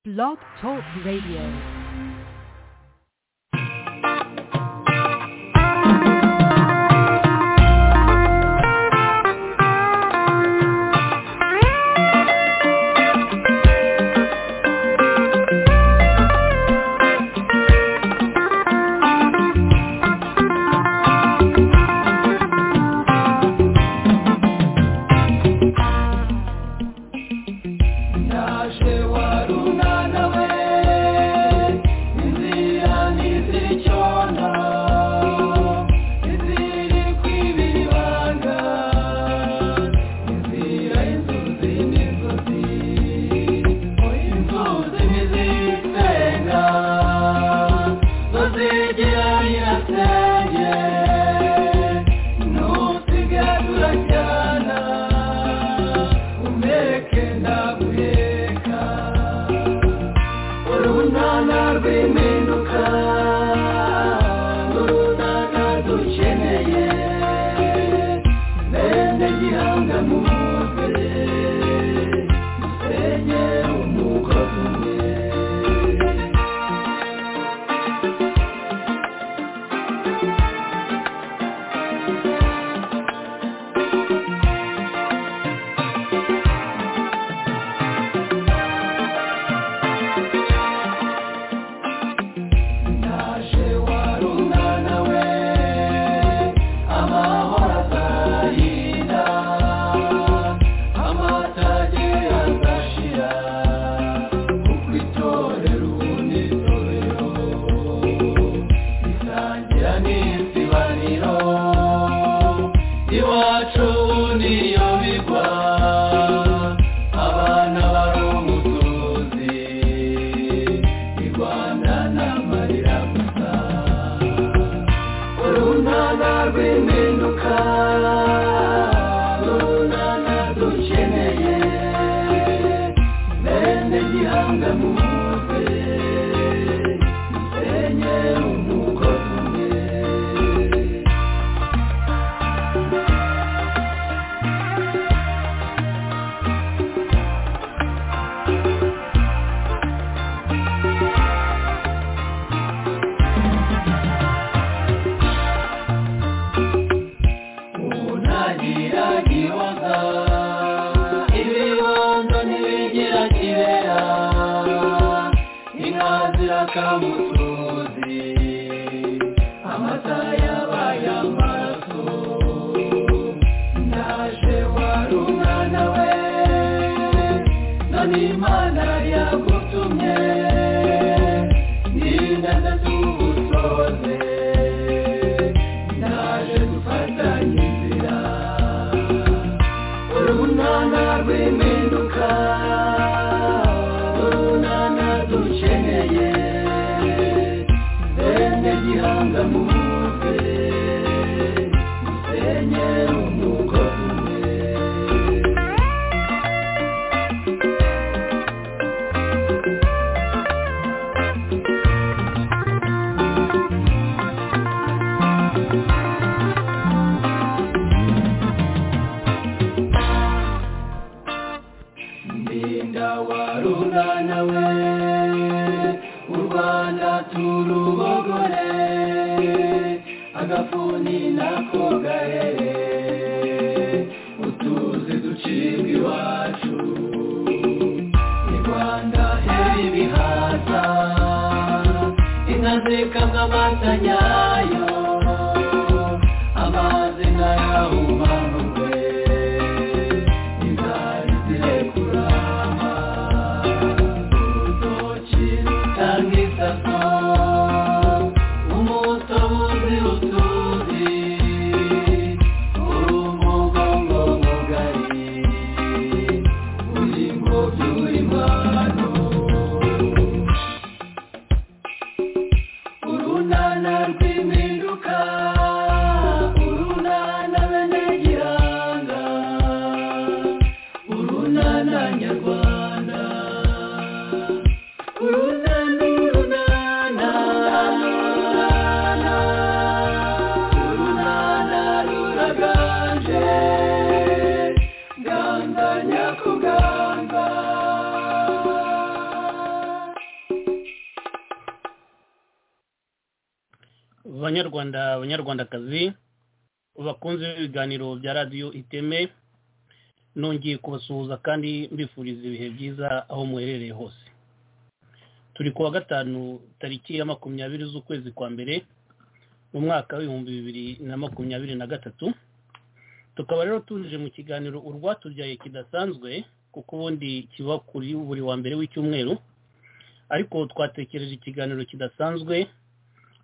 Blog Talk Radio. Nana, Nana, banyarwanda banyarwandakazi bakunze ibiganiro bya radiyo iteme nongeye kubasuhuza kandi mbifuriza ibihe byiza aho muherereye hose turi ku wa gatanu tariki ya makumyabiri z'ukwezi kwa mbere mu mwaka w'ibihumbi bibiri na makumyabiri na gatatu tukaba rero tuje mu kiganiro urwatubyaye kidasanzwe kuko ubundi kiba kuri buri wa mbere w'icyumweru ariko twatekereje ikiganiro kidasanzwe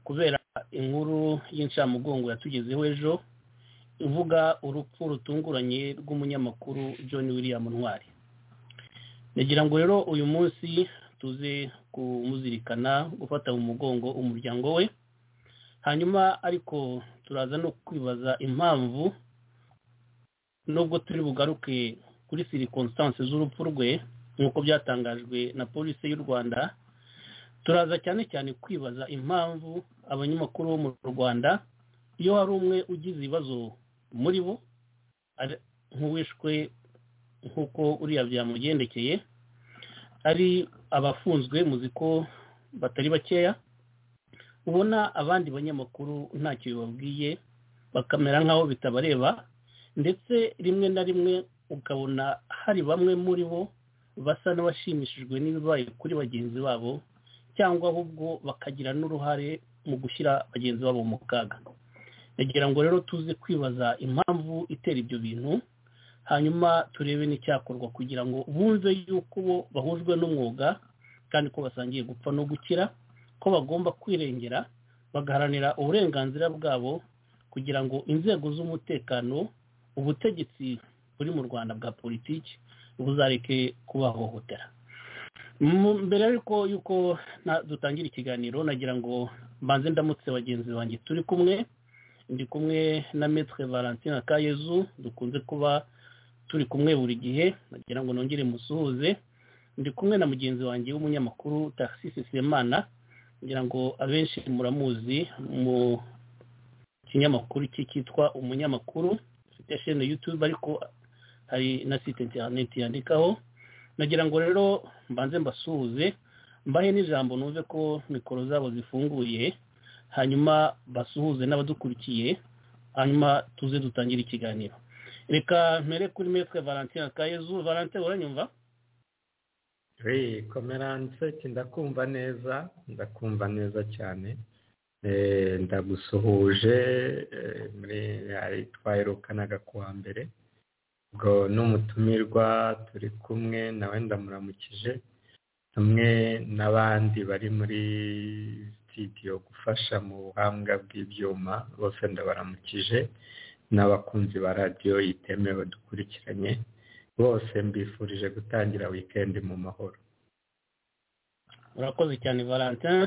kubera inkuru y'incamugongo yatugezeho ejo ivuga urupfu rutunguranye rw'umunyamakuru john william ntwari nagira ngo rero uyu munsi tuze kumuzirikana gufata mu mugongo umuryango we hanyuma ariko turaza no kwibaza impamvu nubwo turi bugaruke kuri sirikonsitansi z'urupfu rwe nk'uko byatangajwe na polisi y'u rwanda turaza cyane cyane kwibaza impamvu abanyamakuru bo mu rwanda iyo hari umwe ugize ibibazo muri bo nk'uwishwe nk'uko uriya byamugendekeye ari abafunzwe muzi ko batari bakeya ubona abandi banyamakuru ntacyo bibabwiye bakamera nk'aho bitabareba ndetse rimwe na rimwe ukabona hari bamwe muri bo basa n'abashimishijwe n'ibibaye kuri bagenzi babo cyangwa ahubwo bakagira n'uruhare mu gushyira bagenzi babo mu kaga nagira ngo rero tuze kwibaza impamvu itera ibyo bintu hanyuma turebe n'icyakorwa kugira ngo bumve yuko bo bahujwe n'umwuga kandi ko basangiye gupfa no gukira ko bagomba kwirengera bagaharanira uburenganzira bwabo kugira ngo inzego z'umutekano ubutegetsi buri mu rwanda bwa politiki buzareke kubahohotera mbere ariko yuko dutangira ikiganiro nagira ngo mbanze ndamutse bagenzi banjye turi kumwe ndi kumwe na metre valentine kayezu dukunze kuba turi kumwe buri gihe nagira ngo nongere musuhuze ndi kumwe na mugenzi wanjye w'umunyamakuru taxis semana ngira ngo abenshi muramuzi mu kinyamakuru cyitwa umunyamakuru ya shene yutube ariko hari na site interineti yandikaho nagira ngo rero mbanze mbasuhuze mbahe n'ijambo numve ko mikoro zabo zifunguye hanyuma basuhuze n'abadukurikiye hanyuma tuze dutangire ikiganiro reka mpere kuri metwe valentine kayezu valentine uranyumva komeranse ndakumva neza ndakumva neza cyane ndagusuhuje twaherukanaga nagakuwa mbere ubwo n'umutumirwa turi kumwe nawe ndamuramukije hamwe n'abandi bari muri sitidiyo gufasha mu buhanga bw'ibyuma bose ndabaramukije n'abakunzi ba radiyo yitemewe dukurikiranye bose mbifurije gutangira wikendi mu mahoro urakoze cyane valentin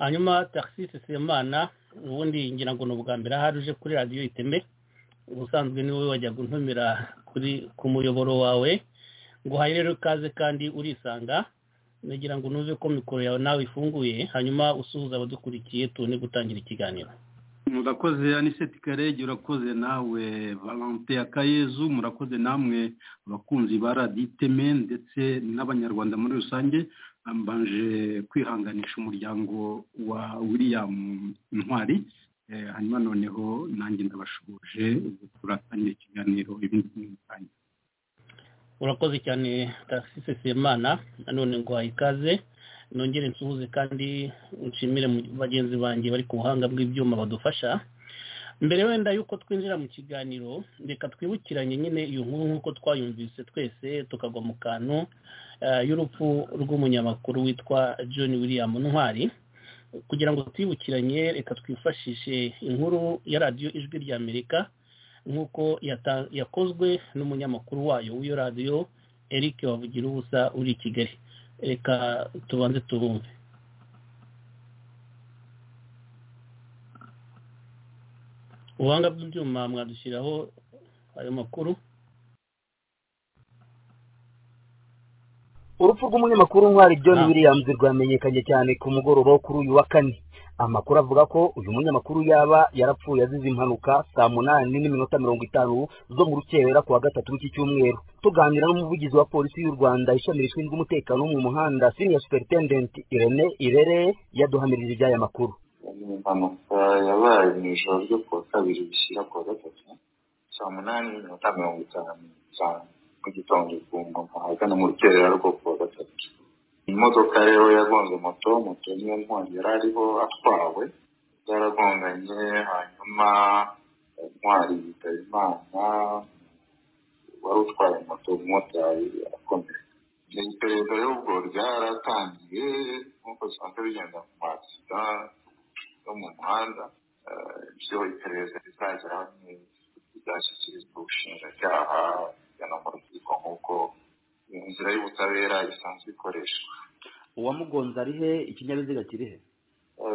hanyuma taxisi semana ubundi ngira ngo ni ubwa mbere ahari uje kuri radiyo iteme ubusanzwe niwe wajya gutumira kuri ku muyoboro wawe ngo rero ikaze kandi urisanga nagira ngo nuve ko mikoro yawe nawe ifunguye hanyuma usuhuza abadukurikiye tubone gutangira ikiganiro murakoze aniseti karege urakoze nawe valante akayezu murakoze namwe abakunzi ba radiyo iteme ndetse n'abanyarwanda muri rusange mbanje kwihanganisha umuryango wa william ntwari hanyuma noneho nanjye ndabashoboje turatangira ikiganiro ibindi bitandukanye urakoze cyane taxis semana nanone ngo ikaze nongere nsuhuze kandi nshimire bagenzi banjye bari ku buhanga bw'ibyuma badufasha mbere wenda yuko twinjira mu kiganiro reka twibukiranye nyine iyo nkuru nk'uko twayumvise twese tukagwa mu kantu y'urupfu rw'umunyamakuru witwa john william ntwari kugira ngo twibukiranye reka twifashishe inkuru ya radiyo ijwi ry'amerika nk'uko yakozwe n'umunyamakuru wayo w'iyo radiyo eric wavugira ubusa uri i kigali reka tubanze tubumve ubuhanga bw'ibyuma mwadushyiraho ayo makuru urupfu rw'umunyamakuru ntwari john williams rwamenyekanye cyane ku mugoroba wo kuri uyu wa kane amakuru avuga ko uyu munyamakuru yaba yarapfuye azize impanuka saa munani n'iminota mirongo itanu zo mu rukerera kuwa gatatu w'iki cyumweru tuganira n'umuvugizi wa polisi y'u rwanda ishami rishinzwe umutekano wo mu muhanda senior superintendent irene irere yaduhamirije iby'aya makuru impanuka yabaye mu ijoro ryo kuwa kabiri bishyira kuwa gatatu saa munani n'iminota mirongo itanu n'itanu mu gitondo ku ngoma ahagana mu rukerera rwo kuwa gatatu imodoka rero yagonze moto moto niyo ntwari yari ariho atwawe yaragonganye hanyuma intwari yitaba imana wari utwaye moto umumotari arakomeye iperereza y'ubwo ryaratangiye nk'uko bisanzwe bigenda mu masida yo mu muhanda ibyo iperereza rizageraho rizashyikirizwa ubushinjacyaha bujyana mu rukiko nk'uko inzira y'ubutabera isanzwe ikoreshwa uwamugonze ari he ikinyabiziga kiri he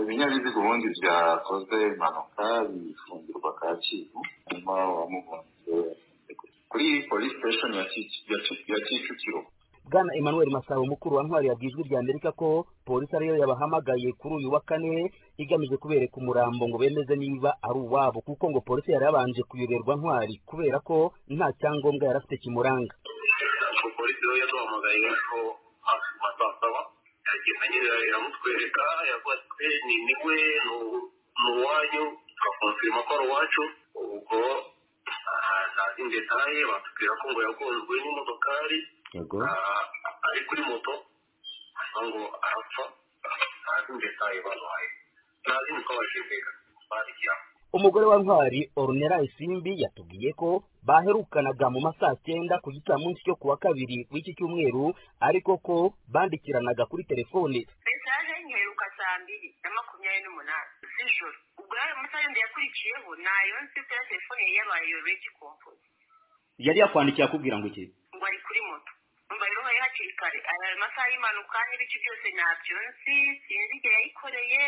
ibinyabiziga ubundi byakoze impanuka bifungirwa kacyiru hanyuma uwamugonze kuri polisi siteshoni ya kicukiro bwana emmanuel masabo mukuru wa ntwari yabwiye ijwi rya amerika ko polisi ariyo yabahamagaye kuri uyu wa kane igamije kubereka umurambo ngo bemeze niba ari uwabo kuko ngo polisi yari yabanje kuyoberwa ntwari kubera ko nta cyangombwa yari afite kimuranga polisi rero yaduhamagaye ko hafi ku ma saa saba yagenda nyine iramutwereka yavuga ati ni ni we ni uwanyu tukakonfirima ko ari uwacu ubwo ntazi detaye batubwira ko ngo yagonzwe n'imodokari yego ari kuri moto hanyuma ngo arapfa ntazi detaye bamuhaye ntazi niko bashimira bandikira umugore wa ntwari orunera isimbi yatubwiye ko baherukanaga mu ma saa cyenda ku gicamunsi cyo kuwa kabiri w'iki cyumweru ariko ko bandikiranaga kuri telefone mesaje nyiheruka saa mbiri na makumyabiri n'umunani z'ijoro ubwo yari amasaha yindi yakurikiyeho nayo nzi ko ya telefone yari yabaye yoroye igikompozi yari yakwandikiye akubwira ngo iki ngo ari kuri moto umva rero hari hakiri kare aya masaha y'impanuka n'ibice byose ntabyo nzi sinzi igihe yayikoreye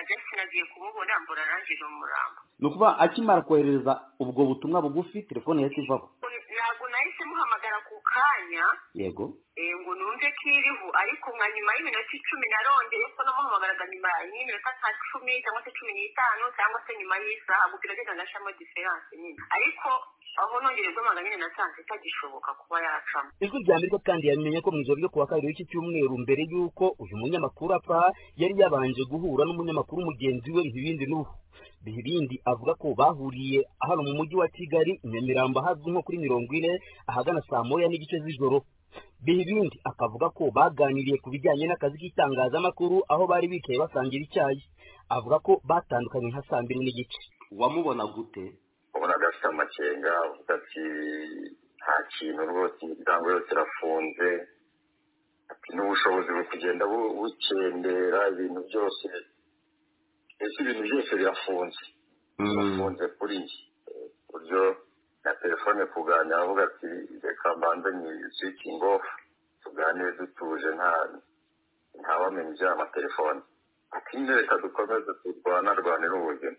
jason agiye kumubona mbura nanjye ni umurambo ni ukuba akimara kohereza ubwo butumwa bugufi telefone yahise ivaho ntabwo nahise muhamagara ku kanya yego eh, ngo numve ko iriho ariko nka nyuma y'iminota icumi narongeye ko namuhamagaraga nyuma y'iminota nka cumi cyangwa se cumi n'itanu cyangwa se nyuma y'isaha ubwo biragenda ngashamo diferanse nyine ariko aho nongeye guhamagara nyine nasanze itagishoboka kuba yacamo ijwi rya amerika kandi yamenye ko mu ijoro ryo kuwa kabiri w'iki cyumweru mbere y'uko uyu munyamakuru apfa yari yabanje guhura n'umunyamakuru mugenzi we ntibindi n'ubu bihibindi avuga ko bahuriye hano mu mujyi wa kigali i nyamirambo ahazwi nko kuri mirongo ine ahagana saa moya n'igice z'ijoro bihibindi akavuga ko baganiriye ku bijyanye n'akazi k'itangazamakuru aho bari bicaye basangira icyayi avuga ko batandukanye nka saa mbiri n'igice wamubona gute ubonaga afite amakenga avuga ati nta kintu rwose imiryango yose irafunze ati n'ubushobozi buri kugenda bu- bukendera ibintu byose mbese ibintu byose birafunze birafunze kuri njye Eh, ku buryo na telefone kuganira avuga ati reka mbanze ni swikingi ofu tuganire dutuje nta ntawamenya iby'aya amatelefone ati nyine reka dukomeze turwanarwanire ubuzima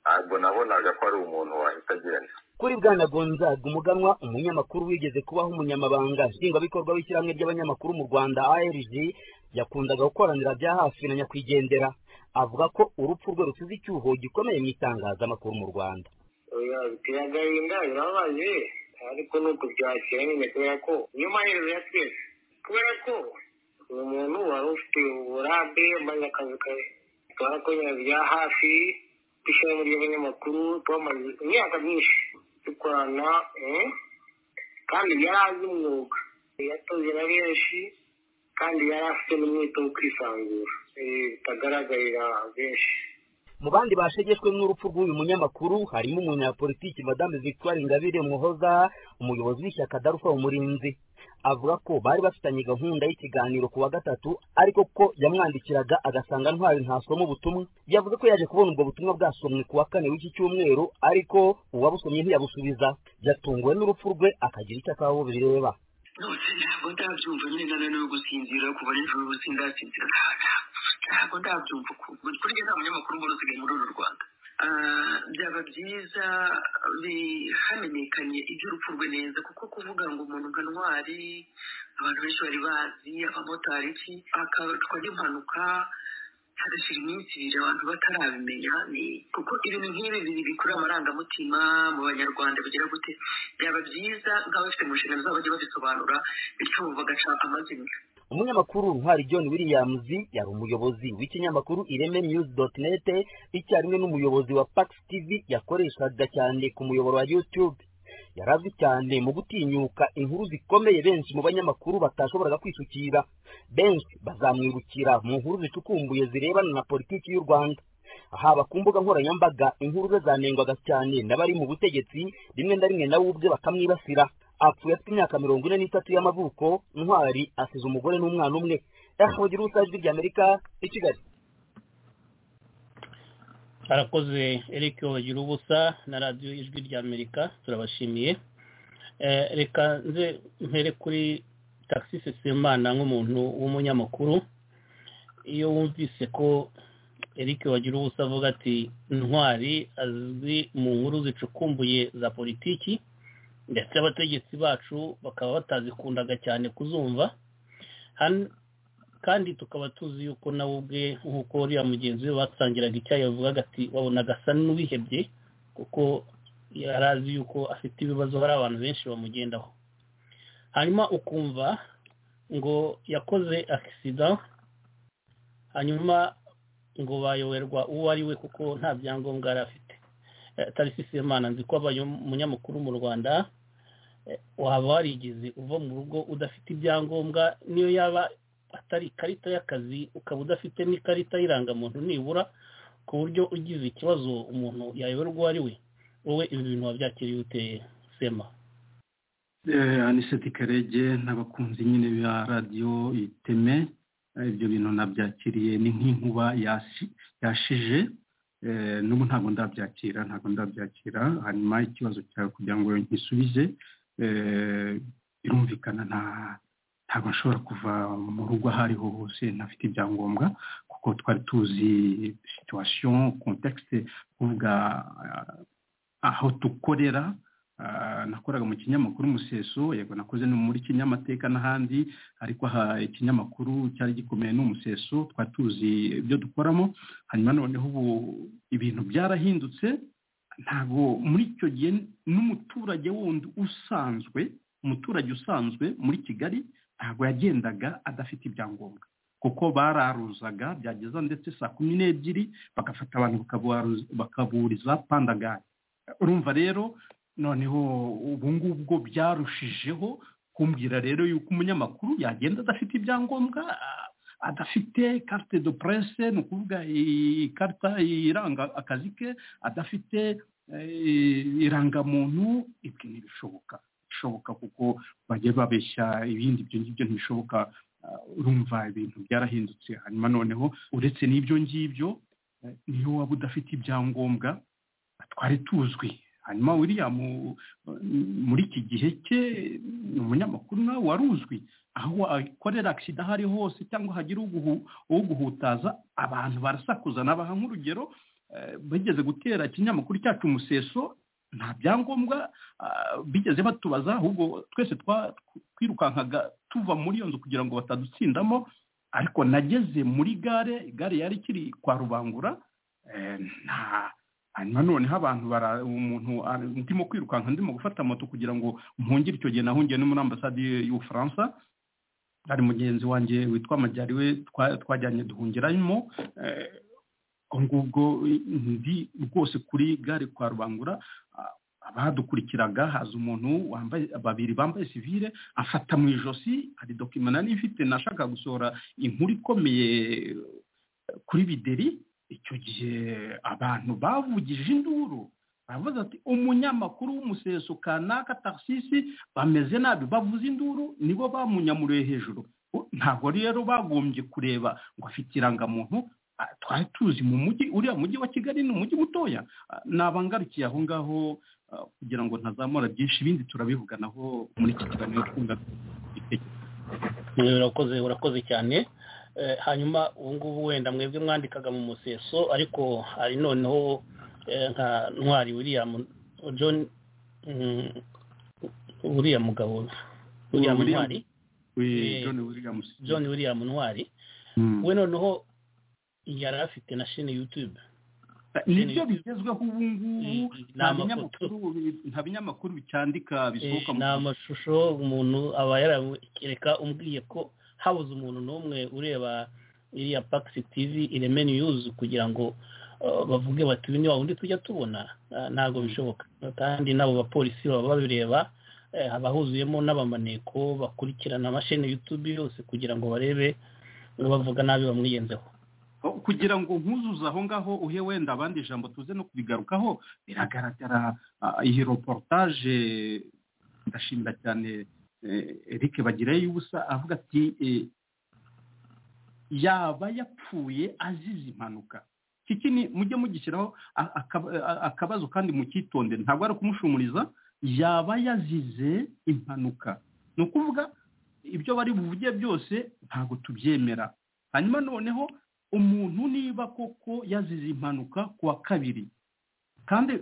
ntabwo nabonaga ko ari umuntu wahita agenda kuri bwana gonzaga umuganwa umunyamakuru wigeze kubaho umunyamabanga nshingwabikorwa w'ishyirahamwe ry'abanyamakuru mu rwanda arg yakundaga gukoranira bya hafi na nyakwigendera avuga ko urupfu rwe rusize icyuho gikomeye mu itangazamakuru mu rwanda oya biteye agahinda birababaje ariko ni ukubyakira nyine kubera ko niyo mahirwe ya twese kubera ko uyu muntu wari ufite uburambe maze akazi kawe twarakorera bya hafi tw'ishyirahamwe ry'abanyamakuru twamaze imyaka myinshi dukorana eh, kandi yari azi umwuga yatoze na benshi kandi yari afite n'umwete wo kwisanzura eh, bitagaragarira benshi mu bandi bashegeshwe n'urupfu rw'uyu munyamakuru harimo umunyapolitiki madame victoire ingabire muhoza umuyobozi w'ishyaka darufa umurinzi avuga ko bari bafitanye gahunda y'ikiganiro ku wa gatatu ariko ko yamwandikiraga agasanga ntwari ntasoma ubutumwa yavuze ko yaje kubona ubwo butumwa bwasomwe ku wa kane w'iki cyumweru ariko uwabusomye ntiyabusubiza yatunguwe n'urupfu rwe akagira icyo akaho bireba rwose ntabwo ndabyumva nyine na no gusinzira kuva nijoro ubu sindasinzira ntabwo ndabyumva ukuntu kuri njye nta munyamakuru ubona usigaye muri uru rwanda Ah, byaba byiza bi- hamenyekanye iby'urupfu rwe neza kuko kuvuga ngo umuntu nka ntwari abantu benshi bari bazi abamotari iki akabatwa n'impanuka hagashira iminsi ibiri abantu batarabimenya ni kuko ibintu nk'ibi biri bikurura amarangamutima mu banyarwanda bigira gute byaba byiza nk'abafite mu nshingano zabo bajya babisobanura bityo bagaca amazimwe umunyamakuru ntwari john williams yari umuyobozi w'ikinyamakuru ireme news dot net icyarimwe n'umuyobozi wa pax tv yakoreshaga cyane ku muyoboro wa youtube yari azwi cyane mu gutinyuka inkuru zikomeye benshi mu banyamakuru batashoboraga kwisukira benshi bazamwirukira mu nkuru zicukumbuye zirebana na politiki y'u rwanda haba ku mbuga nkoranyambaga inkuru ze zanengwaga cyane n'abari mu butegetsi rimwe na rimwe nawe ubwe bakamwibasira apfuye afite imyaka mirongo ine n'itatu y'amavuko ntwari asize umugore n'umwana umwe yahugira ubusajwi ry'amerika i kigali arakoze eric wagira ubusa na radiyo ijwi ry'amerika turabashimiye reka nze mpere kuri taxi sesemana nk'umuntu w'umunyamakuru iyo wumvise ko eric wagira ubusa avuga ati ntwari azwi mu nkuru zicukumbuye za politiki ndetse abategetsi bacu bakaba batazikundaga cyane kuzumva kandi tukaba tuzi yuko nawe ubwe nk'uko uriya mugenzi we basangiraga icyayi yavugaga ati wabonaga asa n'uwihebye kuko yari azi yuko afite ibibazo hari abantu benshi bamugendaho hanyuma ukumva ngo yakoze akisida hanyuma ngo bayoberwa uwo ari we kuko nta byangombwa yari afite tarisisi imana nzi ko abaye umunyamakuru mu rwanda waba warigeze uva mu rugo udafite ibyangombwa niyo yaba atari ikarita y'akazi ukaba udafite n'ikarita y'irangamuntu nibura ku buryo ugize ikibazo umuntu yayoberwa uwo ari we wowe ibi bintu wabyakiriye uteye sema aniseti karege n'abakunzi nyine ba radiyo iteme ibyo bintu nabyakiriye ni nk'inkuba yashije n'ubu ntabwo ndabyakira ntabwo ndabyakira hanyuma ikibazo cyawe kugira ngo nkisubize birumvikana ntabwo nshobora kuva mu rugo aho ariho hose ntafite ibyangombwa kuko twari tuzi situwasiyo kontekisite kuvuga aho dukorera nakoraga mu kinyamakuru umuseso yego nakoze no muri kinyamateka n'ahandi ariko aha ikinyamakuru cyari gikomeye ni umuseso twari tuzi ibyo dukoramo hanyuma noneho ubu ibintu byarahindutse ntabwo muri icyo gihe n'umuturage wundi usanzwe umuturage usanzwe muri kigali ntabwo yagendaga adafite ibyangombwa kuko bararuzaga byageza ndetse saa kumi n'ebyiri bagafata abantu bakaburiza pandagari urumva rero noneho ubu ngubu bwo byarushijeho kumbwira rero yuko umunyamakuru yagenda adafite ibyangombwa adafite carte de presse ni ukuvuga ikarita iranga akazi ke adafite irangamuntu ibyo ntibishoboka bishoboka kuko bajya babeshya ibindi ibyo ngibyo ntibishoboka urumva ibintu byarahindutse hanyuma noneho uretse n'ibyo ngibyo niyo waba udafite ibyangombwa twari tuzwi hanyuma william muri iki gihe cye ni umunyamakuru nawe wari uzwi aho akorera agisida aho ari hose cyangwa hagira uguhutaza abantu barasakuza nabaha nk'urugero bigeze gutera ikinyamakuru cyacu umuseso nta byangombwa bigeze batubaza ahubwo twese twirukankaga tuva muri iyo nzu kugira ngo batadutsindamo ariko nageze muri gare gare yari ikiri kwa rubangura nta hanyuma noneho abantu umuntu ndimo kwirukanka ndimo gufata moto kugira ngo mpungire icyo gihe nahungiye no muri ambasade y'ubufaransa hari mugenzi wanjye witwa amajyari we twajyanye duhungiramo ngubwo ndi rwose kuri gare kwa rubangura abadukurikiraga haza umuntu wambaye babiri bambaye sivire afata mu ijosi hari dokima nari ifite nashaka gusohora inkuru ikomeye kuri bideri icyo gihe abantu bavugije induru baravuze ati umunyamakuru w'umuseso kanaka taxisi bameze nabi bavuze induru nibo bamunyamuriye hejuru ntabwo rero bagombye kureba ngo afite irangamuntu twari tuzi mu mujyi uriya mujyi wa kigali ni umujyi mutoya nabangarukiye aho ngaho kugira ngo ntazamura byinshi ibindi turabivuganaho muri iki kiganiro twumva urakoze urakoze cyane hanyuma ubu ngubu wenda mwebwe mwandikaga mu museso ariko hari noneho nka ntwari william john uriya mugabo william ntwari john william ntwari we noneho yari afite na shene yutube nibyo bigezweho ubu ngubu nta binyamakuru bicyandika bisohoka ni amashusho umuntu aba yarereka umbwiye ko habuze umuntu n'umwe ureba iriya pakisi tivi ireme niyuzi kugira ngo bavuge bati uyu ni wa wundi tujya tubona ntabwo bishoboka kandi n'abo bapolisi baba babireba haba huzuyemo n'abamaneko bakurikirana amasheni y'utubi yose kugira ngo barebe bavuga nabi bamwiyenzeho kugira ngo nkuzuze aho ngaho uhe wenda abandi ijambo tuze no kubigarukaho biragaragara iyi reportage ndashimira cyane eric bagirayo ubusa avuga ati yaba yapfuye azize impanuka kiki ni mujye mugishyiraho akabazo kandi mukitonde ntabwo ari ukumushumuriza yaba yazize impanuka ni ukuvuga ibyo bari buvuge byose ntabwo tubyemera hanyuma noneho umuntu niba koko yazize impanuka ku wa kabiri kandi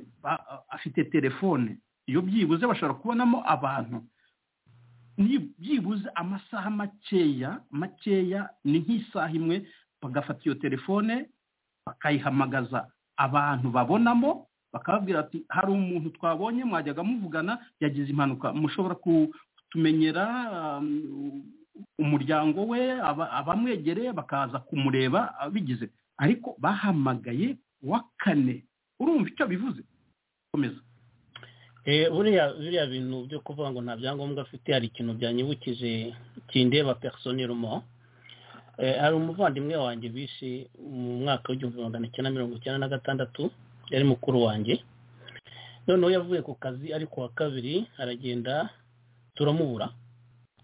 afite telefone iyo byibuze bashobora kubonamo abantu byibuze amasaha makeya makeya ni nk'isaha imwe bagafata iyo telefone bakayihamagaza abantu babonamo bakababwira ati hari umuntu twabonye mwajyaga muvugana yagize impanuka mushobora kutumenyera umuryango we abamwegereye bakaza kumureba bigize ariko bahamagaye wa kane urumva icyo bivuze komeza biriya bintu byo kuvuga ngo nta byangombwa afite hari ikintu byanyibukije kindeba personelmo hari umuvandimwe wanjye bishe mu mwaka w'igihumbi magana cyenda mirongo icyenda na gatandatu yari mukuru wanjye noneho yavuye ku kazi ariko wa kabiri aragenda turamubura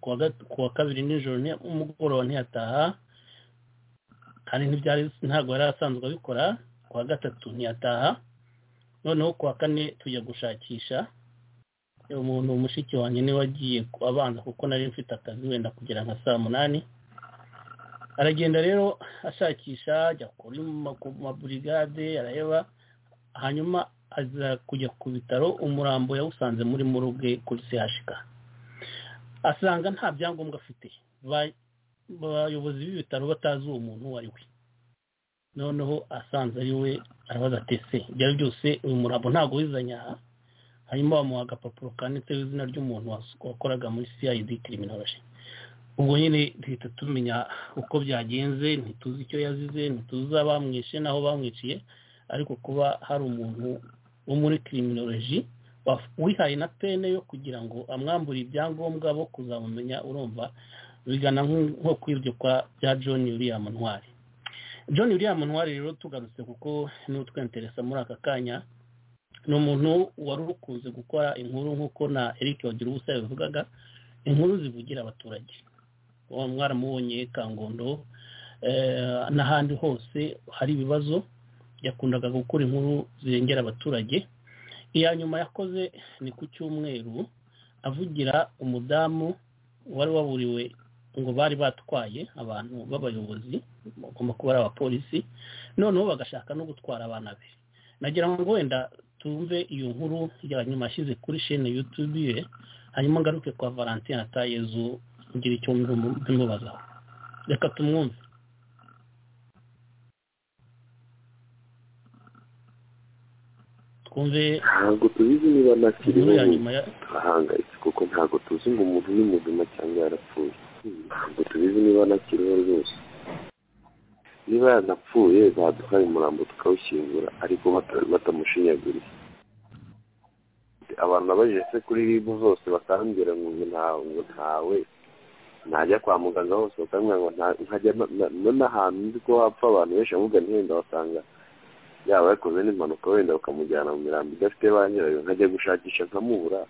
ku wa kabiri nijoro umugoroba ntiyataha kandi ntabwo yari asanzwe abikora ku wa gatatu ntiyataha noneho ku wa kane tujya gushakisha umuntu mushiki wanjye niwe agiye abanza kuko nari mfite akazi wenda kugera nka saa munani aragenda rero ashakisha ajya kuri maburigade araheba hanyuma aza kujya ku bitaro umurambo yawusanze muri muruge kuri sehashika asanga nta byangombwa afite abayobozi b'ibitaro batazi uwo muntu uwo ari we noneho asanze ari we arabaza tese ibyo ari byose uyu murambo ntabwo wizanye aha hanyuma bamuha agapapuro kanditseho izina ry'umuntu wakoraga muri cid kiriminoroje ubwo nyine duhita tumenya uko byagenze ntituzi icyo yazize ntituzi abamwishe n'aho bamwiciye ariko kuba hari umuntu wo muri kiriminoroji wihaye na pene yo kugira ngo amwambure ibyangombwa bo kuzamumenya urumva bigana nko kwiryoka bya john william ntwari john william ntwari rero tugarutse kuko n'utwenteresa muri aka kanya ni umuntu wari ukunze gukora inkuru nk'uko na eric wagira ubusa yabivugaga inkuru zivugira abaturage mwaramubonye kangondo n'ahandi hose hari ibibazo yakundaga gukora inkuru zirengera abaturage iya nyuma yakoze ni ku cyumweru avugira umudamu wari waburiwe ngo bari batwaye abantu b'abayobozi bagomba kuba ari abapolisi noneho bagashaka no gutwara abana be nagira ngo wenda tumve iyo nkuru ya nyuma ashyize kuri shene yutube hanyuma ngaruke kwa valentine atayezu kugira icyo mbimubazaho reka tumwumve ntabwo tubizi niba ntakiriho ahangayitse kuko ntabwo tuzi ngo umuntu ni muzima cyangwa yarapfuye ntabwo tubizi niba ntakiriho rwose niba yanapfuye baduhaye umurambo tukawushyingura ariko batamushinyaguriye abantu nabajije kuri ribu zose bakambwira ngo ntabwo ntawe najya kwa muganga hose bakambwira ngo ntajya n'ahantu nzi ko hapfa abantu benshi ahubwo ntihenda basanga yaba yakoze n'impanuka wenda bakamujyana mu mirambo idafite ba nyirayo nkajya gushakisha nkamubura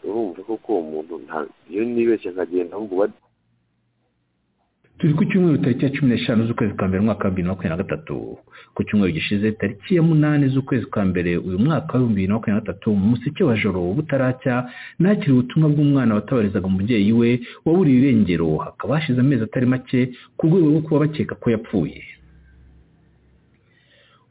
urumva koko uwo muntu iyo nibeshye nkagenda ngo bari turi ku cyumweru tariki ya cumi n'eshanu z'ukwezi kwa mbere umwaka wa bibiri na makumyabiri na gatatu ku cyumweru gishize tariki ya munani z'ukwezi kwa mbere uyu mwaka w'ibihumbi bibiri na makumyabiri na gatatu mu museke wa joro butaracya nakiri ubutumwa bw'umwana watabarizaga umubyeyi we waburiye irengero hakaba hashize amezi atari make ku rwego rwo kuba bakeka ko yapfuye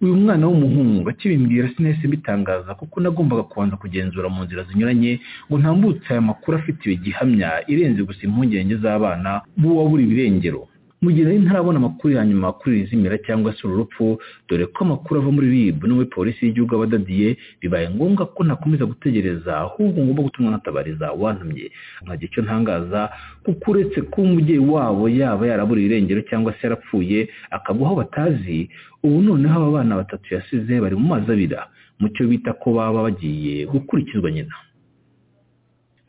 uyu mwana w'umuhungu akibimbwira sinese mbitangaza kuko nagombaga kubanza kugenzura mu nzira zinyuranye ngo ntambutse aya makuru afite gihamya irenze gusa impungenge z'abana b'uwabura ibirengero mu gihe nari ntarabona amakuru ya nyuma kuri iri zimira cyangwa se uru rupfu dore ko amakuru ava muri rib no muri polisi y'igihugu abadadiye bibaye ngombwa ko nakomeza gutegereza ahubwo ngomba gutuma natabariza wantumye nkagira icyo ntangaza kuko uretse ko umubyeyi wabo yaba yaraburiye irengero cyangwa se yarapfuye akagwa aho batazi ubu noneho aba bana batatu yasize bari mu mazi abira mu cyo bita ko baba bagiye gukurikizwa nyina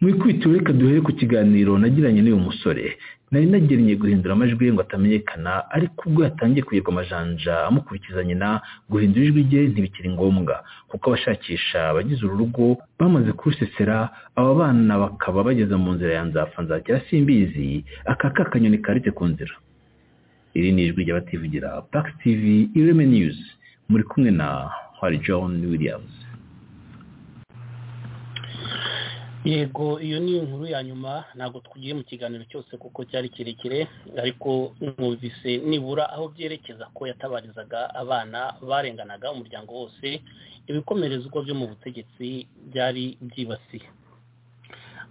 mu ikubitiro reka duhere ku kiganiro nagiranye n'uyu musore nari nagennye guhindura amajwi ngo atamenyekana ariko ubwo yatangiye kuyigwa amajanja amukurikiza nyina guhindura ijwi rye ntibikiri ngombwa kuko abashakisha abagize uru rugo bamaze kurusesera aba bana bakaba bageze mu nzira ya nzapfa nzakira simbizi aka kakanyoni karite ku nzira iri ni ijwi ry'abativugira Pax TV Ireme News muri kumwe na Hari John Williams yego iyo ni inkuru ya nyuma ntabwo tugiye mu kiganiro cyose kuko cyari kirekire ariko mwumvise nibura aho byerekeza ko yatabarizaga abana barenganaga umuryango wose ibikomerezwa byo mu butegetsi byari byibasiye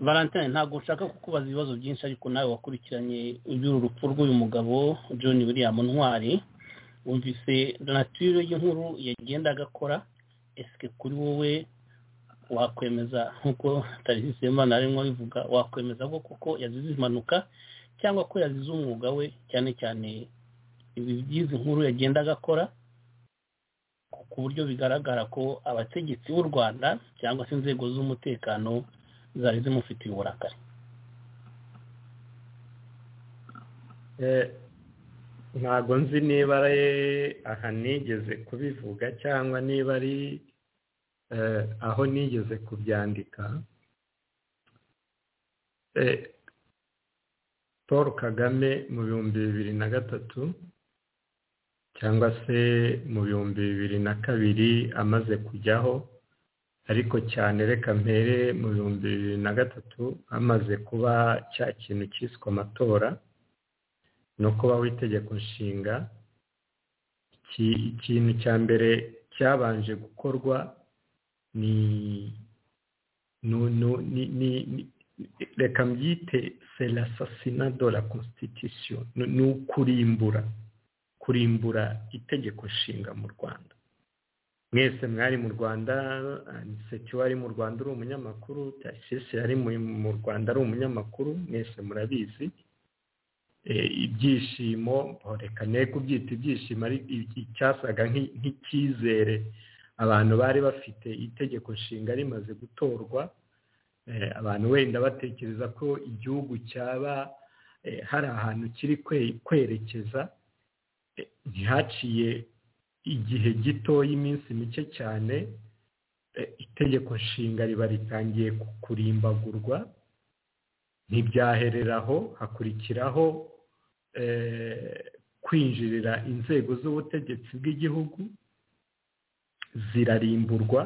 valentine ntabwo nshaka kukubaza ibibazo byinshi ariko nawe wakurikiranye iby'uru rupfu rw'uyu mugabo john william ntwari wumvise donatire y'inkuru yagendaga akora esike kuri wowe wakwemeza nk'uko tariki imana arimo bivuga wakwemeza ko kuko yazize impanuka cyangwa ko yazize umwuga we cyane cyane ibi by'izi nkuru yagendaga akora ku buryo bigaragara ko abategetsi b'u rwanda cyangwa se inzego z'umutekano zari zimufitiye uburakari ntabwo nzi niba ari aha nigeze kubivuga cyangwa niba ari aho nigeze kubyandika paul kagame mu bihumbi bibiri na gatatu cyangwa se mu bihumbi bibiri na kabiri amaze kujyaho ariko cyane reka mpere mu bihumbi bibiri na gatatu amaze kuba cya kintu cyiswe amatora ni ukuba w'itegeko nshinga ikintu cya mbere cyabanje gukorwa ni reka mbyite serasasina do la constitution ni ukurimbura kurimbura itegeko nshinga mu rwanda mwese mwari mu rwanda setiyu wari mu rwanda uri umunyamakuru tasisi yari mu rwanda ari umunyamakuru mwese murabizi ibyishimo reka ne kubyita ibyishimo ari icyasaga nk'icyizere abantu bari bafite itegeko nshinga rimaze gutorwa abantu wenda batekereza ko igihugu cyaba hari ahantu kiri kwerekeza ntihaciye igihe gito y'iminsi mike cyane itegeko nshinga riba ritangiye kurimbagurwa ntibyahereraho hakurikiraho kwinjirira inzego z'ubutegetsi bw'igihugu zirarimburwa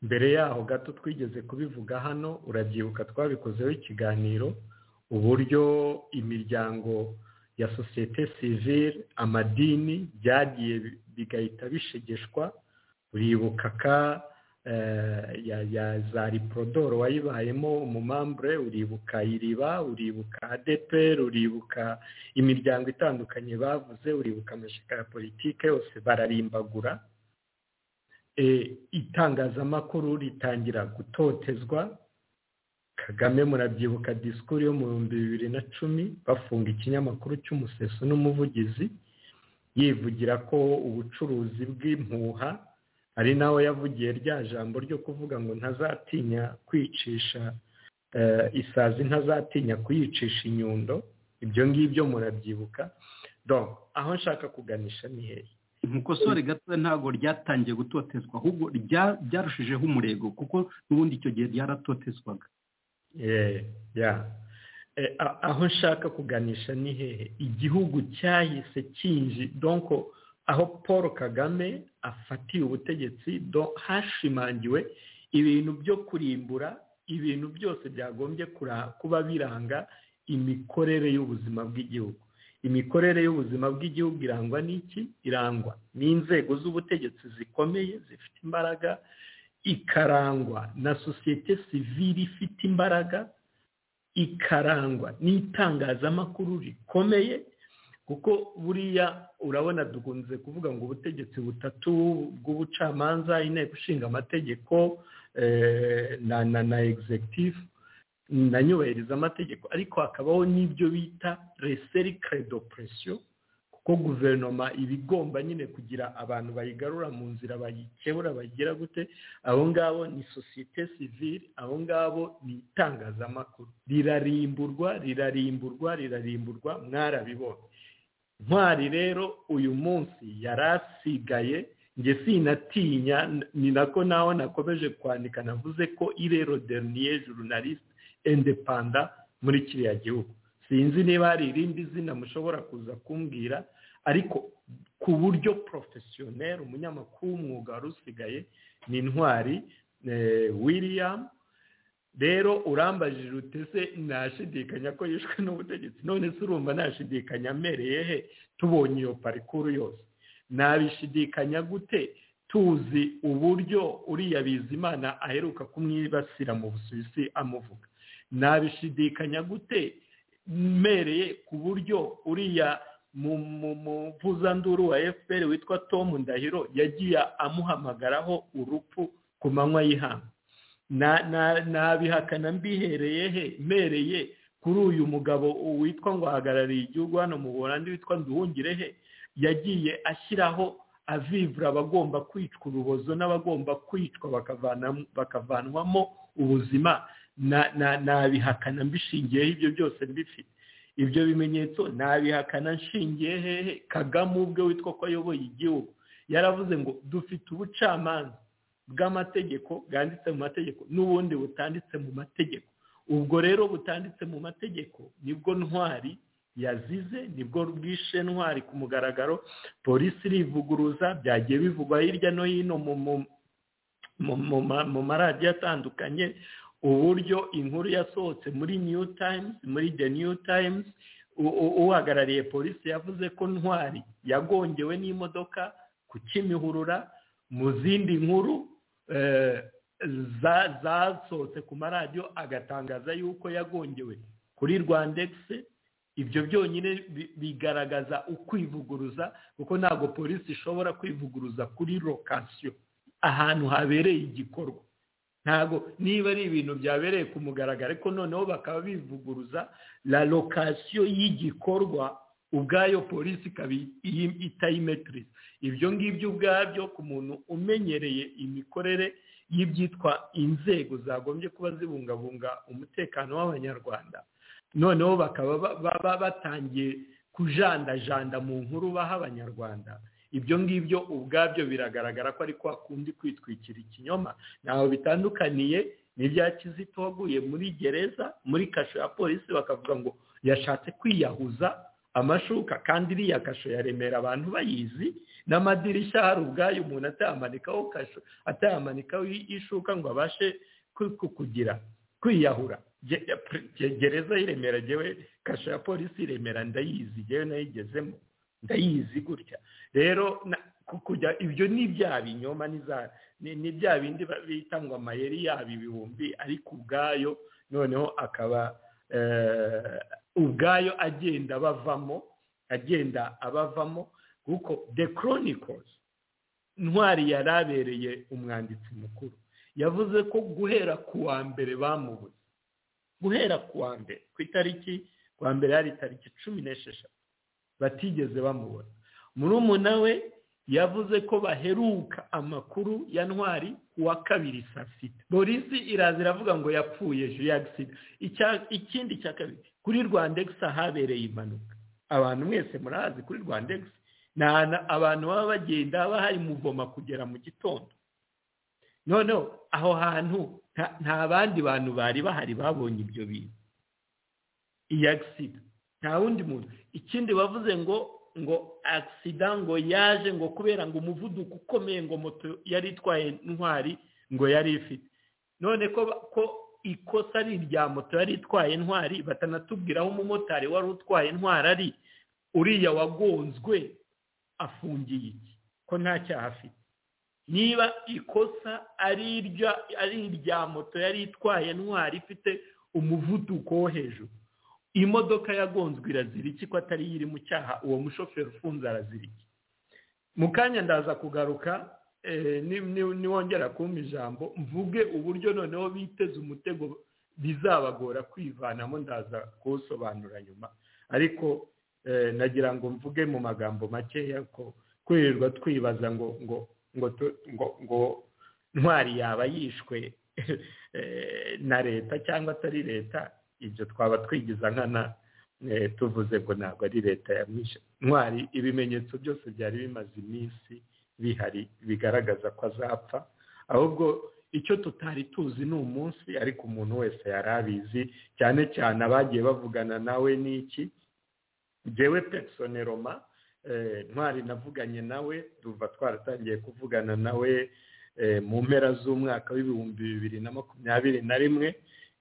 mbere yaho gato twigeze kubivuga hano urabyibuka twabikozeho ikiganiro uburyo imiryango ya sosiyete sivire amadini byagiye bigahita bishegeshwa uribuka ka ya za riporodoro wayibayemo umumambure uribuka iriba uribuka adeperi uribuka imiryango itandukanye bavuze uribuka amashyaka ya politiki yose bararimbagura itangazamakuru ritangira gutotezwa kagame murabyibuka disikuru yo mu bihumbi bibiri na cumi bafunga ikinyamakuru cy'umuseso n'umuvugizi yivugira ko ubucuruzi bw'impuha ari nawe yavugiye rya jambo ryo kuvuga ngo ntazatinya kwicisha isazi ntazatinya kuyicisha inyundo ibyo ngibyo murabyibuka aho nshaka kuganisha ni hehe mukosore gato ntabwo ryatangiye gutotezwa ahubwo ryarushijeho umurego kuko n'ubundi icyo gihe ryaratotezwaga aho nshaka kuganisha ni hehe igihugu cyahise kinji donko aho paul kagame afatiye ubutegetsi hashimangiwe ibintu byo kurimbura ibintu byose byagombye kuba biranga imikorere y'ubuzima bw'igihugu imikorere y'ubuzima bw'igihugu irangwa n'iki irangwa n'inzego z'ubutegetsi zikomeye zifite imbaraga ikarangwa na sosiyete sivire ifite imbaraga ikarangwa n'itangazamakuru rikomeye kuko buriya urabona dukunze kuvuga ngo ubutegetsi butatu bw'ubucamanza inteko ishinga amategeko na na na egizegitifu nanyubahiriza amategeko ariko hakabaho n'ibyo bita reseri keredo puresiyo kuko guverinoma iba igomba nyine kugira abantu bayigarura mu nzira bayikebura bagira gute abo ngabo ni sosiyete sivire abo ngabo ni itangazamakuru rirarimburwa rirarimburwa rirarimburwa mwarabibonye ntwari rero uyu munsi yari asigaye njye sinatinya ni nako naho nakomeje kwandika navuze ko irero deriniye jurunalisite endepanda muri kiriya gihugu sinzi niba hari irindi zina mushobora kuza kumbwira ariko ku buryo porofesiyoneri umunyamakuru w'umwuga wari usigaye ni intwari william rero urambajije utese nashidikanya ko yishwe n'ubutegetsi none se urumva nashidikanya amereye he tubonye iyo parikuru yose nabishidikanya gute tuzi uburyo uriya bizimana aheruka kumwibasira mu busuwisi amuvuga nabishidikanya gute mereye ku buryo uriya muvuzanduru wa fpr witwa tom ndahiro yagiye amuhamagaraho urupfu ku manywa y'ihanga nabihakana mbihereye he mereye kuri uyu mugabo witwa ngo ahagarariye igihugu hano mu burandi witwa nduhungire he yagiye ashyiraho avivura abagomba kwicwa urubozo n'abagomba kwicwa bakavanwamo ubuzima nabihakana mbishingiyeho ibyo byose mbifite ibyo bimenyetso nabihakana nshingiye hehe kagame ubwe witwa ko ayoboye igihugu yaravuze ngo dufite ubucamanza bw'amategeko bwanditse mu mategeko n'ubundi butanditse mu mategeko ubwo rero butanditse mu mategeko nibwo ntwari yazize nibwo bwishe ntwari ku mugaragaro polisi irivuguruza byagiye bivugwa hirya no hino mu maradiyo atandukanye uburyo inkuru yasohotse muri new times muri the new times uhagarariye polisi yavuze ko ntwari yagongewe n'imodoka ku kimihurura mu zindi nkuru zasohotse ku maradiyo agatangaza yuko yagongewe kuri rwandegisi ibyo byonyine bigaragaza ukwivuguruza kuko ntabwo polisi ishobora kwivuguruza kuri lokasiyo ahantu habereye igikorwa ntabwo niba ari ibintu byabereye ku mugaragaro ariko noneho bakaba bivuguruza la lokasiyo y'igikorwa ubwayo polisi ikaba itayimetiriza ibyo ngibyo ubwabyo ku muntu umenyereye imikorere y'ibyitwa inzego zagombye kuba zibungabunga umutekano w'abanyarwanda noneho bakaba baba batangiye kujandajanda mu nkuru baha abanyarwanda ibyo ngibyo ubwabyo biragaragara ko ariko hakundi kwitwikira ikinyoma ntaho bitandukaniye n'ibya kizito waguye muri gereza muri kasho ya polisi bakavuga ngo yashatse kwiyahuza amashuka kandi iriya kasho ya remera abantu bayizi n'amadirishya hari ubwayo umuntu atayamanikaho kasho atayamanikaho ishuka ngo abashe kugira kwiyahura gereza y'iremera yewe kasho ya polisi y'iremera ndayizi yewe nayigezemo ndayizi gutya rero kujya ibyo ni ibyaha binyoma ni bya bindi bita ngo amayeri yaba ibihumbi ariko ubwayo noneho akaba ubwayo agenda abavamo agenda abavamo kuko the chronicles ntwari yari abereye umwanditsi mukuru yavuze ko guhera ku wa mbere bamubuze guhera ku wa mbere ku itariki ku wa mbere hari itariki cumi n'esheshatu batigeze bamubona murumuna we yavuze ko baheruka amakuru ya ntwari wa kabiri saa sita polisi iraza iravuga ngo yapfuye agisida ikindi cya kabiri kuri rwandegisi habereye impanuka abantu mwese murahazi kuri rwandegisi ni ahantu abantu baba bagenda haba hari muvoma kugera mu gitondo noneho aho hantu nta bandi bantu bari bahari babonye ibyo bintu iyi agisida nta wundi muntu ikindi bavuze ngo ngo agisida ngo yaje ngo kubera ngo umuvuduko ukomeye ngo moto yari itwaye intwari ngo yari ifite none ko ikosa ari irya moto yari itwaye intwari batanatubwira aho umumotari wari utwaye intwari ari uriya wagonzwe afungiye iki ko nta cyaha afite niba ikosa ari irya moto yari itwaye intwari ifite umuvuduko wo hejuru imodoka yagonzwe irazira iki ko atari iri mu cyaha uwo mushoferi ufunze arazira iki mu kanya ndaza kugaruka niwongera kumpa ijambo mvuge uburyo noneho biteze umutego bizabagora kwivanamo ndaza kuwusobanura nyuma ariko nagira ngo mvuge mu magambo makeya ko kwirirwa twibaza ngo ngo ngo ngo ntwari yaba yishwe na leta cyangwa atari leta ibyo twaba twigiza nkana tuvuze ngo ntabwo ari leta yamwishe ntwari ibimenyetso byose byari bimaze iminsi bihari bigaragaza ko azapfa ahubwo icyo tutari tuzi ni umunsi ariko umuntu wese yari abizi cyane cyane abagiye bavugana nawe n'iki ngewe pesoneroma ntwari navuganye nawe duva twaratangiye kuvugana nawe mu mpera z'umwaka w'ibihumbi bibiri na makumyabiri na rimwe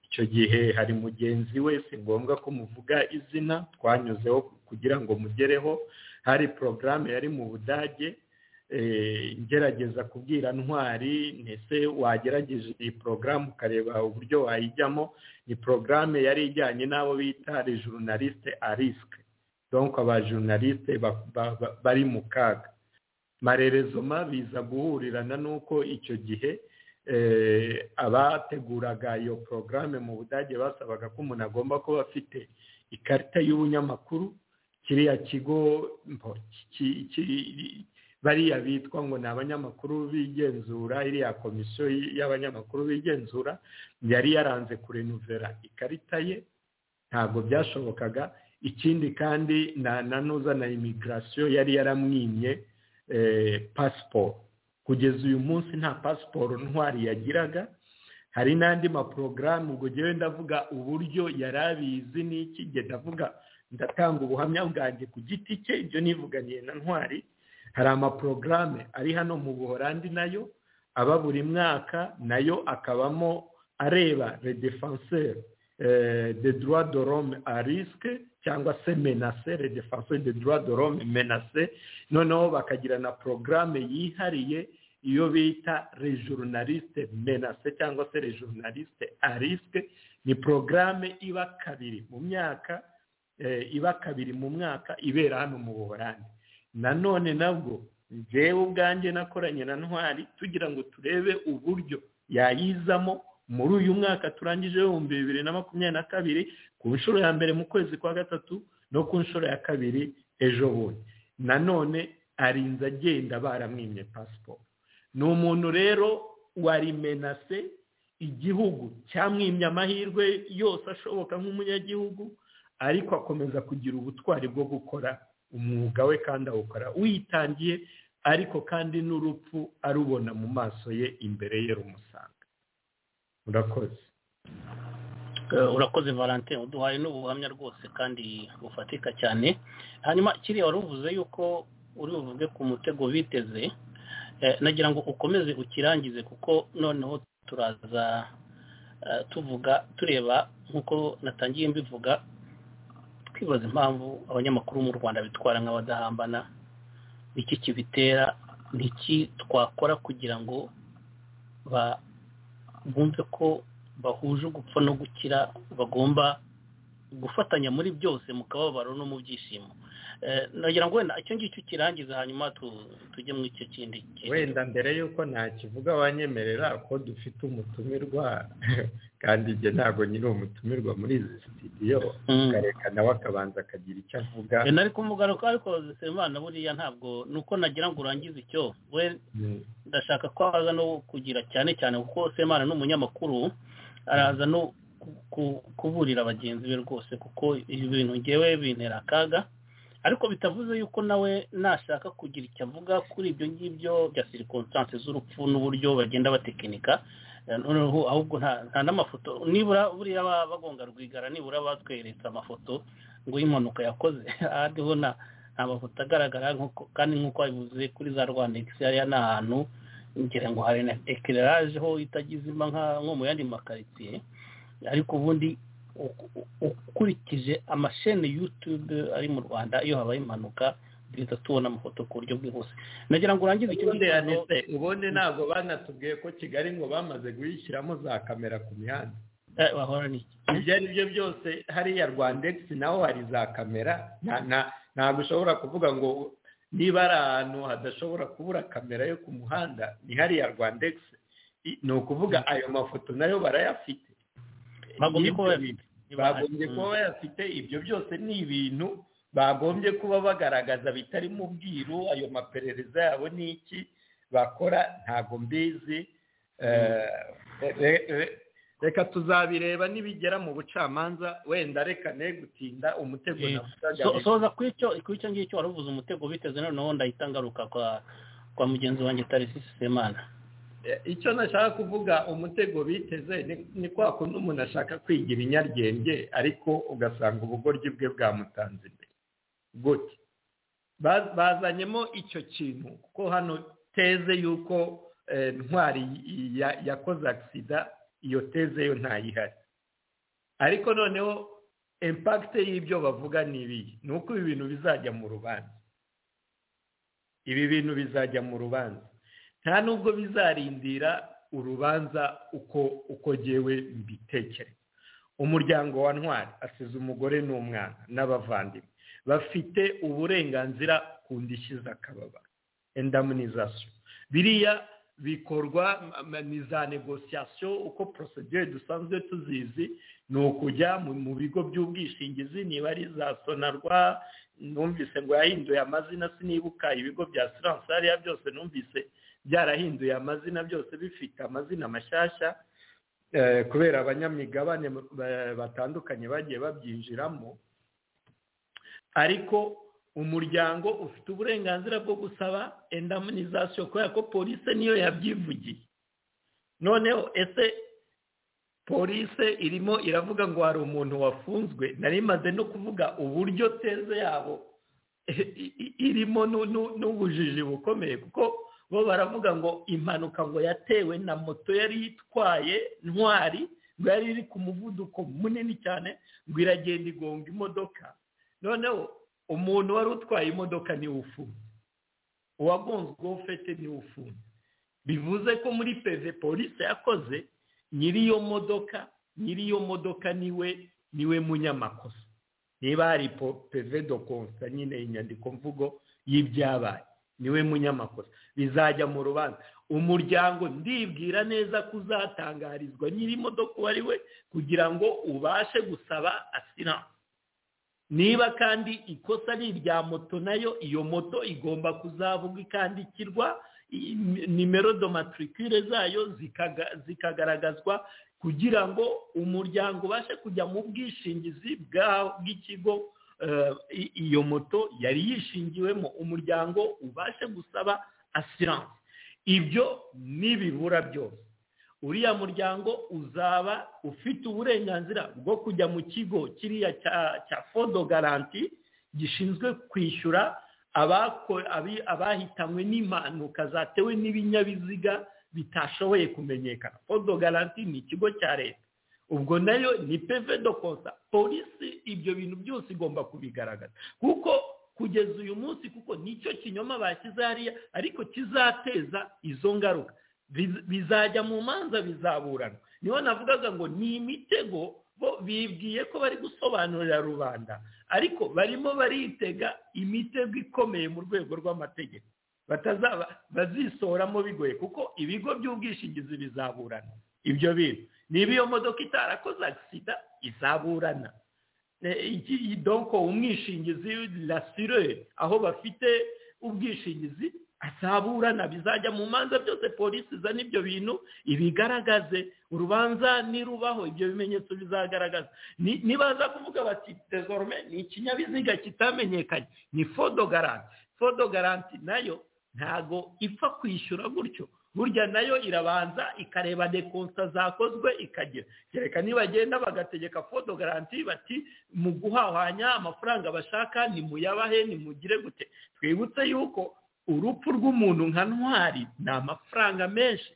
icyo gihe hari mugenzi we si ngombwa ko muvuga izina twanyuzeho kugira ngo mugereho hari porogaramu yari mu budage ngerageza kubwira ntwari ndetse wagerageje iyi porogaramu ukareba uburyo wayijyamo ni porogaramu yari ijyanye n'abo bita rejurunalisite arisike donko abajurunalisite bari mu kaga marerezoma biza guhurirana n'uko icyo gihe abateguraga iyo porogaramu mu budage basabaga ko umuntu agomba kuba afite ikarita y'ubunyamakuru kiriya kigo bariya bitwa ngo ni abanyamakuru bigenzura iriya komisiyo y'abanyamakuru bigenzura yari yaranze kurenuvera ikarita ye ntabwo byashobokaga ikindi kandi na nuza na imigirasiyo yari yaramwimye pasiporo kugeza uyu munsi nta pasiporo ntwari yagiraga hari n'andi maporogaramu ubwo ngewe ndavuga uburyo yari abizi n'iki ndavuga ndatanga ubuhamya bwanjye ku giti cye ibyo nivuganiye na ntwari hari amaporogaramu ari hano mu buhorandi nayo aba buri mwaka nayo akabamo areba le defenseur de droit de l'homme à risque cyangwa se menase le defenseur de droit de l'homme menase noneho bakagira na porogaramu yihariye iyo bita rejurunaliste menase cyangwa se rejurunaliste à risque ni porogaramu iba kabiri mu myaka iba kabiri mu mwaka ibera hano mu buhorandi nanone nabwo njyewe ubwanjye nakoranye na ntwari tugira ngo turebe uburyo yayizamo muri uyu mwaka turangije ibihumbi bibiri na makumyabiri na kabiri ku nshuro ya mbere mu kwezi kwa gatatu no ku nshuro ya kabiri ejo bundi nanone arinze agenda baramwimye pasiporo ni umuntu rero warimenase igihugu cyamwimye amahirwe yose ashoboka nk'umunyagihugu ariko akomeza kugira ubutwari bwo gukora umwuga we kandi awukora witangiye ariko kandi n'urupfu arubona mu maso ye imbere ye rumusanga urakoze urakoze valentin uduhaye n'ubuhamya rwose kandi bufatika cyane hanyuma kiriya wari uvuze yuko uri buvuge ku mutego biteze nagira ngo ukomeze ukirangize kuko noneho turaza tuvuga tureba nk'uko natangiye mbivuga twibaza impamvu abanyamakuru mu rwanda bitwara nk'abadahambana iki kibitera n'iki twakora kugira ngo bumve ko bahuje ugupfa no gukira bagomba gufatanya muri byose mu kababaro no mu byishimo nagira ngo wenda icyo ngicyo kirangiza hanyuma tujye mu icyo kindi wenda mbere y'uko ntakivuga wanyemerera ko dufite umutumirwa kandi njye ntabwo nyiri umutumirwa muri izi sitidiyo akareka nawe akabanza akagira icyo avuga nari kumugaruka ariko zisemana buriya ntabwo ni uko nagira ngo urangize icyo we ndashaka ko haza no kugira cyane cyane kuko semana ni umunyamakuru araza no kuburira bagenzi be rwose kuko ibintu ngewe bintera akaga ariko bitavuze yuko nawe nashaka kugira icyo avuga kuri ibyo ngibyo bya sirikonsanse z'urupfu n'uburyo bagenda batekinika noneho ahubwo nta n'amafoto nibura buriya bagonga rwigara nibura batweretse amafoto ngo y'impanuka yakoze ahariho nta mafoto agaragara kandi nk'uko wabivuze kuri za rwanda hariya ni ahantu ngira ngo hari na ekireraje ho itagizima nko mu yandi makaritsiye ariko ubundi ukurikije amasheni yutube ari mu rwanda iyo habaye impanuka duhita tubona amafoto ku buryo bwihuse nagira ngo urangize icyo ngicyo ubundi ntabwo banatubwiye ko kigali ngo bamaze guhishyiramo za kamera ku mihanda bahorana iki ibyo ari byo byose hariya rwandegisi naho hari za kamera ntabwo ushobora kuvuga ngo niba ari ahantu hadashobora kubura kamera yo ku muhanda ni hariya rwandegisi ni ukuvuga ayo mafoto nayo barayafite bagombye kuba bayafite bagombye kuba bayafite ibyo byose ni ibintu bagombye kuba bagaragaza bitari mu bwiru ayo maperereza yabo ni iki bakora ntabwo mbizi reka tuzabireba nibigera mu bucamanza wenda reka ne gutinda umutego So- soza ku icyo ku icyo ngicyo wari uvuze umutego biteze noneho ndahita ngaruka kwa kwa mugenzi wanjye tarisisi semana icyo nashaka kuvuga umutego biteze ni- ni kwa kundi umuntu ashaka kwigira inyaryenge ariko ugasanga ubugoryi bwe bwamutanze imbere gute Ba- bazanyemo icyo kintu kuko hano teze y'uko eh, ntwari ya- yakoze agisida iyo teze yo ntayihari ariko noneho impakite y'ibyo bavuga ni ibiyi ni uko ibi bintu bizajya mu rubanza ibi bintu bizajya mu rubanza nta nubwo bizarindira urubanza uko uko jyewe mbitekereza umuryango wa ntwari asize umugore n'umwana n'abavandimwe bafite uburenganzira ku ndishyi z'akababaro endamunizasiyo biriya bikorwa m- ni za negosiyasiyo uko porosedire dusanzwe tuzizi ni ukujya mu mu bigo by'ubwishingizi niba ari za sonarwa numvise ngo yahinduye amazina sinibuka ibigo bya siranse hariya byose numvise byarahinduye amazina byose bifite amazina mashyashya eh, kubera abanyamigabane ba- batandukanye bagiye babyinjiramo ariko umuryango ufite uburenganzira bwo gusaba endamunizasiyo kubera ko polisi niyo yabyivugiye noneho ese polisi irimo iravuga ngo hari umuntu wafunzwe nari imaze no kuvuga uburyo teze yabo irimo nu- nu- n'ubujiji bukomeye kuko bo baravuga ngo impanuka ngo yatewe na moto yari itwaye ntwari ngo yari iri ku muvuduko munini cyane ngo iragenda igonga imodoka noneho umuntu wari utwaye imodoka niwe ufunze uwagonzweho fete niwe ufunze bivuze ko muri peve polisi yakoze nyiri iyo modoka nyiri iyo modoka niwe niwe munyamakosa niba hari po- peve do konsa nyine inyandikomvugo y'ibyabaye niwe munyamakosa bizajya mu rubanza umuryango ndibwira neza ko uzatangarizwa nyiri imodoka uwo ari we kugira ngo ubashe gusaba asiranse niba kandi ikosa ari irya moto nayo iyo moto igomba kuzavuga ikandikirwa i- i- nimero domatricule zayo zikaga- zikagaragazwa kugira ngo umuryango ubashe kujya mu bwishingizi bwa- bw'ikigo eh, i- iyo moto yari yishingiwemo umuryango ubashe gusaba asiranse ibyo nibibura byose uriya muryango uzaba ufite uburenganzira bwo kujya mu kigo kiriya cya cya fodo garanti gishinzwe kwishyura abako- abi- abahitanywe n'impanuka zatewe n'ibinyabiziga bitashoboye kumenyekana fodo garanti ni ikigo cya leta ubwo nayo ni peve do konsa polisi ibyo bintu byose igomba kubigaragaza kuko kugeza uyu munsi kuko nicyo kinyoma bashyize hariya ariko kizateza izo ngaruka Biz- bizajya mu manza bizaburana niho navugaga ngo ni imitego bo bibwiye ko bari gusobanurira rubanda ariko barimo baritega imitego ikomeye mu rwego rw'amategeko batazaba bazisoramo bigoye kuko ibigo by'ubwishingizi bizaburana ibyo bintu niba iyo modoka itarakoze agisida izaburana Eh, iki donko umwishingizi rasire aho bafite ubwishingizi azaburana bizajya mu manza byose polisi izana ibyo bintu ibigaragaze urubanza nirubaho ibyo bimenyetso bizagaragaza Ni- nibaza kuvuga bati desorome ni ikinyabiziga kitamenyekanye ni fodo garanti fodo garanti nayo ntago ipfa kwishyura gutyo burya nayo irabanza ikareba dekonsa zakozwe ikagera kereka nibagenda bagategeka fodo garanti bati mu guhahanya amafaranga bashaka ni muyabahe ni mugire gute twibutse yuko urupfu rw'umuntu nka ntwari ni amafaranga menshi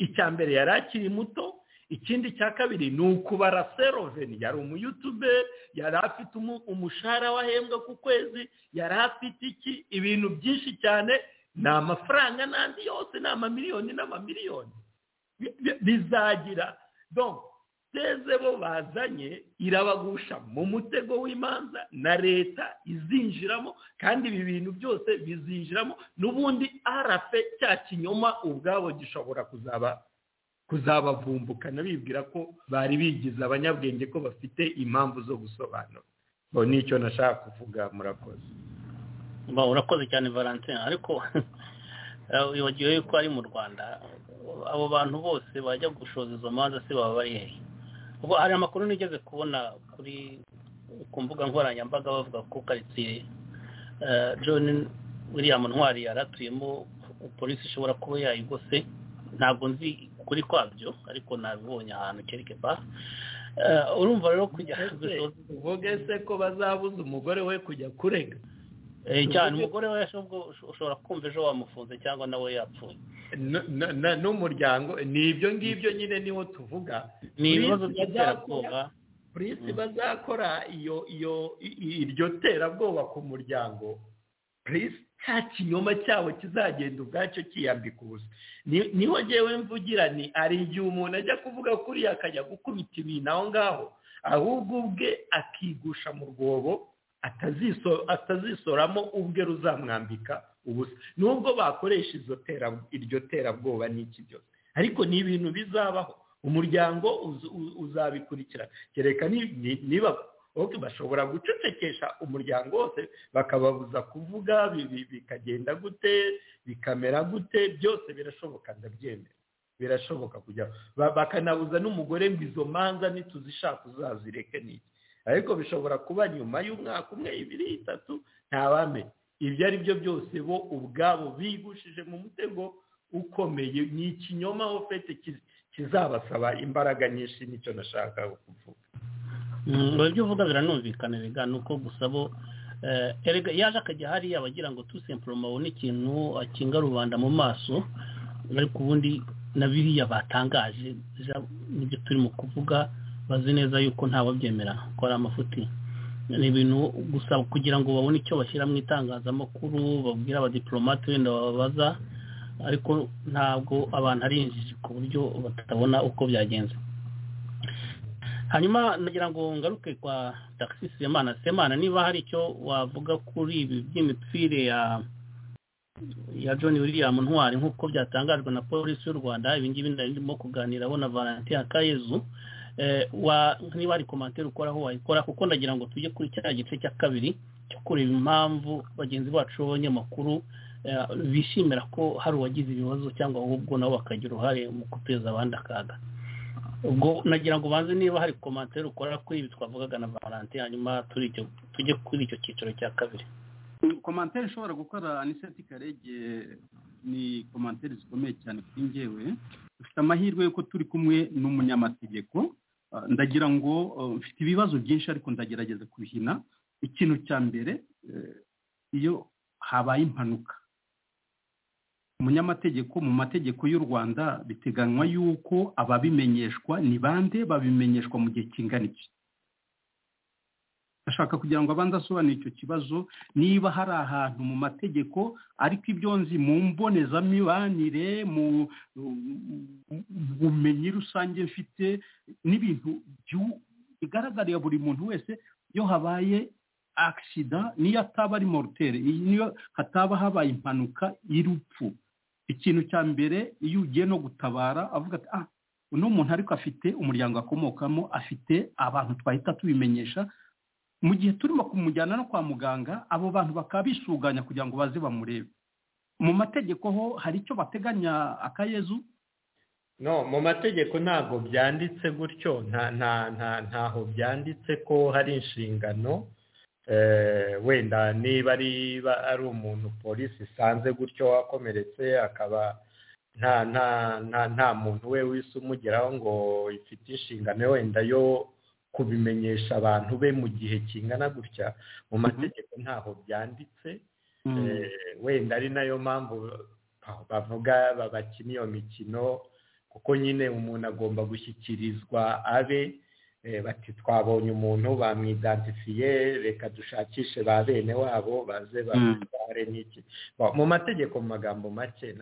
icya mbere yari akiri muto ikindi cya kabiri ni ukubara seroveni yari umuyutube yari afite umu- umushahara wahembwa ku kwezi yari afite iki ibintu byinshi cyane ni amafaranga n'andi yose ni amamiliyoni n'amamiliyoni bi- bi- bizagira donc basezemo bazanye irabagusha mu mutego w'imanza na leta izinjiramo kandi ibi bintu byose bizinjiramo n'ubundi arafe cya kinyoma ubwabo gishobora kuzaba kuzabavumbukana bibwira ko bari bigize abanyabwenge ko bafite impamvu zo gusobanura ngo nicyo nashaka kuvuga murakoze urakoze cyane valentin ariko wibagiwe yuko ari mu rwanda abo bantu bose bajya gushoza izo manza se baba bari hehe ubwo hari amakuru nigeze kubona kuri ku mbuga nkoranyambaga bavuga ko karitsiye john william ntwari yaratuyemo polisi ishobora kuba yayigose ntabwo nzi kuri kwabyo ariko nabibonye ahantu kereke ba urumva rero kujya uvuge se ko bazabuza umugore we kujya kurega cyane umugore we ushobora kumva ejo wamufunze cyangwa nawe yapfuye n'umuryango ni ibyo ngibyo nyine niwo tuvuga ni ibibazo by'iterabwoba polisi bazakora iyo iyo iryo terabwoba ku muryango polisi nta kinyoma cyabo kizagenda ubwacyo kiyambika ubusa niho ngewe mvugira ni hari igihe umuntu ajya kuvuga kuriya akajya gukubita ibintu aho ngaho ahubwo ubwe akigusha mu rwobo atazisoramo ubwe ruzamwambika ubusa nubwo bakoresha iryo terabwoba n'iki byose ariko ni ibintu bizabaho umuryango uzabikurikirana kereka niba bashobora gucecekesha umuryango wose bakababuza kuvuga bikagenda gute bikamera gute byose birashoboka ndabyemera birashoboka kujya bakanabuza n'umugore ngo izo manza ntituzishaka uzazireke n'iki ariko bishobora kuba nyuma y'umwaka umwe ibiri itatu ntabamenya ibyo ari byo byose bo ubwabo bigushije mu mutego ukomeye ni ikinyoma ofete kizabasaba imbaraga nyinshi nicyo nashakaga kuvuga ibyo uvuga biranumvikana biga ni uko gusa bo erega yaje akajya hariya abagira ngo tusemporoma ni ikintu akinga rubanda mu maso ariko ubundi na biriya batangaje nibyo turimo kuvuga bazi neza yuko ntababyemera ko ari amafuti ni ibintu gusa kugira ngo babone icyo bashyira mu itangazamakuru babwira abadiporomate wenda bababaza ariko ntabwo abantu ari injiji ku buryo batabona uko byagenze hanyuma nagira ngo ngaruke kwa tagisi semana semana niba hari icyo wavuga kuri ibi by'imitwire ya ya john william ntwari nk'uko byatangajwe na polisi y'u rwanda ibi ngibi ndimo kuganiraho na valentin kayezu niba hari komantere ukoraho wayikora kuko ndagira ngo tujye kuri cya gice cya kabiri cyo kureba impamvu bagenzi bacu b'abanyamakuru bishimira ko hari uwagize ibibazo cyangwa ahubwo nabo bakagira uruhare mu guteza abandi akaga ubwo nagira ngo ubanze niba hari komantere ukora kuri ibi twavugaga na valantin hanyuma tujye kuri icyo cyiciro cya kabiri komantere ishobora gukora aniseti karege ni komantere zikomeye cyane kuri ngewe dufite amahirwe y'uko turi kumwe n'umunyamategeko ndagira ngo mfite ibibazo byinshi ariko ndagerageza kubihina ikintu cya mbere iyo habaye impanuka umunyamategeko mu mategeko y'u rwanda biteganywa yuko ababimenyeshwa ni bande babimenyeshwa mu gihe kingana iki ndashaka kugira ngo abanze asobanure icyo kibazo niba hari ahantu mu mategeko ariko ibyo nzi mu mbonezamibanire mu bumenyi rusange mfite n'ibintu bigaragarira buri muntu wese iyo habaye agisida niyo ataba ari morutere niyo hataba habaye impanuka y'urupfu ikintu cya mbere iyo ugiye no gutabara avuga ati ah uno muntu ariko afite umuryango akomokamo afite abantu twahita tubimenyesha mu gihe turimo kumujyana no kwa muganga abo bantu bakaba bisuganya kugira ngo baze bamurebe mu mategeko ho hari icyo bateganya akayezu no mu mategeko ntabwo byanditse gutyo ntaho byanditse ko hari inshingano wenda niba ari umuntu polisi isanze gutyo wakomeretse akaba nta nta nta nta muntu we wese umugeraho ngo ifite inshingano wenda yo kubimenyesha abantu be mu gihe kingana gutya mu mategeko ntaho byanditse wenda ari nayo mpamvu bavuga babakina iyo mikino kuko nyine umuntu agomba gushyikirizwa abe bati twabonye umuntu bamwidantifiye reka dushakishe ba bene wabo baze babare n'iki mu mategeko mu magambo make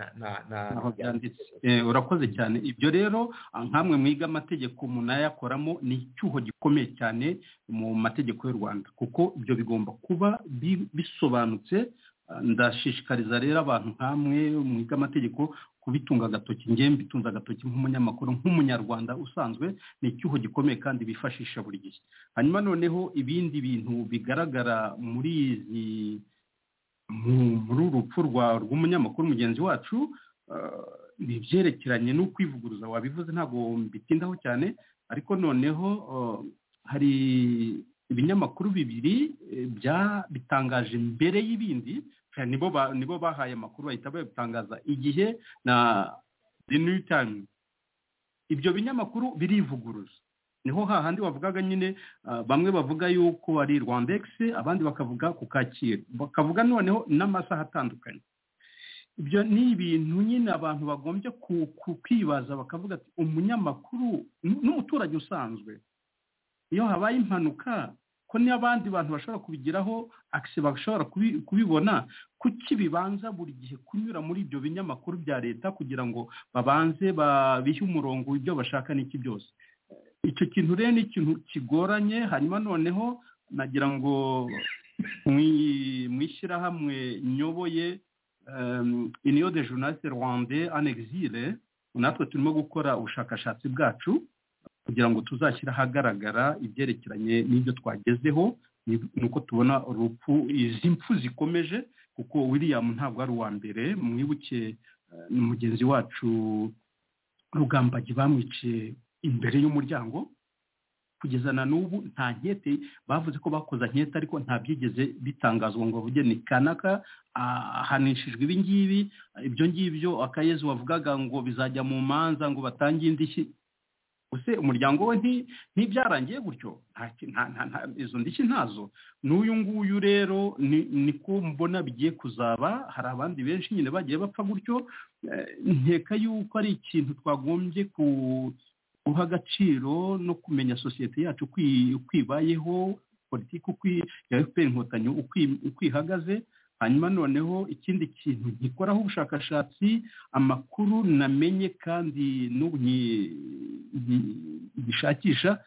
aho byanditse urakoze cyane ibyo rero nkamwe mwiga amategeko munayakoramo ni icyuho gikomeye cyane mu mategeko y'u rwanda kuko ibyo bigomba kuba bisobanutse ndashishikariza rero abantu nk'amwe mwiga amategeko kubitunga agatoki ngewe mbitunze agatoki nk'umunyamakuru nk'umunyarwanda usanzwe ni icyuho gikomeye kandi bifashisha buri gihe hanyuma noneho ibindi bintu bigaragara muri izi muri uru rupfu rw'umunyamakuru mugenzi wacu ni ibyerekeranye n'ukwivuguruza wabivuze ntabwo mbitindaho cyane ariko noneho hari ibinyamakuru bibiri bitangaje mbere y'ibindi nibo nibo bahaye amakuru bahita babitangaza igihe na the new time ibyo binyamakuru birivuguruza niho hahandi bavugaga nyine bamwe bavuga yuko ari rwandex abandi bakavuga ku kacyiru bakavuga noneho n'amasaha atandukanye ibyo ni ibintu nyine abantu bagombye kwibaza bakavuga ati umunyamakuru n'umuturage usanzwe iyo habaye impanuka ko n'abandi bantu bashobora kubigiraho akisi bashobora kubibona kuki bibanza buri gihe kunyura muri ibyo binyamakuru bya leta kugira ngo babanze babihe umurongo ibyo bashaka n'iki byose icyo kintu rero ni ikintu kigoranye hanyuma noneho nagira ngo mu ishyirahamwe nyoboye iniyo de journaliste rwande anexire natwe turimo gukora ubushakashatsi bwacu kugira ngo tuzashyire ahagaragara ibyerekeranye n'ibyo twagezeho ni uko tubona urupfu izi mpfu zikomeje kuko william ntabwo ari uwa mbere mwibuke mugenzi wacu rugambagi bamwiciye imbere y'umuryango kugeza na n'ubu nta nkete bavuze ko bakoze nkete ariko nta byigeze bitangazwa ngo bavuge ni kanaka ahanishijwe ibi ngibi ibyo ngibyo akayezi wavugaga ngo bizajya mu manza ngo batange indishyi ese umuryango we ntibyarangiye gutyo izo ndishyi ntazo n'uyu nguyu rero niko mbona bigiye kuzaba hari abandi benshi nyine bagiye bapfa gutyo nkeka yuko ari ikintu twagombye guha agaciro no kumenya sosiyete yacu uko ibayeho politiki uko ya efuperi inkotanyi uko ihagaze hanyuma noneho ikindi kintu gikoraho ubushakashatsi amakuru namenye kandi n'ubu gishakisha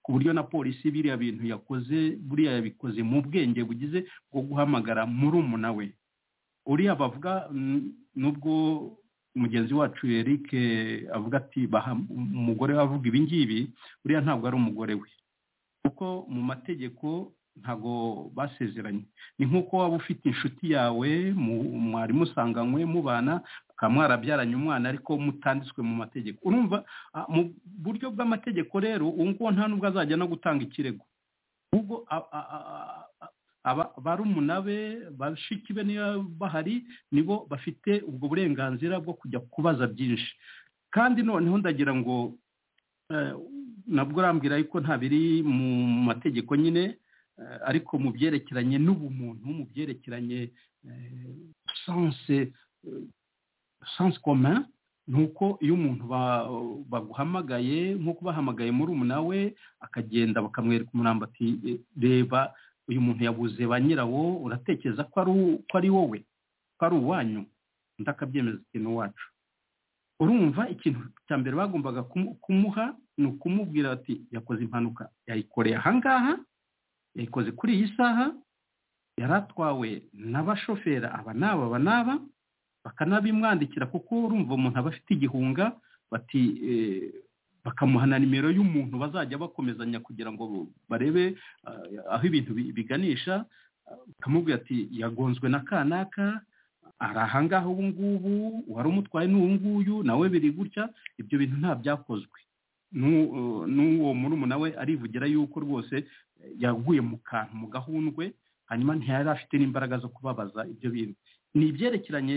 ku buryo na polisi biriya bintu yakoze buriya yabikoze mu bwenge bugize bwo guhamagara muri umuna we uriya bavuga nubwo mugenzi wacu Eric avuga ati umugore we avuga ibingibi uriya ntabwo ari umugore we kuko mu mategeko ntabwo basezeranye ni nk'uko waba ufite inshuti yawe mwari musanganywe mubana mukaba mwarabyaranye umwana ariko mutanditswe mu mategeko urumva mu buryo bw'amategeko rero ubu ngubu nta nubwo azajya no gutanga ikirego ubwo barumuna be bashiki be niyo bahari nibo bafite ubwo burenganzira bwo kujya kubaza byinshi kandi noneho ndagira ngo nabwo urambwira yuko nta biri mu mategeko nyine ariko mu byerekeranye n'ubumuntu mu byerekeranye sanse koma ni uko iyo umuntu baguhamagaye nk'uko bahamagaye muri we akagenda bakamwereka umurambo ati reba uyu muntu yabuze ba nyirawo uratekereza ko ari wowe ko ari uwanyu ndakabyemeza ikintu wacu urumva ikintu cya mbere bagombaga kumuha ni ukumubwira ati yakoze impanuka yayikoreye ahangaha yayikoze kuri iyi saha yari atwawe n'abashoferi aba n'aba aba n'aba bakanabimwandikira kuko urumva umuntu aba afite igihunga bati bakamuha na nimero y'umuntu bazajya bakomezanya kugira ngo barebe aho ibintu biganisha bakamubwira ati yagonzwe na kanaka ari ahangaha ubu ngubu wari umutwaye n'ubu nguyu nawe biri gutya ibyo bintu nta byakozwe n'uwo murumuna we arivugira yuko rwose yaguye mu kantu mu gahundwe hanyuma ntiyari afite n'imbaraga zo kubabaza ibyo bintu ni ibyerekeranye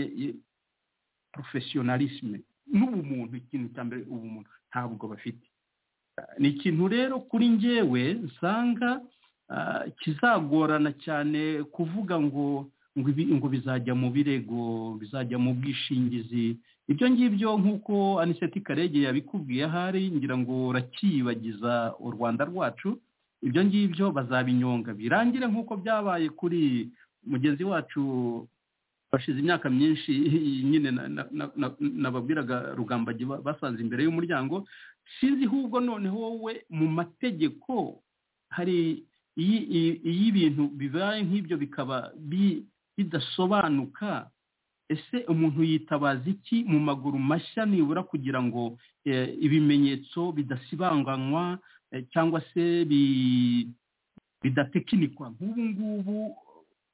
porofesiyonalisme n'ubumuntu ikintu cya mbere ubumuntu ntabwo bafite ni ikintu rero kuri njyewe nsanga kizagorana cyane kuvuga ngo ngo ibi ngo bizajya mu birego bizajya mu bwishingizi ibyo ngibyo nk'uko aniseti karege yabikubwiye ahari ngira ngo uracyibagiza u rwanda rwacu ibyo ngibyo bazabinyonga birangire nk'uko byabaye kuri mugenzi wacu bashize imyaka myinshi nyine nababwiraga rugambagi basanze imbere y'umuryango sinzi ahubwo noneho wowe mu mategeko hari iyo ibintu bibaye nk'ibyo bikaba bidasobanuka ese umuntu yitabaza iki mu maguru mashya nibura kugira ngo ibimenyetso bidasibanganywa cyangwa se bidatekinikwa nk'ubu ngubu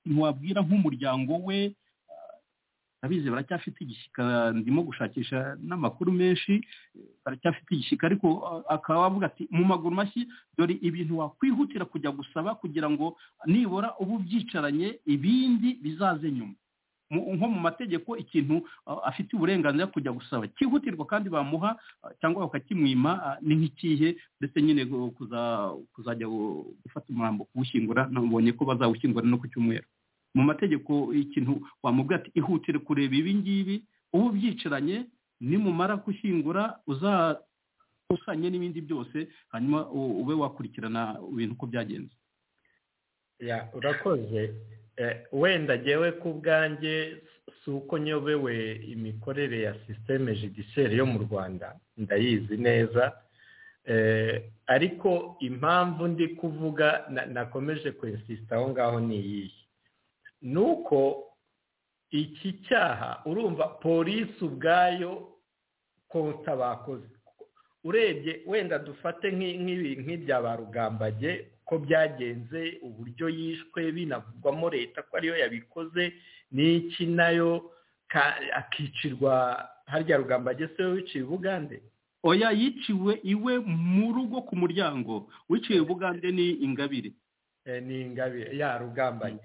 ntiwabwira nk'umuryango we abizi baracyafite igishyika ndimo gushakisha n'amakuru menshi baracyafite igishyika ariko akaba avuga ati mu maguru mashyi dore ibintu wakwihutira kujya gusaba kugira ngo nibura ubu byicaranye ibindi bizaze nyuma nko mu mategeko ikintu afite uburenganzira kujya gusaba cyihutirwa kandi bamuha cyangwa bakakimwima ni nk'ikihe ndetse nyine kuzajya gufata umurambo kuwushyingura nabonye ko bazawushyingura no ku cyumweru mu mategeko ikintu wamubwira ati ihutire kureba ibi ngibi ubu byicaranye nimumara gushyingura uzakusanye n'ibindi byose hanyuma ube wakurikirana ibintu uko byagenze urakoze wenda ngewe ku bwanjye si uko nyobewe imikorere ya sisiteme judiciaire yo mu rwanda ndayizi neza ariko impamvu ndi kuvuga nakomeje kwensisita aho ngaho ni iyihe nuko iki cyaha urumva polisi ubwayo konta bakoze urebye wenda dufate nk'ibya ba rugambage ko byagenze uburyo yishwe binavugwamo leta ko ariyo yabikoze n'iki nayo akicirwa harya rugambage se wiciye ubugande oya yiciwe iwe mu rugo ku muryango wiciye ubugande ni ingabire ni ingabire ya rugambanye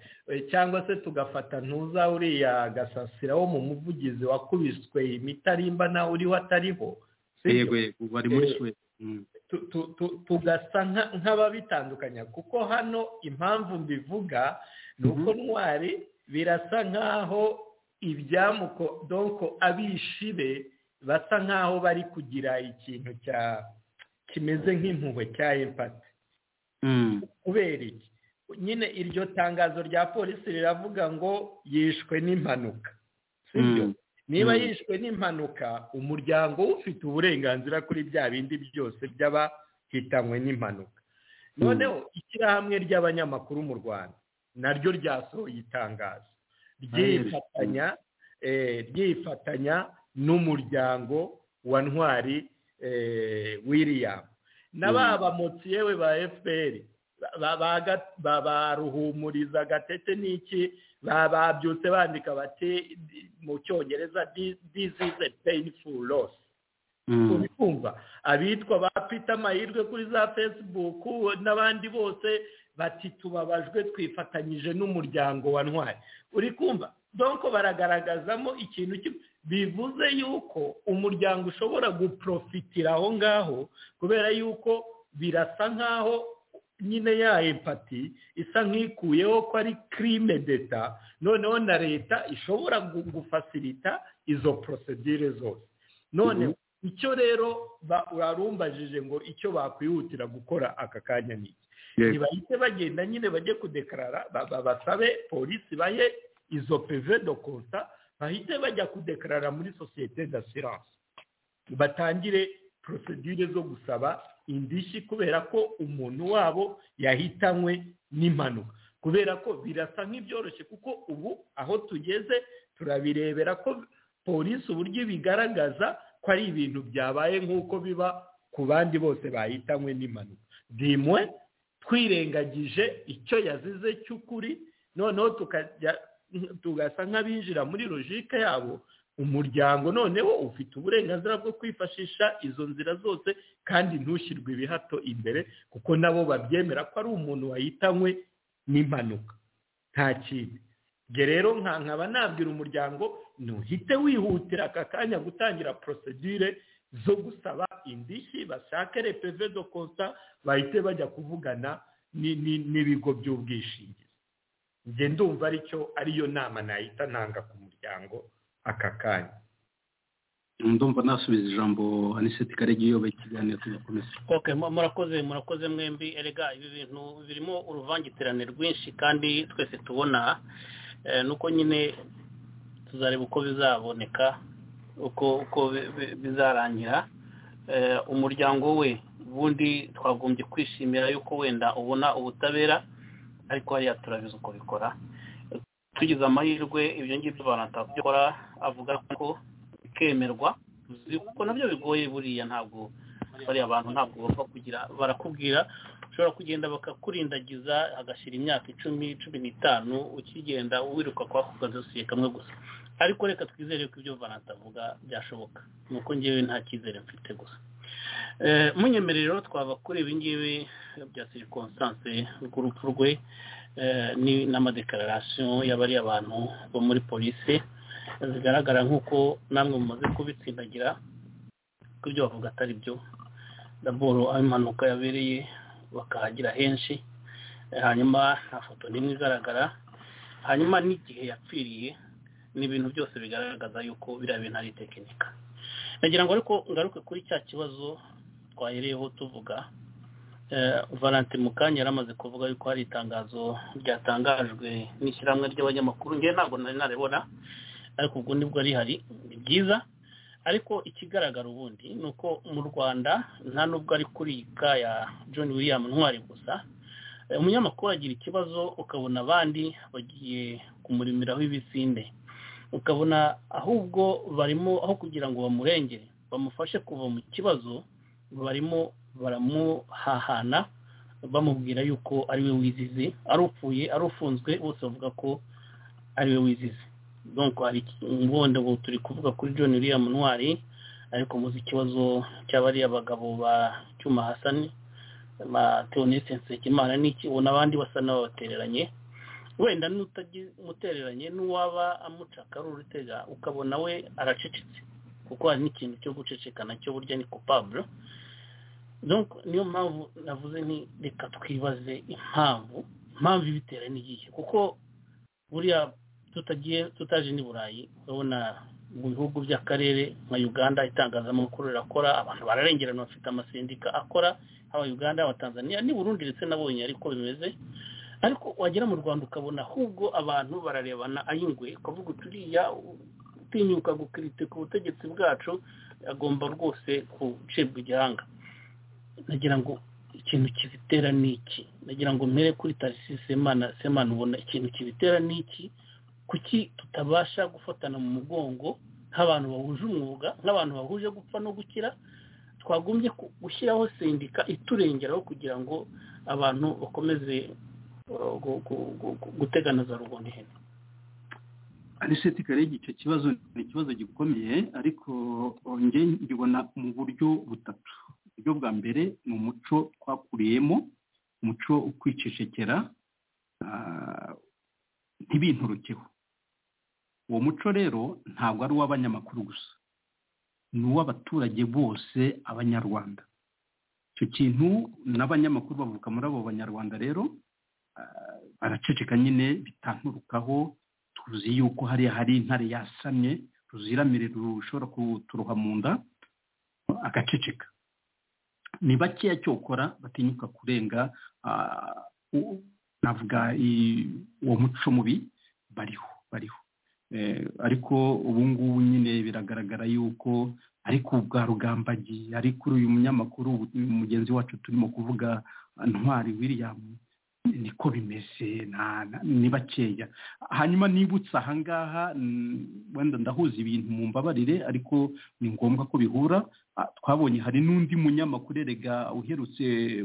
cyangwa se tugafata ntuza uriya gasasira wo mu muvugizi wakubiswe imitarimba nawe uriho atariho yego bari muri suwede tugasa nk'ababitandukanya kuko hano impamvu mbivuga ni uko ntwari birasa nk'aho ibyamuko doko abishi be basa nk'aho bari kugira ikintu cya kimeze nk'impuhwe cya empati kubera iki nyine iryo tangazo rya polisi riravuga ngo yishwe n'impanuka sibyo niba yishwe n'impanuka umuryango ufite uburenganzira kuri bya bindi byose by'abahitanywe n'impanuka noneho ishyirahamwe ry'abanyamakuru mu rwanda naryo ryasohoye itangazo ryifatanya ryifatanya n'umuryango wa ntwari william na ba bamotsi yewe ba fpr baruhumuriza gatete n'iki babyutse bandika bati mu cyongereza dizize peyinifu losi ubikumva abitwa ba pita amahirwe kuri za fesibuku n'abandi bose bati tubabajwe twifatanyije n'umuryango wa ntwari uri kumva donko baragaragazamo ikintu kimwe bivuze yuko umuryango ushobora guprofitira aho ngaho kubera yuko birasa nk'aho nyine ya empati isa nk'ikuyeho ko ari kirime deta noneho na leta ishobora gufasirita izo porosedire zose none icyo rero warumbajije ngo icyo bakwihutira gukora aka kanya n'iki ntibahite bagenda nyine bajye kudekarara basabe polisi baye izo peve do konta bahite bajya kudekarara muri sosiyete d'assurance batangire porosedire zo gusaba indishyi kubera ko umuntu wabo yahitanywe n'impanuka kubera ko birasa nk'ibyoroshye kuko ubu aho tugeze turabirebera ko polisi uburyo bigaragaza ko ari ibintu byabaye nk'uko biba ku bandi bose bahitanywe n'impanuka bimwe twirengagije icyo yazize cy'ukuri noneho tukajya tugasa nk'abinjira muri logike yabo umuryango noneho ufite uburenganzira bwo kwifashisha izo nzira zose kandi ntushyirwe ibihato imbere kuko nabo babyemera ko ari umuntu wahitanywe n'impanuka nta kindi ubwo rero nkaba nabwira umuryango ntuhite wihutira aka kanya gutangira porosedire zo gusaba indishyi bashake repeve do konsa bahite bajya kuvugana n'ibigo by'ubwishingizi njye ndumva aricyo ariyo nama nahita ntanga ku muryango aka kanya ndumva nasubiza ijambo aniseti karege iyoboye ikiganiro tugakomeza ok murakoze murakoze mwembi erega ibi bintu birimo uruvangitirane rwinshi kandi twese tubona nuko nyine tuzareba uko bizaboneka uko uko bizarangira umuryango we ubundi twagombye kwishimira yuko wenda ubona ubutabera ariko hariya turabizi uko bikora tugize amahirwe ibyo ngibyo bikora avuga ko bikemerwa kuko nabyo bigoye buriya ntabwo bariya bantu ntabwo bapfa kugira barakubwira ushobora kugenda bakakurindagiza hagashyira imyaka icumi cumi n'itanu ukigenda wiruka kwa kagasiye kamwe gusa ariko reka twizere ko ibyo valanta avuga byashoboka ni uko ngewe nta cyizere mfite gusa munyemerero twava kuri ibi ngibi bya sirikonsanse rw'urupfu rwe n'amadekararasiyo y'abariya abantu bo muri polisi zigaragara nk'uko namwe mumaze kubitsindagira ko ibyo bavuga atari byo raporo aho impanuka yabereye bakahagira henshi hanyuma nta foto n'imwe igaragara hanyuma n'igihe yapfiriye ni ibintu byose bigaragaza yuko biriya bintu ari tekinika nagira ngo ariko ngaruke kuri cya kibazo twahereyeho tuvuga valante mu kanya yari amaze kuvuga yuko hari itangazo ryatangajwe n'ishyirahamwe ry'abanyamakuru ngewe ntabwo nari naribona ariko ubwo nibwo rihari ni byiza ariko ikigaragara ubundi ni uko mu rwanda nta nubwo ari kuri iyi ka ya john william ntwari gusa umunyamakuru agira ikibazo ukabona abandi bagiye kumurimiraho ibisinde ukabona ahubwo barimo aho kugira ngo bamurengere bamufashe kuva mu kibazo barimo baramuhahana bamubwira yuko ari we wizize ari upfuye ari ufunzwe bose bavuga ko ari we wizize donko hari ubundi ubu turi kuvuga kuri john william ntwari ariko muzi ikibazo cy'abariya bagabo ba cyuma hasani ba teonese nsekimana n'iki ubona abandi basa n'ababatereranye wenda n'utamutereranye n'uwaba amuca akaruru utega ukabona we aracecetse kuko hari n'ikintu cyo guceceka nacyo burya ni kupaburo niyo mpamvu navuze ni reka twibaze impamvu impamvu ibitera n'igihe kuko buriya tutagiye tutaje n'i burayi urabona mu bihugu by'akarere nka uganda itangazamakuru rirakora abantu bararengerana bafite amasendika akora haba uganda haba tanzania ni burundi ndetse nabonye ariko bimeze ariko wagera mu rwanda ukabona ahubwo abantu bararebana ay'ingwe ukavuga uturiya utinyuka gukiritika ubutegetsi bwacu agomba rwose gucibwa igihanga nagira ngo ikintu kibitera ni iki nagira ngo mpere kuri tarisi semana semana ubona ikintu kibitera ni iki kuki tutabasha gufatana mu mugongo nk'abantu bahuje umwuga nk'abantu bahuje gupfa no gukira twagombye gushyiraho sendika iturengeraho kugira ngo abantu bakomeze guteganaza rubona ihene aniseti karege icyo kibazo ni ikibazo gikomeye ariko ngenge ngibona mu buryo butatu uburyo bwa mbere ni umuco twakuriyemo umuco ukwicecekera ntibinturukeho uwo muco rero ntabwo ari uw'abanyamakuru gusa ni uw'abaturage bose abanyarwanda icyo kintu n'abanyamakuru bavuka muri abo banyarwanda rero baraceceka nyine bitanturukaho tuzi yuko hariya hari intare yasamye ruziramire rushobora kuturuha mu nda agaceceka ni bakeya cyokora batinyuka kurenga navuga uwo muco mubi bariho bariho ariko ubu ngubu nyine biragaragara yuko ariko ubwa rugambagiye ariko uyu munyamakuru mugenzi wacu turimo kuvuga ntwari william niko bimeze ni bakeya hanyuma nibutse ahangaha wenda ndahuza ibintu mu mbabarire ariko ni ngombwa ko bihura twabonye hari n'undi munyamakuru erega uherutse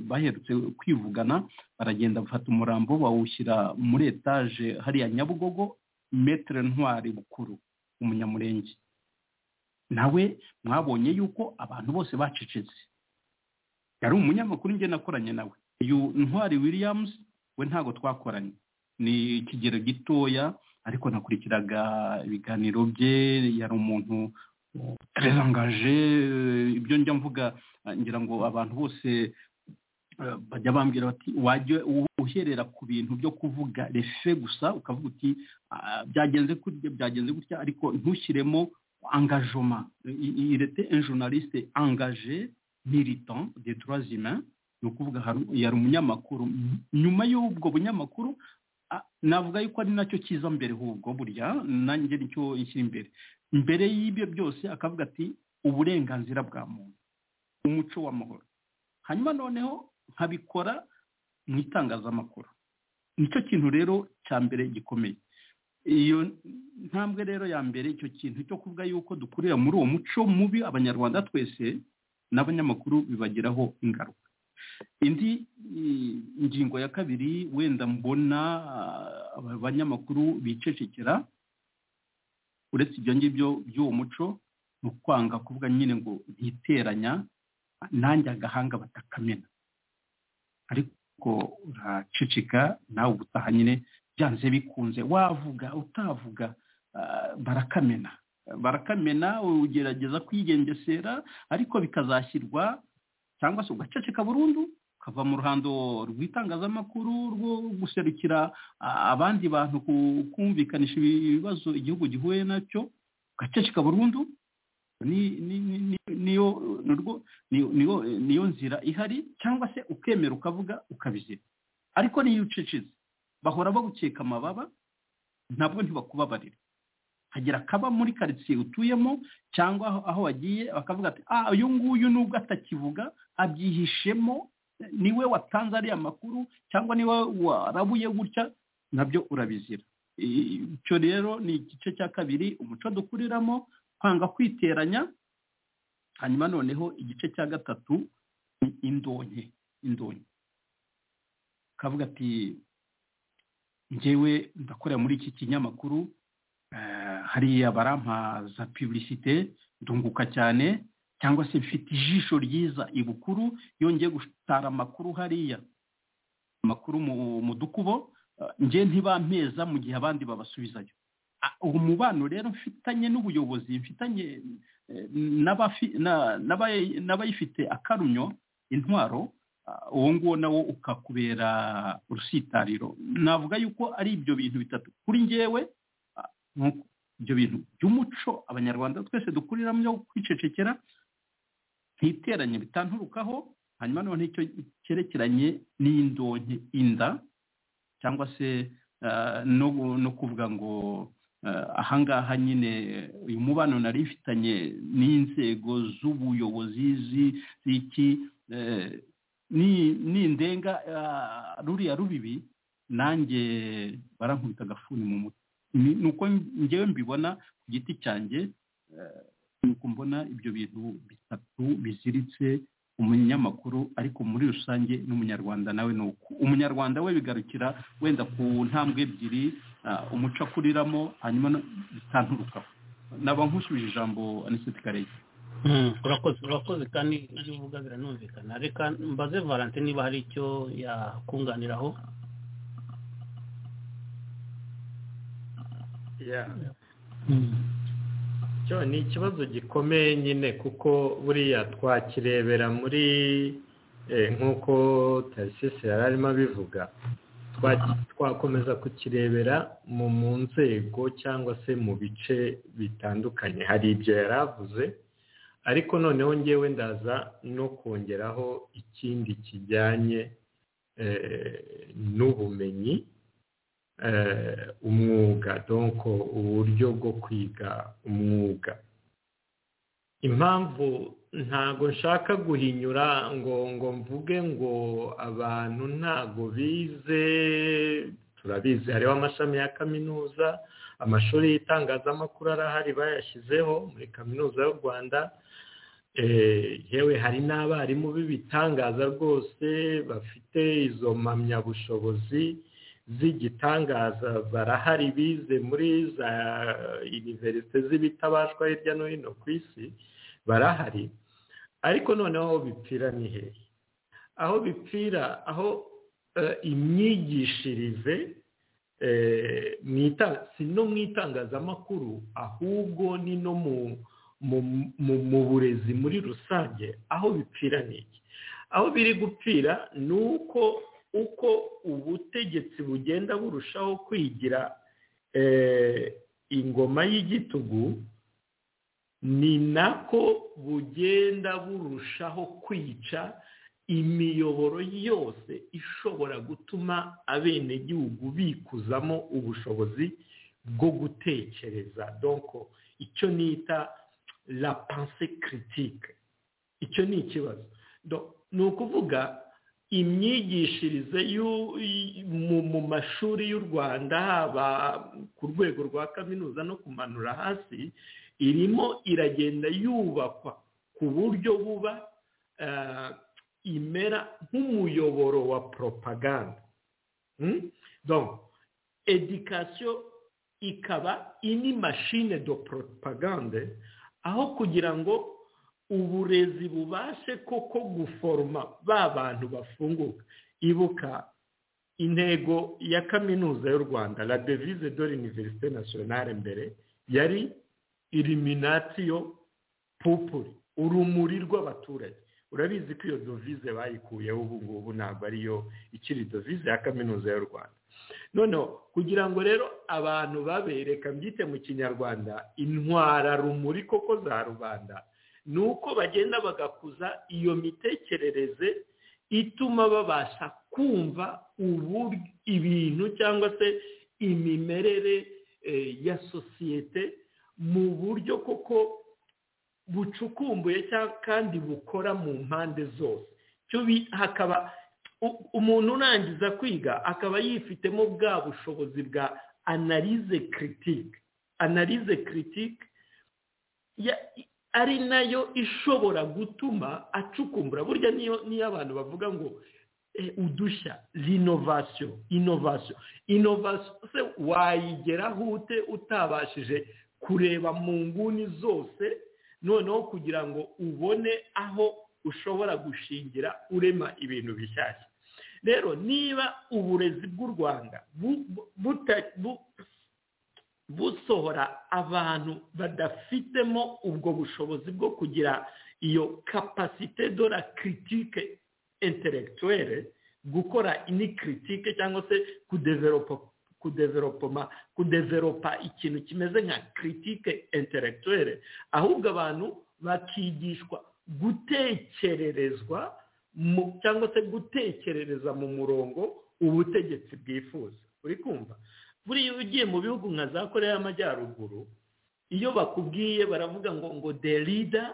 baherutse kwivugana baragenda bafata umurambo bawushyira muri etaje hariya nyabugogo metero ntwari bukuru umunyamurenge nawe mwabonye yuko abantu bose bacecetse yari umunyamakuru njye nakoranye nawe uyu ntwari williams we ntabwo twakoranye ni ikigero gitoya ariko nakurikiraga ibiganiro bye yari umuntu tererangaje ibyo njya mvuga ngira ngo abantu bose bajya bambwira bati wajya uherera ku bintu byo kuvuga refe gusa ukavuga uti byagenze gutya byagenze gutya ariko ntushyiremo angajoma irete enjonaliste angaje militant de trois humains ni ukuvuga yari umunyamakuru nyuma y'ubwo bunyamakuru navuga yuko ari nacyo cyiza mbere hubwo burya nanjye nicyo ishyira imbere mbere y'ibyo byose akavuga ati uburenganzira bwa muntu umuco w'amahoro hanyuma noneho nkabikora mu itangazamakuru nicyo kintu rero cya mbere gikomeye iyo ntambwe rero ya mbere icyo kintu cyo kuvuga yuko dukurira muri uwo muco mubi abanyarwanda twese n'abanyamakuru bibagiraho ingaruka indi ngingo ya kabiri wenda mbona abanyamakuru bicecekera uretse ibyo ngibyo by'uwo muco ni ukwanga kuvuga nyine ngo biteranya nanjye agahanga batakamena ariko uraceceka nawe ubutaha nyine byanze bikunze wavuga utavuga barakamena barakamena ugerageza kwigengesera ariko bikazashyirwa cyangwa se ugaceceka burundu ukava mu ruhando rw'itangazamakuru rwo guserukira abandi bantu kumvikanisha ibibazo igihugu gihuye nacyo ugaceceka burundu niyo nzira ihari cyangwa se ukemera ukavuga ukabizira ariko niyo ucecetse bahora bagukeka amababa ntabwo ntibakubabarira hagira akaba muri karitsiye utuyemo cyangwa aho wagiye bakavuga ati ah uyu nguyu nubwo atakivuga abyihishemo niwe watanze ariya makuru cyangwa niwe warabuye gutya nabyo urabizira icyo rero ni igice cya kabiri umuco dukuriramo kwanga kwiteranya hanyuma noneho igice cya gatatu ni indonke indonke ukavuga ati ngewe ndakorera muri iki kinyamakuru hariya barampaza pubulisite ndunguka cyane cyangwa se mfite ijisho ryiza ibukuru yongeye gutara amakuru hariya amakuru mu dukubo nge ntibampeza mu gihe abandi babasubizayo uwo mubano rero mfitanye n'ubuyobozi mfitanye n'abayifite akarumyo intwaro uwo nguwo nawo ukakubera urusitariro navuga yuko ari ibyo bintu bitatu kuri ngewe ibyo bintu by'umuco abanyarwanda twese dukuriramo byo kwicecekera ntiteranye bitanturukaho hanyuma noneho icyo cyerekeranye n'indonke inda cyangwa se no kuvuga ngo ahangaha nyine uyu mubano nari ifitanye n'inzego z'ubuyobozi z'iki n'indenga ruriya rubibi nanjye barankubita agafuni mu mutwe ni uko ngewe mbibona ku giti cyanjye ni uko mbona ibyo bintu bitatu biziritse umunyamakuru ariko muri rusange n'umunyarwanda nawe ni uko umunyarwanda we bigarukira wenda ku ntambwe ebyiri umuco akuriramo hanyuma bitanturukaho naba nkusubije ijambo aniseti karege urakoze urakoze kandi ibyo uvuga biranumvikana reka mbaze valante niba hari icyo yakunganiraho cyo ni ikibazo gikomeye nyine kuko buriya twakirebera muri nk'uko tarisisi yari arimo abivuga twakomeza kukirebera mu nzego cyangwa se mu bice bitandukanye hari ibyo yari avuze ariko noneho ngewe ndaza no kongeraho ikindi kijyanye n'ubumenyi umwuga donko uburyo bwo kwiga umwuga impamvu ntago nshaka guhinyura ngo ngo mvuge ngo abantu ntago bize turabizi hariho amashami ya kaminuza amashuri y'itangazamakuru arahari bayashyizeho muri kaminuza y'u rwanda yewe hari n'abarimu b'ibitangaza rwose bafite izo mpamyabushobozi z'igitangaza barahari bize muri za univerisite z'ibitabashwa hirya no hino ku isi barahari ariko noneho aho bipfira ni hehe aho bipfira aho imyigishirize si no mu itangazamakuru ahubwo ni no mu burezi muri rusange aho bipfira ni iki aho biri gupfira ni uko uko ubutegetsi bugenda burushaho kwigira ingoma y'igitugu ni nako bugenda burushaho kwica imiyoboro yose ishobora gutuma abenegihugu bikuzamo ubushobozi bwo gutekereza donko icyo nita la panse kiritike icyo ni ikibazo ni ukuvuga imyigishirize mu mashuri y'u rwanda haba ku rwego rwa kaminuza no kumanura hasi irimo iragenda yubakwa ku buryo buba imera nk'umuyoboro wa poropaganda edikasiyo ikaba ini mashine do poropagande aho kugira ngo uburezi bubashe koko guforoma ba bantu bafunguka ibuka intego ya kaminuza y'u rwanda la devise de l'université nationale mbere yari iriminatiyo pupuri urumuri rw'abaturage urabizi ko iyo dovize bayikuyeho ubu ngubu ntabwo ariyo ikiri dovize ya kaminuza y'u rwanda noneho kugira ngo rero abantu babereka mbyite mu kinyarwanda intwara rumuri koko za rubanda ni uko bagenda bagakuza iyo mitekerereze ituma babasha kumva ibintu cyangwa se imimerere ya sosiyete mu buryo koko bucukumbuye kandi bukora mu mpande zose hakaba umuntu urangiza kwiga akaba yifitemo bwa bushobozi bwa analize kiritike analize kiritike ari nayo ishobora gutuma acukumbura burya niyo abantu bavuga ngo udushya rinovasiyo inovasiyo inovasiyo se wayigeraho ute utabashije kureba mu nguni zose noneho kugira ngo ubone aho ushobora gushingira urema ibintu bishyashya rero niba uburezi bw'u rwanda busohora abantu badafitemo ubwo bushobozi bwo kugira iyo kapasite de la kiritike interegituwere gukora ini kiritike cyangwa se kudeveropoma kudeveropa ikintu kimeze nka kiritike interegituwere ahubwo abantu bakigishwa gutekererezwa cyangwa se gutekerereza mu murongo ubutegetsi bwifuza uri kumva buriya ugiye mu bihugu nka za koreya y'amajyaruguru iyo bakubwiye baravuga ngo ngo derida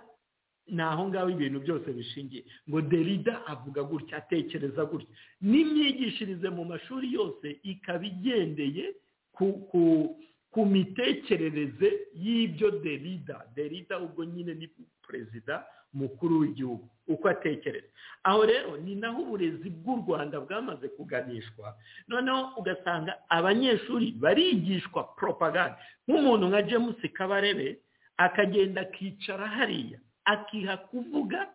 ni aho ngaho ibintu byose bishingiye ngo derida avuga gutya atekereza gutya n'imyigishirize mu mashuri yose ikaba igendeye ku mitekerereze y'ibyo derida derida ubwo nyine ni perezida mukuru w'igihugu uko atekereza aho rero ni naho uburezi bw'u rwanda bwamaze kuganishwa noneho ugasanga abanyeshuri barigishwa poropaganda nk'umuntu nka james kabarebe akagenda akicara hariya akiha kuvuga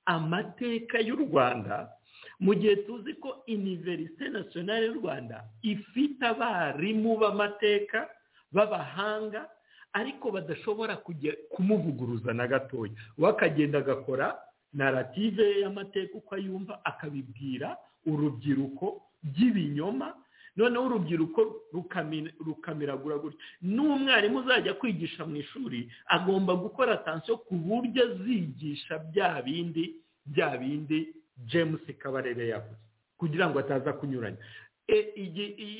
amateka y'u rwanda mu gihe tuzi ko iniverisite nasiyonari y'u rwanda ifite abarimu b'amateka b'abahanga ariko badashobora kujya kumuvuguruza na gatoya we akagenda agakora narrative y'amateka uko ayumva akabibwira urubyiruko by'ibinyoma noneho urubyiruko rukamiragura gutya n'umwarimu uzajya kwigisha mu ishuri agomba gukora atansiyo ku buryo azigisha bya bindi bya bindi james kabarebe yavuze kugira ngo ataza kunyuranya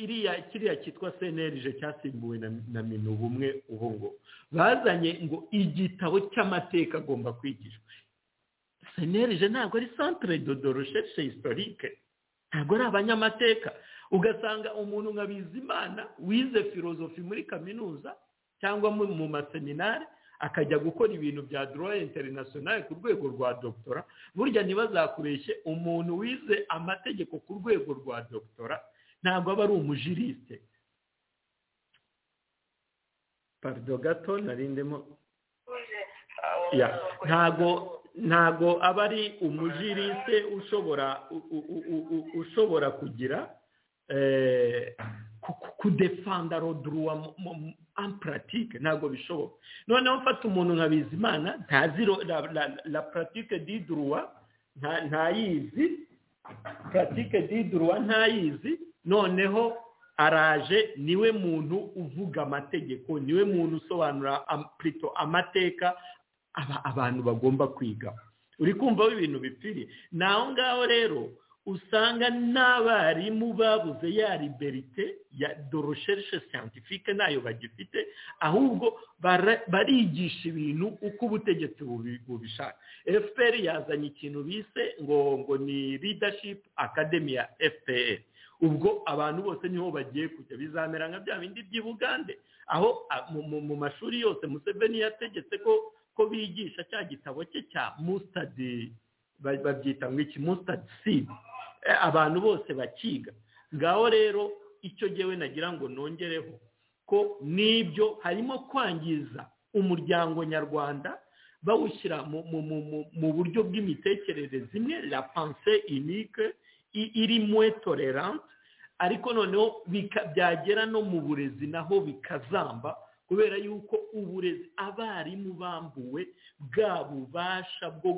iriya kiriya cyitwa senerije cyasimbuwe na minu bumwe ubu ngo bazanye ngo igitabo cy'amateka agomba kwigishwa senerije ntabwo ari santire dodo recherche historique ntabwo ari abanyamateka ugasanga umuntu nka bizimana wize filozofi muri kaminuza cyangwa mu maseminari akajya gukora ibintu bya doroya interinasiyonari ku rwego rwa dogitora burya ntibazakubeshye umuntu wize amategeko ku rwego rwa dogitora ntabwo aba ari umujirisite parido gato narindemo ntabwo ntabwo aba ari umujirisite ushobora ushobora kugira kudefanda roduruwa amparatike ntabwo bishoboka noneho mfata umuntu nka bizimana ntazi la paratike diduruwa ntayizi puratike diduru wa ntayizi noneho araje niwe muntu uvuga amategeko niwe muntu usobanura purito amateka abantu bagomba kwiga uri kumva ibintu bipfiriye ni aho ngaho rero usanga n'abarimu babuze ya liberite ya dorosherishe siyantifike ntayo bagifite ahubwo barigisha ibintu uko ubutegetsi bubishaka fpr yazanye ikintu bise ngo ngo ni leadership academy ya fpr ubwo abantu bose niho bagiye kujya bizamera nka bya bindi by'i bugande aho mu mashuri yose museveni yategetse ko ko bigisha cya gitabo cye cya musitadi babyita ngo iki musitadi sidi abantu bose bakiga ngaho rero icyo ngewe nagira ngo nongereho ko n'ibyo harimo kwangiza umuryango nyarwanda bawushyira mu buryo bw'imitekerereze imwe la panse inike iri mwe tolerante ariko noneho byagera no mu burezi naho bikazamba kubera yuko uburezi abarimu bambuwe bwa bubasha bwo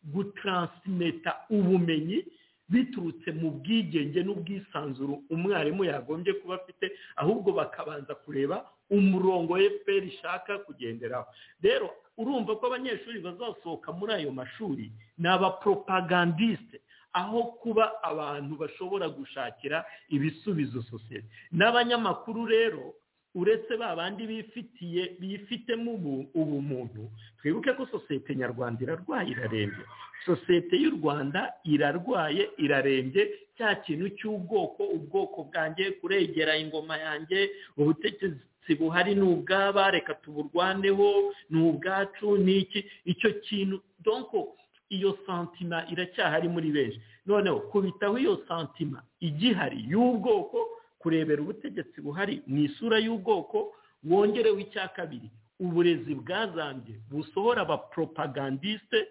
gutransimeta ubumenyi biturutse mu bwigenge n'ubwisanzuru umwarimu yagombye kuba afite ahubwo bakabanza kureba umurongo fpr ishaka kugenderaho rero urumva ko abanyeshuri bazasohoka muri ayo mashuri ni abaporopagandisite aho kuba abantu bashobora gushakira ibisubizo sosiyete n'abanyamakuru rero uretse ba bandi bifitiye bifitemo ubumuntu twibuke ko sosiyete nyarwanda irarwaye irarembye sosiyete y'u rwanda irarwaye irarembye cya kintu cy'ubwoko ubwoko bwanjye kuregera ingoma yanjye ubutegetsi buhari ni ubwaba reka tuburwaneho ni ubwacu ni iki icyo kintu donko iyo santima iracyahari muri benshi noneho kubitaho iyo santima igihari y'ubwoko kurebera ubutegetsi buhari mu isura y'ubwoko wongerewe icya kabiri uburezi bwazambye busohora abaporopagandisite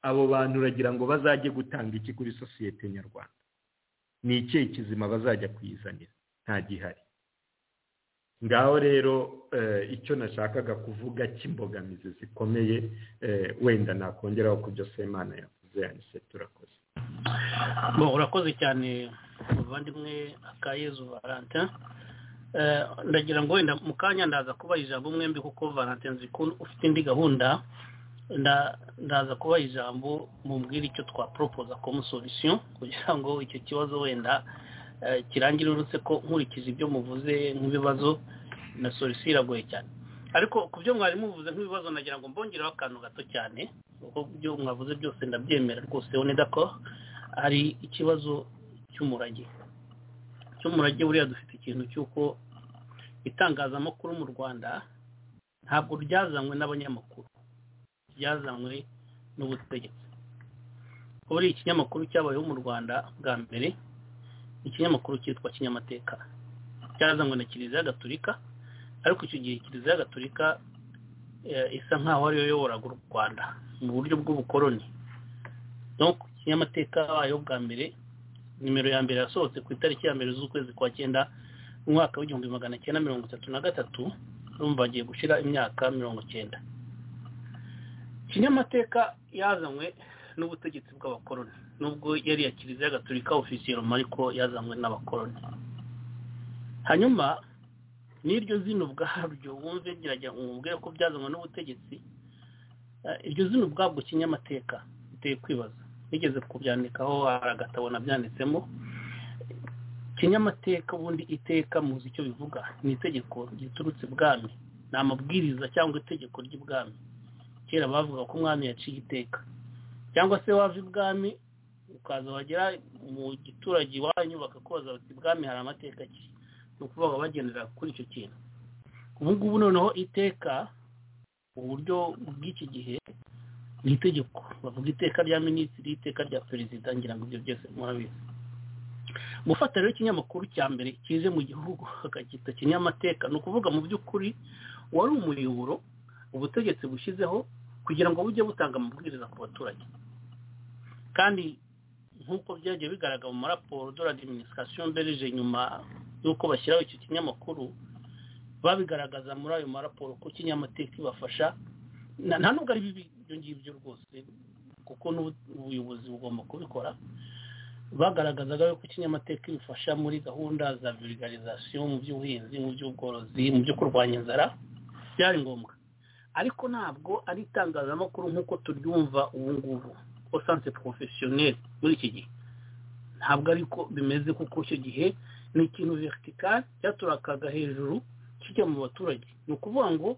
abo bantu uragira ngo bazajye gutanga iki kuri sosiyete nyarwanda ni ikihe kizima bazajya kuyizanira nta gihari ngaho rero icyo nashakaga kuvuga cy'imbogamizi zikomeye wenda nakongeraho ku byo semana yavuze yanise turakoze urakoze cyane umuvandimwe akayezu valentin ndagira ngo wenda mu kanya ndaza kubaha ijambo mwembi kuko valentin nzi ko ufite indi gahunda ndaza kubaha ijambo mubwira icyo twaporopoza como solution kugira ngo icyo kibazo wenda kirangire uretse ko nkurikije ibyo muvuze nk'ibibazo na solution iragoye cyane ariko ku byo mwarimu muvuze nk'ibibazo nagira ngo mbongeraho akantu gato cyane kuko ibyo mwavuze byose ndabyemera rwose uboneda ko hari ikibazo cy'umurage cy'umurage buriya dufite ikintu cy'uko itangazamakuru mu rwanda ntabwo ryazanywe n'abanyamakuru ryazanywe n'ubutegetsi kuba ari ikinyamakuru cyabayeho mu rwanda bwa mbere ikinyamakuru cyitwa kinyamateka cyazanywe na kiliziya gaturika ariko icyo gihe kiliziya gaturika isa nk'aho ariyo yoboraga u rwanda mu buryo bw'ubukoroni kinyamateka wayo bwa mbere nimero ya mbere yasohotse ku itariki ya mbere z'ukwezi kwa cyenda mu mwaka w'igihumbi magana cyenda mirongo itatu na gatatu urumva bagiye gushyira imyaka mirongo cyenda kinyamateka yazanywe n'ubutegetsi bw'abakoroni nubwo yari ya kiliziya gaturika ofisiye ariko yazanywe n'abakoroni hanyuma n'iryo zino ubwaryo wumve ngerageza umubwire ko byazanywe n'ubutegetsi iryo zino ubwabwo kinyamateka biteye kwibaza nigeze kubyandikaho agatabo nabyanditsemo kinyamateka ubundi iteka muzi icyo bivuga ni itegeko riturutse ibwami ni amabwiriza cyangwa itegeko ry'ibwami kera bavuga ko umwami yaciye iteka cyangwa se wava ibwami ukaza wagera mu giturage iwanyu bakakubaza bati ibwami hari amateka ki ni ukuvuga bagendera kuri icyo kintu ubu ngubu noneho iteka uburyo bw'iki gihe ni itegeko bavuga iteka rya minisitiri iteka rya perezida ngira ngo ibyo byose murabizi gufata rero ikinyamakuru cya mbere kije mu gihugu hakacyita kinyamateka ni ukuvuga mu by'ukuri wari umuyoboro ubutegetsi bushyizeho kugira ngo bujye butanga amabwiriza ku baturage kandi nk'uko byagiye bigaragara mu maraporo de l'administration belge nyuma y'uko bashyiraho icyo kinyamakuru babigaragaza muri ayo maraporo ko kinyamateka ibafasha nta nubwo ari bibi ibyo ngibyo rwose kuko n'ubuyobozi bugomba kubikora bagaragazaga yuko ikinyamateka ibifasha muri gahunda za vulgarizasiyo mu by'ubuhinzi mu by'ubworozi mu byo kurwanya inzara byari ngombwa ariko ntabwo ari itangazamakuru nk'uko turyumva ubu ngubu osanse porofesiyoneri muri iki gihe ntabwo ariko bimeze kuko icyo gihe ni ikintu vertikari cyaturakaga hejuru kijya mu baturage ni ukuvuga ngo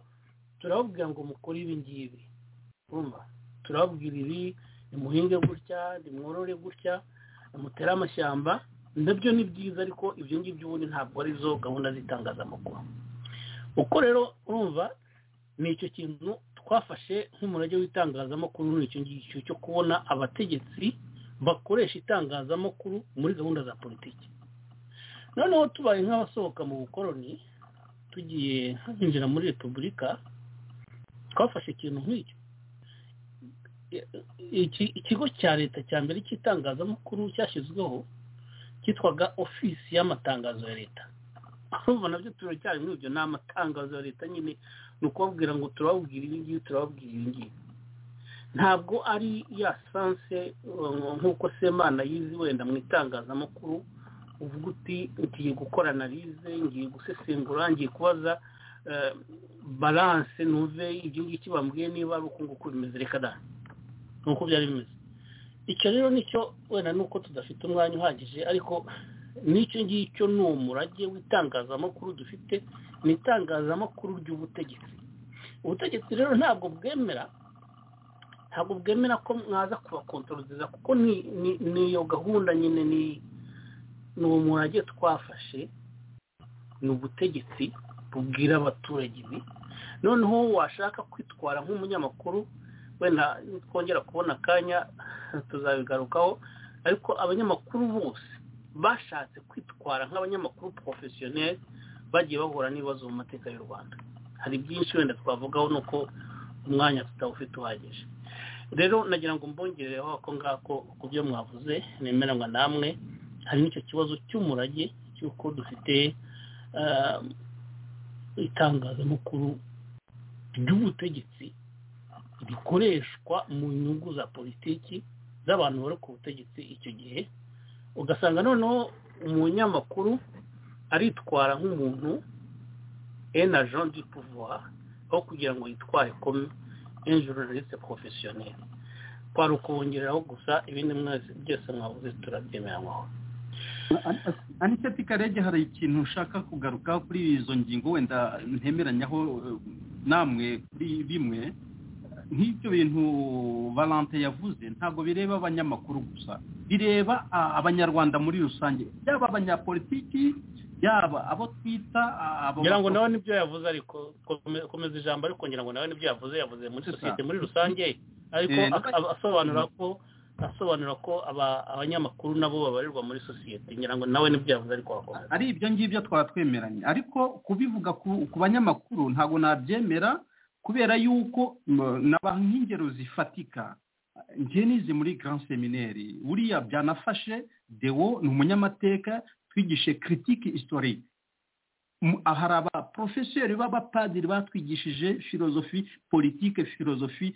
turababwira ngo mukore ibi ngibi urumva turababwira ibi nimuhinge gutya nimworore gutya mutere amashyamba nabyo ni byiza ariko ibyo ngibyo ubundi ntabwo arizo gahunda z'itangazamakuru uko rero urumva ni icyo kintu twafashe nk'umurage w'itangazamakuru ni icyo ngicyo cyo kubona abategetsi bakoresha itangazamakuru muri gahunda za politiki noneho tubaye nk'abasohoka mu bukoroni tugiye kwinjira muri repubulika twafashe ikintu nk'icyo ikigo cya leta cya mbere cy'itangazamakuru cyashyizweho cyitwaga ofisi y'amatangazo ya leta urumva nabyo turacyari muri ibyo ni amatangazo ya leta nyine ni ukubabwira ngo turababwira ibi ngibi turababwira ibi ngibi ntabwo ari ya sanse nk'uko semana yizi wenda mu itangazamakuru uvuga uti ngiye gukora analize ngiye gusesengura ngiye kubaza baranse ntuve ibyo ngibyo bambwiye niba ari uko nguko bimeze reka da ni uko byari bimeze icyo rero nicyo wenda ni uko tudafite umwanya uhagije ariko n'icyo ngicyo ni umurage w'itangazamakuru dufite ni itangazamakuru ry'ubutegetsi ubutegetsi rero ntabwo bwemera ntabwo bwemera ko mwaza kubakontororiza kuko ni iyo gahunda nyine ni uwo murage twafashe ni ubutegetsi bubwira abaturage ibi noneho washaka kwitwara nk'umunyamakuru wenda twongera kubona akanya tuzabigarukaho ariko abanyamakuru bose bashatse kwitwara nk'abanyamakuru porofesiyoneri bagiye bahura n'ibibazo mu mateka y'u rwanda hari byinshi wenda twavugaho ni uko umwanya tutawufite uhagije rero nagira ngo mbongerereho ako ngako ku byo mwavuze nemeranywa namwe hari n'icyo kibazo cy'umurage cy'uko dufite itangazamakuru ry'ubutegetsi rikoreshwa mu nyungu za politiki z'abantu bari ku butegetsi icyo gihe ugasanga noneho umunyamakuru aritwara nk'umuntu ena jean du pouvoir aho kugira ngo yitware kome enjururiste porofesiyoneri twari ukubongereraho gusa ibindi mwese byose mwabuze turabyemeranywaho aniseti karege hari ikintu ushaka kugaruka kuri izo ngingo wenda ntemeranyaho namwe kuri bimwe nk'ibyo bintu valante yavuze ntabwo bireba abanyamakuru gusa bireba abanyarwanda muri rusange yaba abanyapolitiki yaba abo twita ngira ngo nawe nibyo yavuze ariko komeza ijambo ariko ngira ngo nawe nibyo yavuze yavuze muri sosiyete muri rusange ariko asobanura ko asobanura ko abanyamakuru nabo babarirwa muri sosiyete ngira ngo nawe nibyo yavuze ariko wakomeza ari ibyo ngibyo twaba twemeranye ariko kubivuga ku banyamakuru ntabwo nabyemera kubera yuko naba nk'ingero zifatika njye nize muri grand semineri buriya byanafashe dewo ni umunyamateka twigishe kiritike isitorike hari abaporofeseri b'abapadiri batwigishije filozofi politike filozofi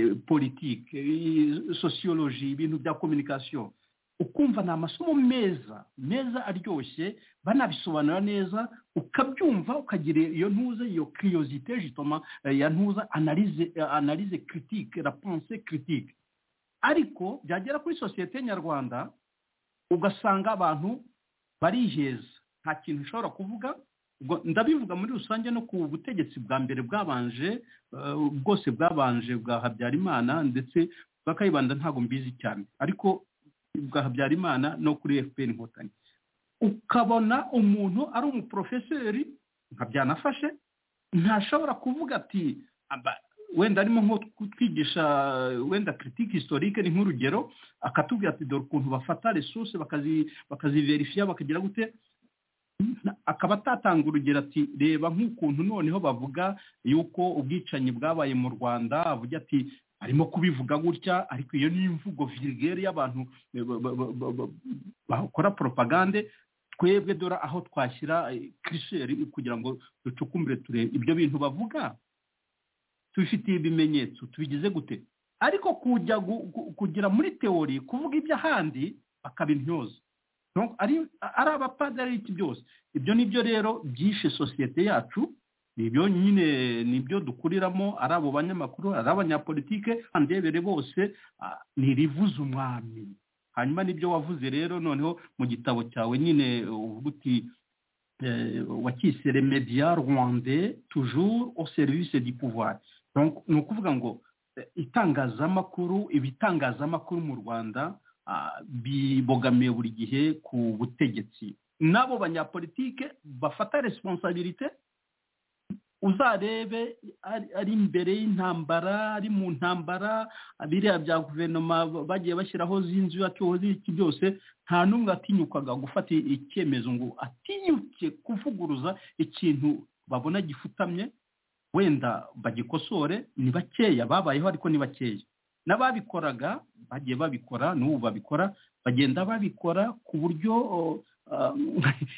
politike sosiyoloji ibintu bya kominikasiyo ukumva ni amasomo meza meza aryoshye banabisobanura neza ukabyumva ukagira iyo ntuze iyo kiriyozite jitoma ya ntuza analize analize kiritike rapanse kiritike ariko byagera kuri sosiyete nyarwanda ugasanga abantu bariheza nta kintu ushobora kuvuga ndabivuga muri rusange no ku butegetsi bwa mbere bwabanje bwose bwabanje bwa habyarimana ndetse bakayibanda ntabwo mbizi cyane ariko bwa habyarimana no kuri fpr inkotanyi ukabona umuntu ari umuporofeseri nka byanafashe ntashobora kuvuga ati wenda arimo nko kutwigisha wenda kiritike historike ni nk'urugero akatubwira ati dore ukuntu bafata resource bakaziverifiya bakagira gute akaba atatanga urugero ati reba nk'ukuntu noneho bavuga yuko ubwicanyi bwabaye mu rwanda avuga ati arimo kubivuga gutya ariko iyo ni imvugo virigeri y'abantu bakora propagande twebwe dore aho twashyira kirisheri kugira ngo ducukumbure turebe ibyo bintu bavuga tubifitiye ibimenyetso tubigize gute ariko kujya kugira muri teori kuvuga iby'ahandi akaba intyoza Donc, ari ari abapadiri ariko byose ibyo nibyo rero byishe sosiyete yacu nibyo nyine nibyo dukuriramo ari abo banyamakuru ari abanyapolitike andebere bose ntirivuze umwami hanyuma nibyo wavuze rero noneho mu gitabo cyawe nyine uvuga uti wakise remediya rwande tujuru o serivisi di pouvoir ni ukuvuga ngo itangazamakuru ibitangazamakuru mu rwanda bibogamiye buri gihe ku butegetsi n'abo banyapolitike bafata resiponsabirite uzarebe ari imbere y'intambara ari mu ntambara biriya bya guverinoma bagiye bashyiraho z'inzu z'iki byose nta n'umwe atinyukaga gufata icyemezo ngo atinyuke kuvuguruza ikintu babona gifutamye wenda bagikosore ni bakeya babayeho ariko ni bakeya n'ababikoraga bagiye babikora n'ubu babikora bagenda babikora ku buryo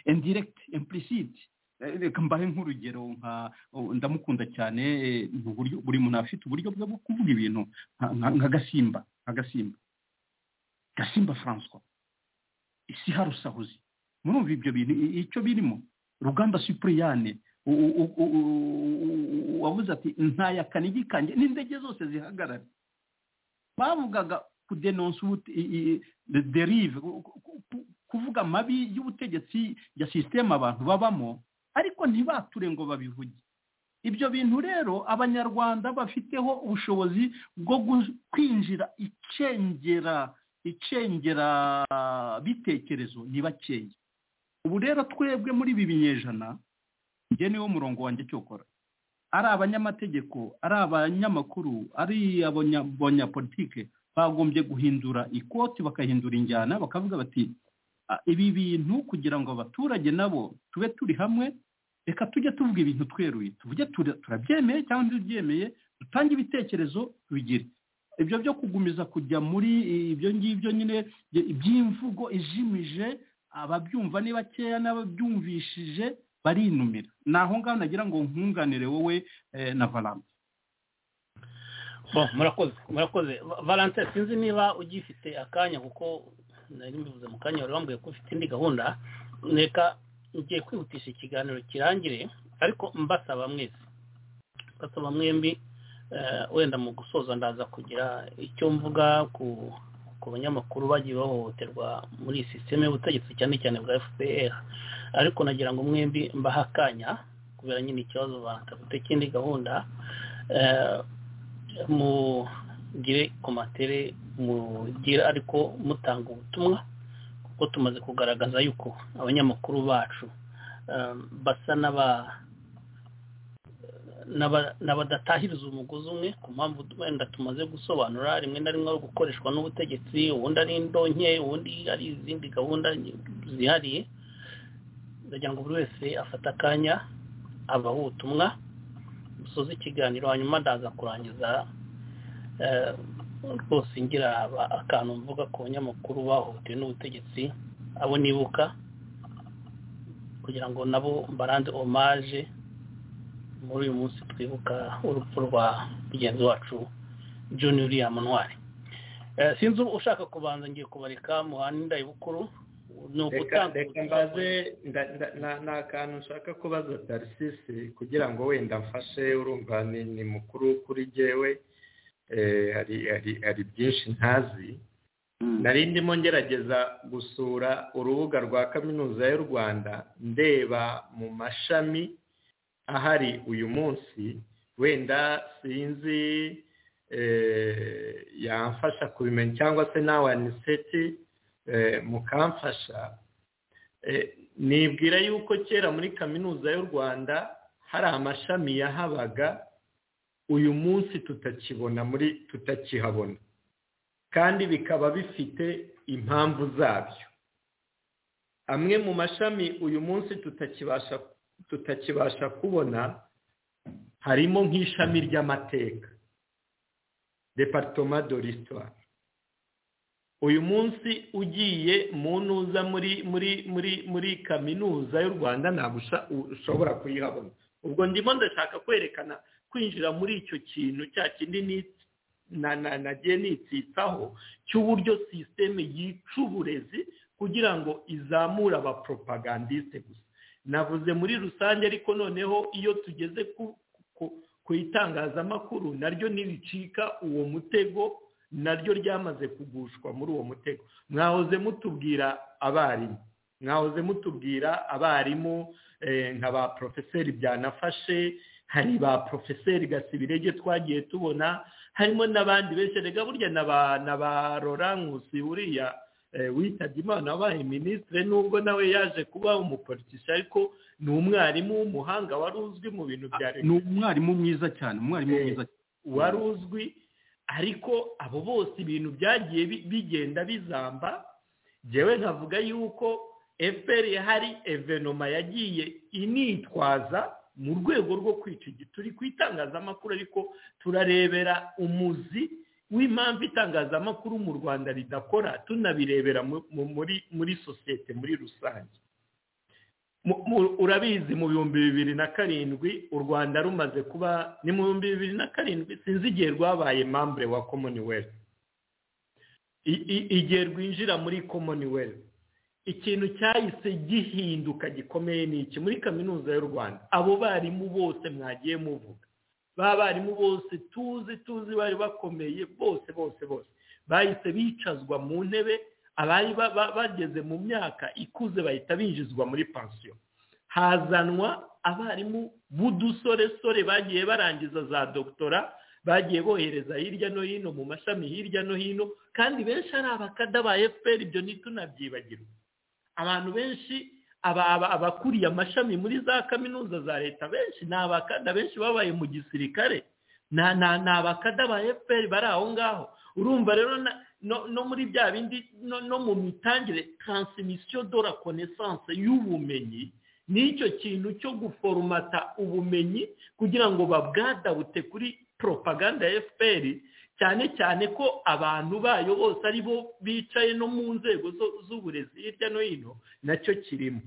indiregiti impurisiti reka mbahe nk'urugero nka ndamukunda cyane buri muntu afite uburyo bwe bwo kuvuga ibintu nka gasimba nka gasimba gasimba francois isi harusahuzi murumva ibyo bintu icyo birimo rugamba supuriyane wabuze ati ntaya kanigi kange n'indege zose zihagarara bavugaga kudenonsa derive kuvuga amabi y'ubutegetsi ya sisiteme abantu babamo ariko ntibature ngo babivuge ibyo bintu rero abanyarwanda bafiteho ubushobozi bwo kwinjira icengera icengera bitekerezo ni bakeya ubu rero twebwe muri ibi binyejana njye niwo murongo wanjye cyokora ari abanyamategeko ari abanyamakuru ari abanyapolitike bagombye guhindura ikoti bakahindura injyana bakavuga bati ibi bintu kugira ngo abaturage nabo tube turi hamwe reka tujye tuvuga ibintu tweruye tuvuge turabyemeye cyangwa ntibyemeye dutange ibitekerezo tubigire ibyo byo kugumiza kujya muri ibyo ngibyo nyine iby'imvugo ijimije ababyumva ni bakeya n'ababyumvishije barinumira ni aho ngaho nagira ngo nkunganire wowe na valante murakoze murakoze valante sinzi niba ugifite akanya kuko nari mbivuze mu kanya wari wambwiye ko ufite indi gahunda reka ngiye kwihutisha ikiganiro kirangire ariko mbasaba mwese mbasaba mwembi wenda mu gusoza ndaza kugira icyo mvuga ku banyamakuru bagiye bahohoterwa muri sisiteme y'ubutegetsi cyane cyane bwa fpr ariko nagira ngo mwembi mbahe akanya kubera nyine ikibazo bafite ikindi gahunda mugire komatere mugira ariko mutanga ubutumwa kuko tumaze kugaragaza yuko abanyamakuru bacu basa n'aba n'abadatahiriza umugozi umwe ku mpamvu wenda tumaze gusobanura rimwe na rimwe ari gukoreshwa n'ubutegetsi ubundi ari indonke ubundi ari izindi gahunda zihariye ndagira ngo buri wese afate akanya abaha ubutumwa dusoza ikiganiro hanyuma ndaza kurangiza rwose ngira akantu mvuga ku banyamakuru bahutuye n'ubutegetsi abo nibuka kugira ngo nabo mbaranze omaje muri uyu munsi twibuka urupfu rwa mugenzi wacu john william ntwari sinzi ushaka kubanza ngiye kubareka muhanda ndayibukuru ni ugutanga mbaze ni akantu nshaka kubaza tarisisi kugira ngo wenda mfashe urumva ni mukuru kuri jyewe hari byinshi ntazi nari ndimo ngerageza gusura urubuga rwa kaminuza y'u rwanda ndeba mu mashami ahari uyu munsi wenda sinzi yamfasha kubimenya cyangwa se nawe aniseti mukamfasha nibwira yuko kera muri kaminuza y'u rwanda hari amashami yahabaga uyu munsi tutakibona muri tutakihabona kandi bikaba bifite impamvu zabyo amwe mu mashami uyu munsi tutakibasha tutakibasha kubona harimo nk'ishami ry'amateka departoma de l'histoire uyu munsi ugiye mu ntuza muri muri muri muri kaminuza y'u rwanda ntabwo ushobora kuyihabona ubwo ndimo ndashaka kwerekana kwinjira muri icyo kintu cya kindi nagiye nitsitsaho cy'uburyo sisiteme yica uburezi kugira ngo izamure abaporopagandiste gusa navuze muri rusange ariko noneho iyo tugeze ku itangazamakuru naryo ntiricika uwo mutego naryo ryamaze kugushwa muri uwo mutego mwahoze mutubwira abarimu mwahoze mutubwira abarimu nka ba porofeseri byanafashe hari ba porofeseri gasibirege twagiye tubona harimo n'abandi benshi reka burya na ba rorankusi uriya witabye imana wabaye minisitiri nubwo nawe yaje kuba umupolitisi ariko ni umwarimu w'umuhanga wari uzwi mu bintu bya leta ni umwarimu mwiza cyane umwarimu mwiza wari uzwi ariko abo bose ibintu byagiye bigenda bizamba ngewe nkavuga yuko fpr hari evenoma yagiye initwaza mu rwego rwo kwica turi ku itangazamakuru ariko turarebera umuzi w'impamvu itangazamakuru mu rwanda ridakora tunabirebera muri sosiyete muri rusange urabizi mu bihumbi bibiri na karindwi u rwanda rumaze kuba ni mu bihumbi bibiri na karindwi sinzi igihe rwabaye mambure wa commonwealth igihe rwinjira muri commonwealth ikintu cyahise gihinduka gikomeye ni iki muri kaminuza y'u rwanda abo barimu bose mwagiye muvuga ba barimu bose tuzi tuzi bari bakomeye bose bose bose bahise bicazwa mu ntebe abari bageze mu myaka ikuze bahita binjizwa muri pansiyo hazanwa abarimu b'udusoresore bagiye barangiza za dogitora bagiye bohereza hirya no hino mu mashami hirya no hino kandi benshi ari abakada ba efuperi ibyo ntitunabyibagirwe abantu benshi abakuriye amashami muri za kaminuza za leta benshi ni abakada benshi babaye mu gisirikare ni abakada ba efuperi bari aho ngaho urumva rero no muri bya bindi no mu mitangire taransimisiyo do la konesanse y'ubumenyi nicyo kintu cyo guforomata ubumenyi kugira ngo babwadabute kuri poropaganda ya fpr cyane cyane ko abantu bayo bose ari bo bicaye no mu nzego z'uburezi hirya no hino nacyo kirimo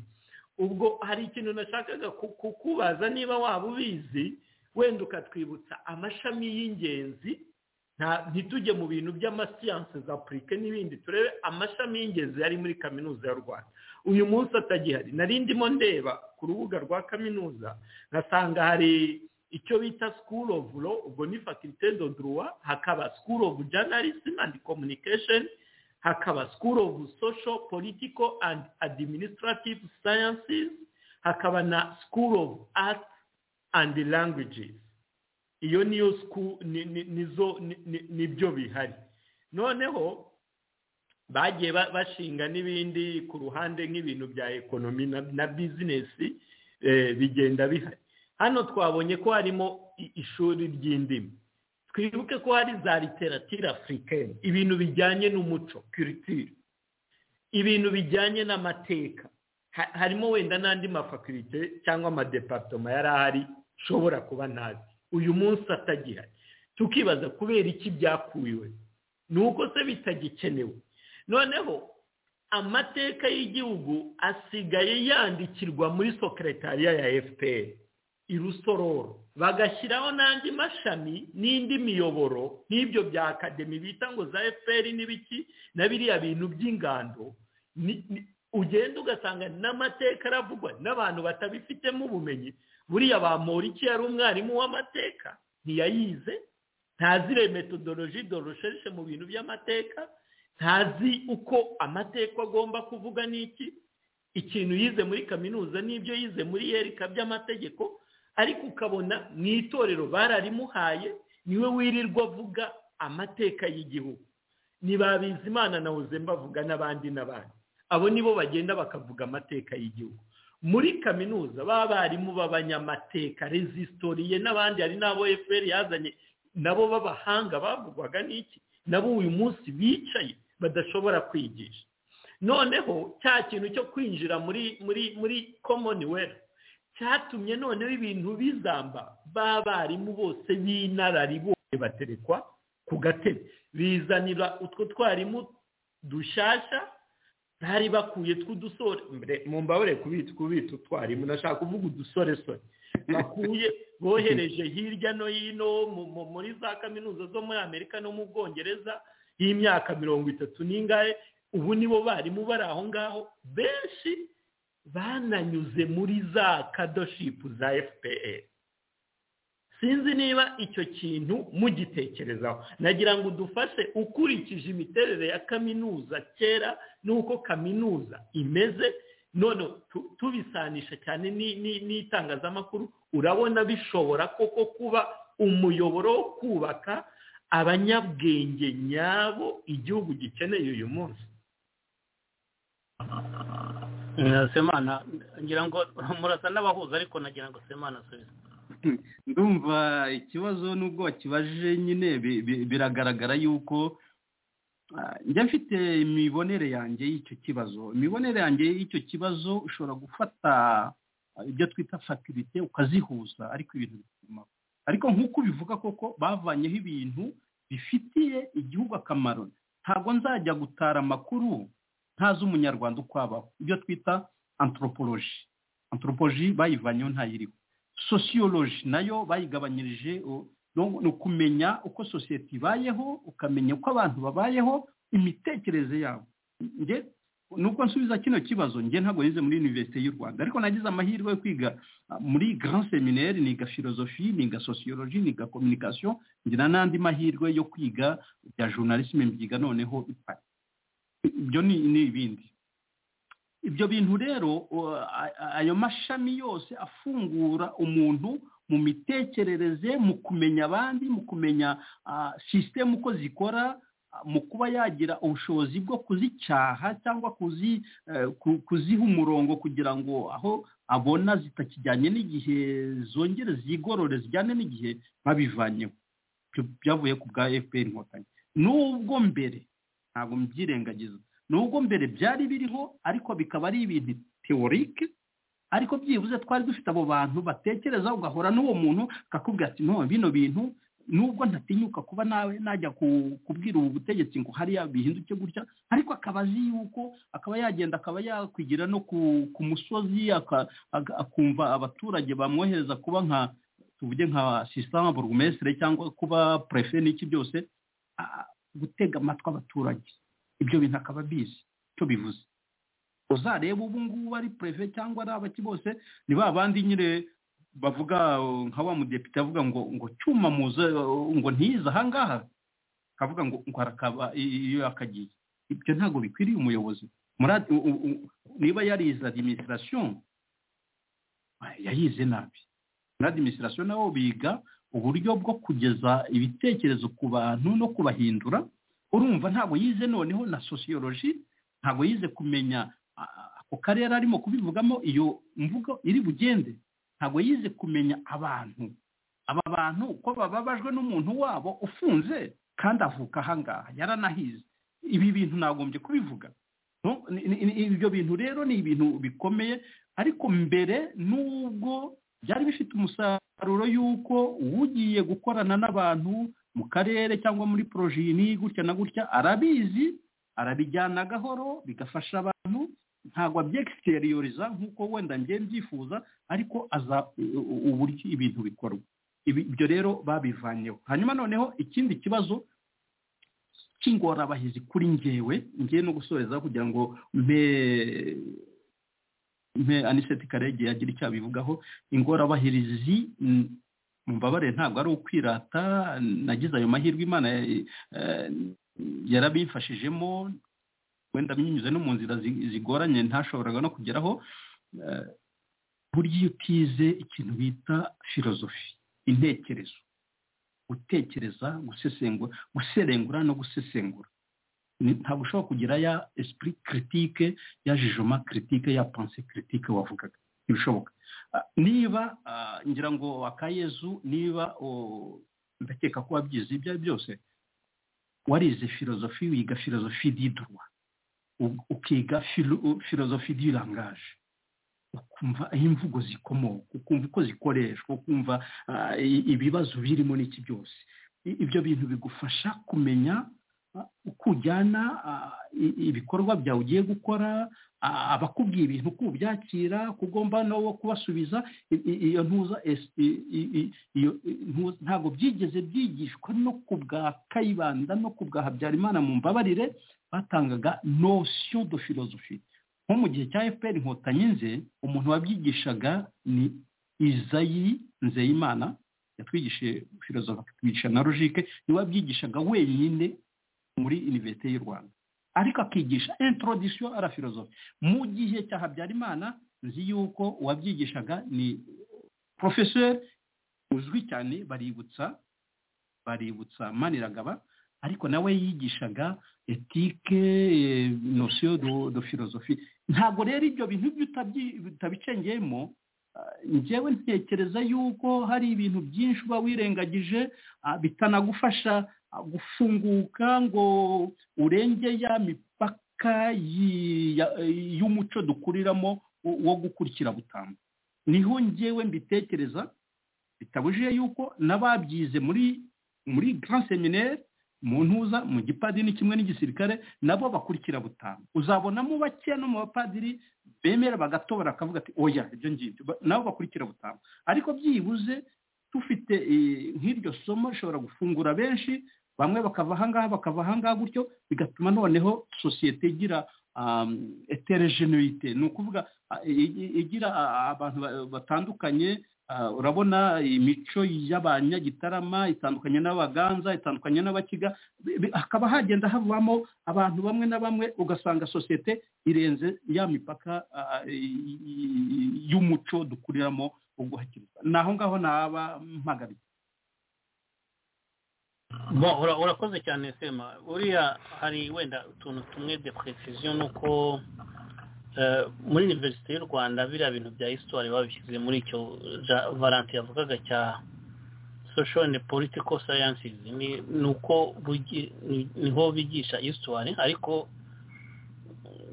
ubwo hari ikintu nashakaga kukubaza niba waba ubizi wenda ukatwibutsa amashami y'ingenzi ntitujye mu bintu by'amasiyanse za purike n'ibindi turebe amashami y'ingenzi yari muri kaminuza y'u rwanda uyu munsi atagihari nari ndimo ndeba ku rubuga rwa kaminuza nkasanga hari icyo bita school of law ubwo ni faculté de droit hakaba school of journalism and communication hakaba school of social political and administrative sciences hakaba na school of art and languages iyo niyo nizo nibyo bihari noneho bagiye bashinga n'ibindi ku ruhande nk'ibintu bya ekonomi na bizinesi bigenda bihari hano twabonye ko harimo ishuri ry'indimi twibuke ko hari za literatire afurikani ibintu bijyanye n'umuco kiritire ibintu bijyanye n'amateka harimo wenda n'andi mafakirite cyangwa amadeparitoma yari ahari ushobora kuba ntazi uyu munsi atagihari tukibaza kubera iki byakuriwe ni uko se bitagikenewe noneho amateka y'igihugu asigaye yandikirwa muri sokeretariya ya fpr irusororo bagashyiraho n'andi mashami n'indi miyoboro nk'ibyo bya akademi bita ngo za fpr n'ibiki na biriya bintu by'ingando ugenda ugasanga n'amateka aravugwa n'abantu batabifitemo ubumenyi buriya ba moriki yari umwarimu w'amateka ntiyayize ntazire metodoloji dorosheshe mu bintu by'amateka ntazi uko amateka agomba kuvuga n'iki ikintu yize muri kaminuza n'ibyo yize muri yerika by'amategeko ariko ukabona mu itorero bararimuhaye niwe wirirwa avuga amateka y'igihugu ntibabizi imana na mbavuga n'abandi n'abandi abo nibo bagenda bakavuga amateka y'igihugu muri kaminuza baba barimu b'abanyamateka rezisitoriye n'abandi hari n'abo efuperi yazanye nabo b'abahanga bavugwaga n'iki nabo uyu munsi bicaye badashobora kwigisha noneho cya kintu cyo kwinjira muri muri muri commonwealth cyatumye noneho ibintu bizamba b'abarimu bose b'inararibonye baterekwa ku gatebe bizanira utwo twarimu dushyashya bari bakuye tw'udusore mu mbabare kubita utwarimu nashaka kuvuga udusoresore bakuye bohereje hirya no hino muri za kaminuza zo muri amerika no mu bwongereza iyi myaka mirongo itatu n'ingahe ubu nibo barimu bari aho ngaho benshi bananyuze muri za kadoshipu za fpr sinzi niba icyo kintu mugitekerezaho nagira ngo udufashe ukurikije imiterere ya kaminuza kera n'uko kaminuza imeze none tubisanisha cyane n'itangazamakuru urabona bishobora koko kuba umuyoboro wo kubaka abanyabwenge nyabo igihugu gikeneye uyu munsi semana ngira ngo murasa n'abahuza ariko nagira ngo semana asubize ndumva ikibazo n'ubwo wakibaje nyine biragaragara yuko njya mfite imibonere yanjye y'icyo kibazo imibonere yanjye y'icyo kibazo ushobora gufata ibyo twita fatirite ukazihuza ariko ibintu bituma ariko nk'uko ubivuga koko bavanyeho ibintu bifitiye igihugu akamaro ntabwo nzajya gutara amakuru ntazi umunyarwanda uko abaho ibyo twita antropoloji antropoloji bayivanyeho ntayiriho sosiyoloji nayo bayigabanyirije ni ukumenya uko sosiyete ibayeho ukamenya uko abantu babayeho imitekerereze yabo nuko nsubiza kino kibazo njye ntabwo nize muri univerisite y'u rwanda ariko nagize amahirwe yo kwiga muri grand seminaire niga filozofi niga sosiyoloji niga kominikasiyo ngira n'andi mahirwe yo kwiga bya journalisme mbyiga noneho ipari ibyo ni ibindi ibyo bintu rero ayo mashami yose afungura umuntu mu mitekerereze mu kumenya abandi mu kumenya sisitemu uko zikora mu kuba yagira ubushobozi bwo kuzicyaha cyangwa kuziha umurongo kugira ngo aho abona zitakijyanye n'igihe zongere zigorore zijyane n'igihe babivanyeho byavuye ku bwa fpr inkotanyi n'ubwo mbere ntabwo mbyirengagiza nubwo mbere byari biriho ariko bikaba ari ibintu teworike ariko byibuze twari dufite abo bantu batekereza ugahora n'uwo muntu akakubwira ati none bino bintu nubwo ntatinyuka kuba nawe najya kubwira ubu butegetsi ngo hariya bihinduke gutya ariko akaba azi yuko akaba yagenda akaba yakwigira no ku musozi akumva abaturage bamwohereza kuba nka tuvuge nka sisitama burugumesire cyangwa kuba purefe n'iki byose gutega amatwi abaturage ibyo bintu akaba abizi icyo bivuze uzareba ubu ngubu ari pereve cyangwa ari abaki bose ni ba bandi nyine bavuga nka wa mudepite avuga ngo ngo cyuma muze ngo ntiyize ahangaha akavuga ngo ngo harakaba iyo yakagiye ibyo ntabwo bikwiriye umuyobozi niba yarize adiminisitirasiyo yayize nabi muri adiminisitirasiyo naho biga uburyo bwo kugeza ibitekerezo ku bantu no kubahindura urumva ntabwo yize noneho na sosiyoloji ntabwo yize kumenya ako karere arimo kubivugamo iyo mvugo iri bugende ntabwo yize kumenya abantu aba bantu uko bababajwe n'umuntu wabo ufunze kandi avuka ahangaha yaranahize ibi bintu nagombye kubivuga ibyo bintu rero ni ibintu bikomeye ariko mbere n'ubwo byari bifite umusaruro y'uko ugiye gukorana n'abantu mu karere cyangwa muri porojini gutya na gutya arabizi arabijyana gahoro bigafasha abantu ntabwo abyegiterioriza nk'uko wenda njye mbyifuza ariko aza uburyo ibintu bikorwa ibyo rero babivanyeho hanyuma noneho ikindi kibazo cy'ingorabahizi kuri ngewe ngewe no gusoreza kugira ngo mbe aniseti karege yagira icyo abivugaho ingorabahizi mubabare ntabwo ari ukwirata nagize ayo mahirwe imana yarabifashijemo wenda binyuze no mu nzira zigoranye ntashoboraga no kugeraho burya iyo utize ikintu bita filozofi intekerezo gutekereza gusesengura guserengura no gusesengura ntabwo ushobora kugira ya esprit critique ya jijoma critique ya pense critique wavugaga ntibishoboka niba ngira ngo akayezu niba ndakeka ko wabyize ibyo ari byose warize filozofi wiga filozofi didurwa ukiga filozofi di langage ukumva aho imvugo zikomoka ukumva uko zikoreshwa ukumva ibibazo birimo n'iki byose ibyo bintu bigufasha kumenya uko ujyana ibikorwa byawe ugiye gukora abakubwiye ibintu uko ubyakira ko ugomba no kubasubiza iyo ntuza ntabwo byigeze byigishwa no ku bwa kayibanda no ku bwa habyarimana mu mbabarire batangaga nosiyo do filozofi nko mu gihe cya efuperi inkotanyi nze umuntu wabyigishaga ni izayi nzeyimana yatwigishije filozofi atwigisha na logike niwe wabyigishaga wenyine muri iniverisite y'u rwanda ariko akigisha intorodisiyo ara filozofi mu gihe cya habyarimana nzi yuko uwabyigishaga ni porofeseri uzwi cyane baributsa baributsa maniragaba ariko nawe yigishaga etike nosiyo do filozofi ntabwo rero ibyo bintu ibyo utabicengeyemo njyewe ntekereza yuko hari ibintu byinshi uba wirengagije bitanagufasha gufunguka ngo urenge ya mipaka y'umuco dukuriramo wo gukurikira butanga niho njyewe mbitekereza bitabujije yuko n'ababyize muri muri grand seminaire mu ntuza mu gipadiri kimwe n'igisirikare nabo bakurikira butanu uzabonamo bake no mu bapadiri bemera bagatobora akavuga ati oya ibyo ngibyo nabo bakurikira butanu ariko byibuze tufite nk'iryo somo rishobora gufungura benshi bamwe bakava ahangaha bakava ahangaha gutyo bigatuma noneho sosiyete igira eterejenerite ni ukuvuga igira abantu batandukanye urabona imico y'abanyagitarama itandukanye n'abaganza itandukanye n'abakiga hakaba hagenda havamo abantu bamwe na bamwe ugasanga sosiyete irenze ya mipaka y'umuco dukuriramo uguhakiriza ni aho ngaho naba mpagaritse urakoze cyane sema uriya hari wenda utuntu tumwe de precisiyo ni uko muri iniverisite y'u rwanda biriya bintu bya histoire babishyize muri icyo valanti yavugaga cya sosho andi politiko sayansizi ni uko niho bigisha histoire ariko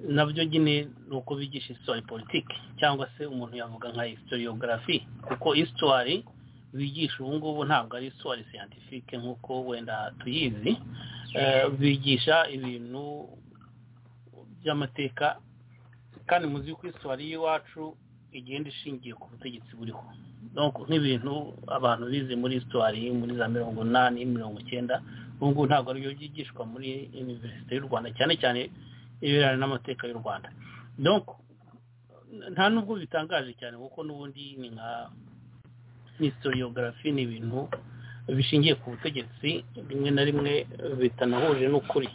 nabyo nyine ni uko bigisha histoire politiki cyangwa se umuntu yavuga nka historiogarafi kuko histoire bigisha ubu ngubu ntabwo ari histoire siyantifike nk'uko wenda tuyizi bigisha ibintu by'amateka kandi muzi ko iswari y'iwacu igenda ishingiye ku butegetsi buriho nk'ibintu abantu bize muri iswari muri za mirongo inani mirongo icyenda ngubu ntabwo aribyo byigishwa muri iniverisite y'u rwanda cyane cyane ibirebana n'amateka y'u rwanda nta nubwo bitangaje cyane kuko n'ubundi ni nka historiogarafi ni ibintu bishingiye ku butegetsi rimwe na rimwe bitanahuje n'ukuri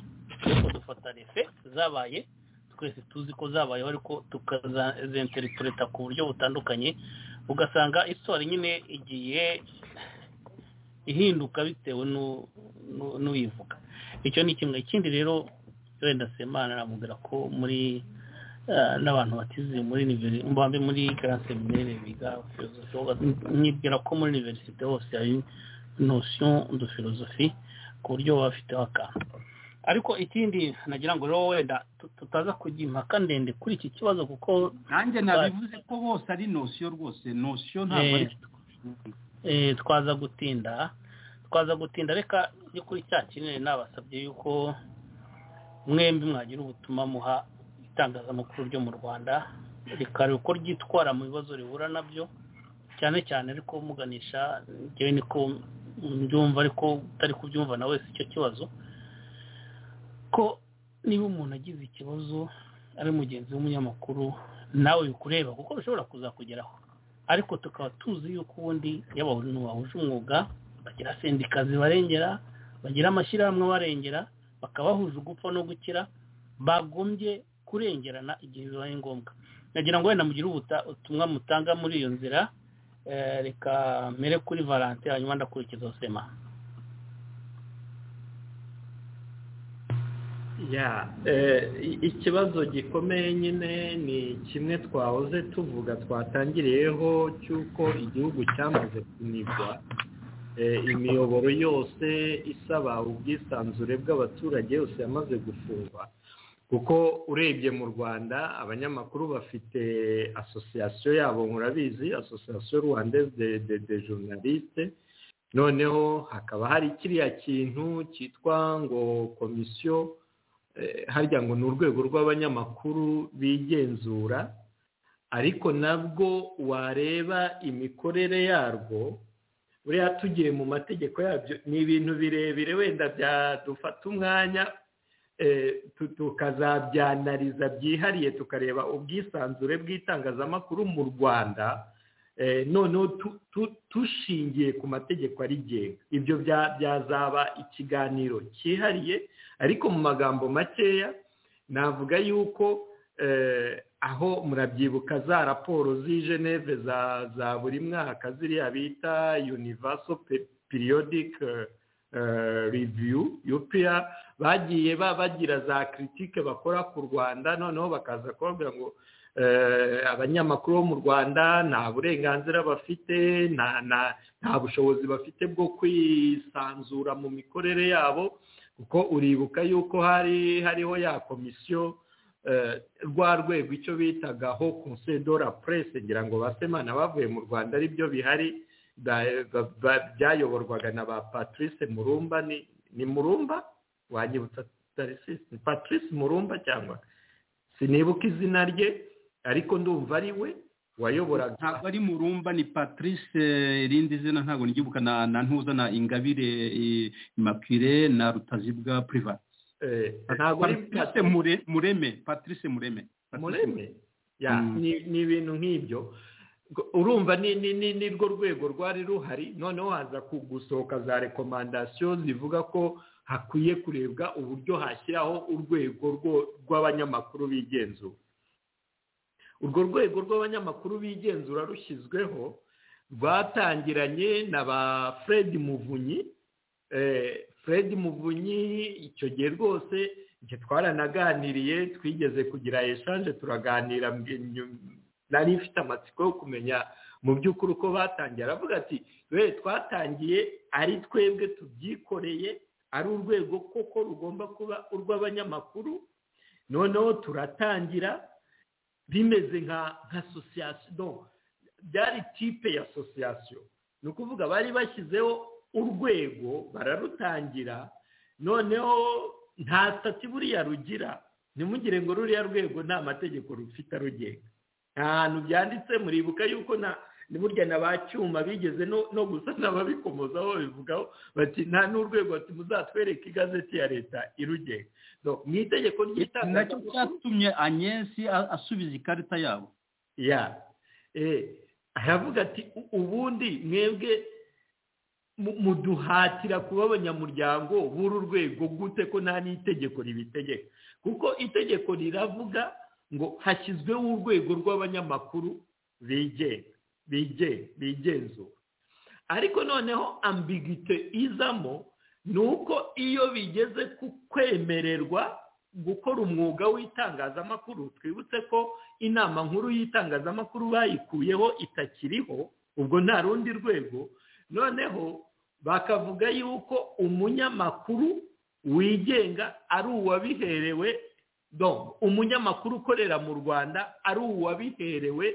ariko dufata refe zabaye twese tuzi ko zabayeho ariko tukazenteritureta ku buryo butandukanye ugasanga isora nyine igiye ihinduka bitewe n'uyivuga icyo ni kimwe ikindi rero wenda semana aramubwira ko muri n'abantu batize muri mbambe muri garasi minere biga nkibwira ko muri iniverisite hose hari nosiyo de filozofi ku buryo baba bafiteho akantu ariko ikindi nagira ngo rero wenda tutaza kujya impaka ndende kuri iki kibazo kuko nanjye nabivuze ko bose ari nosiyo rwose nosiyo ntabwo ari twaza gutinda twaza gutinda reka yo kuri cya kinini nabasabye yuko mwembi mwagira ubutumwa muha itangazamakuru ryo mu rwanda rikareba uko ryitwara mu bibazo rihura nabyo cyane cyane ariko muganisha njyewe niko mbyumva ariko utari kubyumva na wese icyo kibazo ko niba umuntu agize ikibazo ari mugenzi w'umunyamakuru nawe bikureba kuko bishobora kuzakugeraho ariko tukaba tuzi yuko ubundi iyo abantu bahuje umwuga bagira sendika zibarengera bagira amashyirahamwe abarengera bakabahuje ugupfa no gukira bagombye kurengerana igihe bibaye ngombwa nagira ngo wenda mugire ubutumwa mutanga muri iyo nzira reka mere kuri valante hanyuma ndakurikiza sema ya ikibazo gikomeye nyine ni kimwe twahoze tuvuga twatangiriyeho cy'uko igihugu cyamaze kunigwa imiyoboro yose isaba ubwisanzure bw'abaturage yose yamaze gufungwa kuko urebye mu rwanda abanyamakuru bafite asosiyasiyo yabo murabizi asosiyasiyo rwandeze de journaliste noneho hakaba hari kiriya kintu cyitwa ngo komisiyo harya ngo ni urwego rw'abanyamakuru bigenzura ariko nabwo wareba imikorere yarwo buriya tugiye mu mategeko yabyo ni ibintu birebire wenda byadufata umwanya tukazabyanariza byihariye tukareba ubwisanzure bw'itangazamakuru mu rwanda noneho dushingiye ku mategeko arigenga ibyo byazaba ikiganiro cyihariye ariko mu magambo makeya navuga yuko aho murabyibuka za raporo z'ijeneve za buri mwaka ziriya bita univaso periyodike reviyu yupiya bagiye bagira za kiritike bakora ku rwanda noneho bakaza kubabwira ngo abanyamakuru bo mu rwanda nta burenganzira bafite nta bushobozi bafite bwo kwisanzura mu mikorere yabo kuko uribuka yuko hari hariho ya komisiyo rwa rwego icyo bitagaho la presse ngira ngo basemana bavuye mu rwanda aribyo bihari byayoborwaga na ba patrice murumba ni murumba wanyibutsa patrice murumba cyangwa sinibuka izina rye ariko ndumva ari we wayoboraga ntabwo ari murumba ni patrice irindi zina ntabwo ntigibuka na ntuza na ingabire imapire na rutazibwa private ntabwo ari patrice mureme patrice mureme mureme ni ibintu nk'ibyo urumva ni rwo rwego rwari ruhari noneho haza gusohoka za rekomandasiyo zivuga ko hakwiye kurebwa uburyo hashyiraho urwego rw'abanyamakuru bigenzura urwo rwego rw'abanyamakuru bigenzura rushyizweho rwatangiranye na ba fred muvunyi fred muvunyi icyo gihe rwose icyo twaranaganiriye twigeze kugira eshanje turaganira nari ifite amatsiko yo kumenya mu by'ukuri uko batangiye aravuga ati we twatangiye ari twebwe tubyikoreye ari urwego koko rugomba kuba urw'abanyamakuru noneho turatangira bimeze nka asosiyasiyo byari tipe ya asosiyasiyo ni ukuvuga bari bashyizeho urwego bararutangira noneho nta sitati buriya rugira ntimugire ngo ruriya rwego nta mategeko rufite arugenga nta hantu byanditse muribuka yuko nta ni burya na ba cyuma bigeze no gusana ababikomozaho babivugaho bati nta n'urwego bati muzatwereke igazeti ya leta irugenga mu itegeko ry'itangazamakuru nacyo cyatumye anyesi asubiza ikarita yabo ya aravuga ati ubundi mwebwe muduhatira kuba abanyamuryango b'uru rwego gute ko nta n'itegeko ribitegeka kuko itegeko riravuga ngo hashyizweho urwego rw'abanyamakuru bigenga bigenzura ariko noneho ambigite izamo ni uko iyo bigeze ku kwemererwa gukora umwuga w'itangazamakuru twibutse ko inama nkuru y'itangazamakuru bayikuyeho itakiriho ubwo nta rundi rwego noneho bakavuga yuko umunyamakuru wigenga ari uwabiherewe umunyamakuru ukorera mu rwanda ari uwabiherewe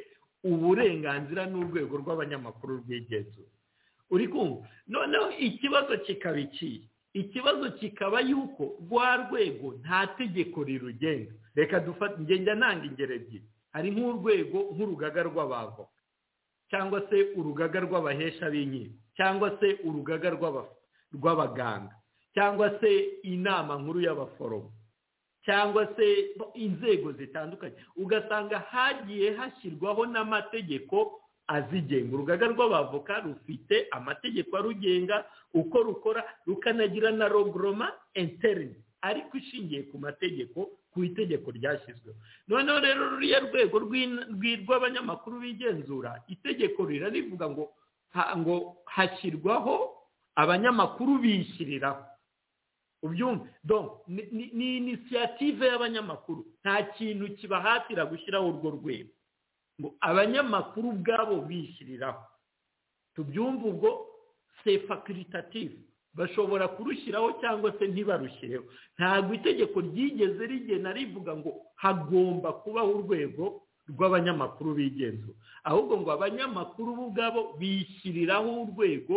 uburenganzira n'urwego rw'abanyamakuru rwigenzura uri kumva noneho ikibazo kikaba iki ikibazo kikaba yuko rwa rwego nta tegeko rirugenga reka dufate ngenda ntanga ingero ebyiri hari nk'urwego nk'urugaga rw'abavoka cyangwa se urugaga rw'abahesha b'inkiko cyangwa se urugaga rw'abaganga cyangwa se inama nkuru y'abaforomo cyangwa se inzego zitandukanye ugasanga hagiye hashyirwaho n'amategeko azigenga urugaga rw'abavoka rufite amategeko arugenga uko rukora rukanagira na rogoroma enterine ariko ishingiye ku mategeko ku itegeko ryashyizweho noneho rero ruriya rwego rw'abanyamakuru bigenzura itegeko rirarivuga ngo ngo hashyirwaho abanyamakuru bishyiriraho ni inisiyative y'abanyamakuru nta kintu kibahatira gushyiraho urwo rwego ngo abanyamakuru ubwabo bishyiriraho tubyumve ubwo sefakiritativu bashobora kurushyiraho cyangwa se ntibarushyireho ntabwo itegeko ryigeze rigena rivuga ngo hagomba kubaho urwego rw'abanyamakuru bigenzura ahubwo ngo abanyamakuru bo ubwabo bishyiriraho urwego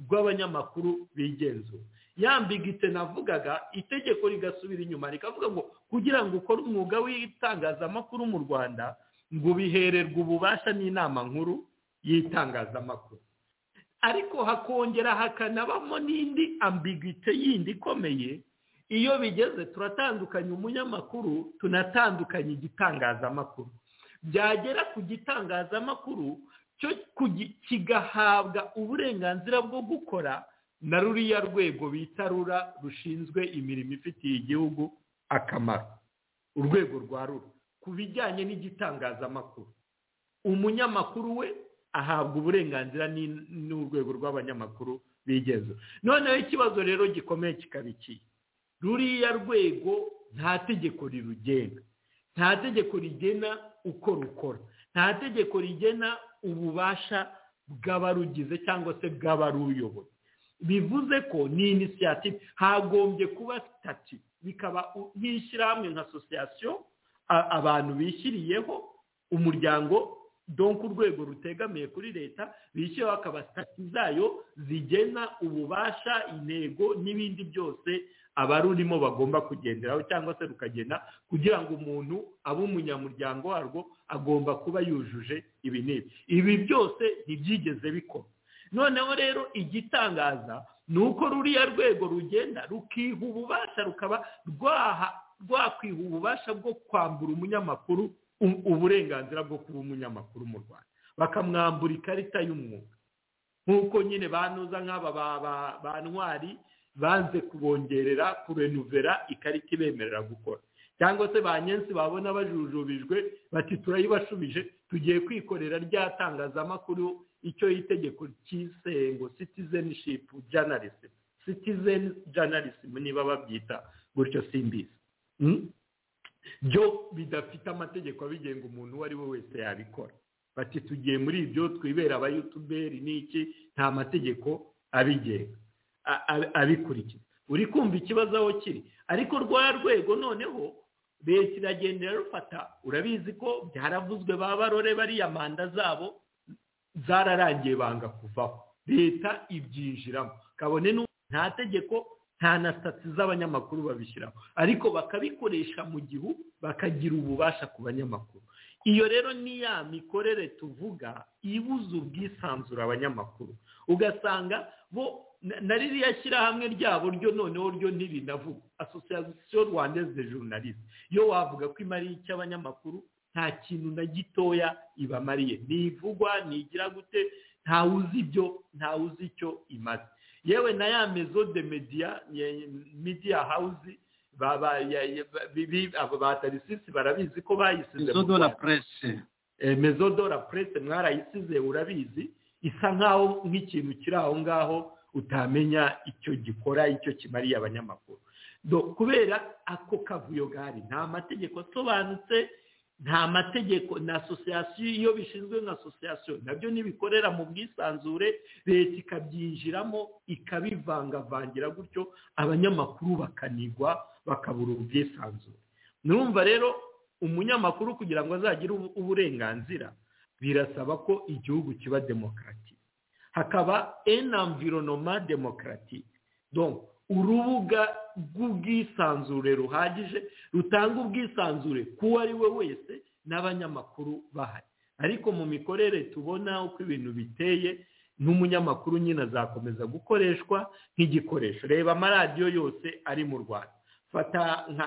rw'abanyamakuru bigenzura yambigitse navugaga itegeko rigasubira inyuma rikavuga ngo kugira ngo ukore umwuga w'itangazamakuru mu rwanda ngo bihererwe ububasha n'inama nkuru y'itangazamakuru ariko hakongera hakanabamo n'indi ambigite yindi ikomeye iyo bigeze turatandukanya umunyamakuru tunatandukanya igitangazamakuru byagera ku gitangazamakuru cyo kigahabwa uburenganzira bwo gukora na ruriya rwego bita rura rushinzwe imirimo ifitiye igihugu akamaro urwego rwa rura ku bijyanye n'igitangazamakuru umunyamakuru we ahabwa uburenganzira n'urwego rw'abanyamakuru bigeze noneho ikibazo rero gikomeye kikaba iki ruriya rwego nta tegeko rirugenga nta tegeko rigena uko rukora nta tegeko rigena ububasha bw'abarugize cyangwa se bw'abaruyoboye bivuze ko ni inisiyativu hagombye kuba sitati bikaba nk'ishyirahamwe nka asosiyasiyo abantu bishyiriyeho umuryango donka urwego rutegamiye kuri leta bishyiraho akaba sitati zayo zigena ububasha intego n'ibindi byose abarurimo bagomba kugenderaho cyangwa se rukagena kugira ngo umuntu abe umunyamuryango warwo agomba kuba yujuje ibi n'ibi ibi byose ntibyigeze bikora noneho rero igitangaza ni uko ruriya rwego rugenda rukiha ububasha rukaba rwaha rwakwiha ububasha bwo kwambura umunyamakuru uburenganzira bwo kuba umunyamakuru mu rwanda bakamwambura ikarita y'umwuga nk'uko nyine banuza nk'aba ba ntwari banze kubongerera kurenuvera ikarita ibemerera gukora cyangwa se ba nyensi babona bajujubijwe bati turayibashubije tugiye kwikorera rya tangazamakuru icyo itegeko cy'isengo citizenship journalism citizen journalism niba babyita gutyo simbizi byo bidafite amategeko abigenga umuntu uwo ari we wese yabikora bati tugiye muri ibyo twibera abayutuberi n'iki nta mategeko abigenga abikurikiza uri kumva ikibazo aho kiri ariko rwa rwego noneho leta iragenda irarufata urabizi ko byaravuzwe ba barore bariya manda zabo zararangiye banga kuvaho leta ibyinjiramo kabone nta tegeko nta na sitati z'abanyamakuru babishyiraho ariko bakabikoresha mu gihu bakagira ububasha ku banyamakuru iyo rero ni ya mikorere tuvuga ibuza ubwisanzure abanyamakuru ugasanga bo na ririya shyirahamwe ryabo ryo noneho ryo ntirinavuga asosiyasiyo rwandeze de journaliste yo wavuga ko imariye icyo abanyamakuru nta kintu na gitoya ibamariye ntivugwa ntigira gute ntawe uzi ibyo ntawe uzi icyo imaze yewe na ya mezo de media media house batarisisi barabizi ko bayisize mezo de la presse mezo de la presse mwarayisize urabizi isa nkaho nk'ikintu kiri aho ngaho utamenya icyo gikora icyo kimariye abanyamakuru kubera ako kavuyo gari nta mategeko asobanutse nta mategeko na asosiyasiyo iyo bishinzwe nka asosiyasiyo nabyo ntibikorera mu bwisanzure leta ikabyinjiramo ikabivangavangira gutyo abanyamakuru bakanigwa bakabura ubwisanzure nurumva rero umunyamakuru kugira ngo azagire uburenganzira birasaba ko igihugu kiba demokarati hakaba enamvironoma demokarati urubuga rw'ubwisanzure ruhagije rutanga ubwisanzure k'uwo ari we wese n'abanyamakuru bahari ariko mu mikorere tubona uko ibintu biteye n'umunyamakuru nyine azakomeza gukoreshwa nk'igikoresho reba amaradiyo yose ari mu rwanda fata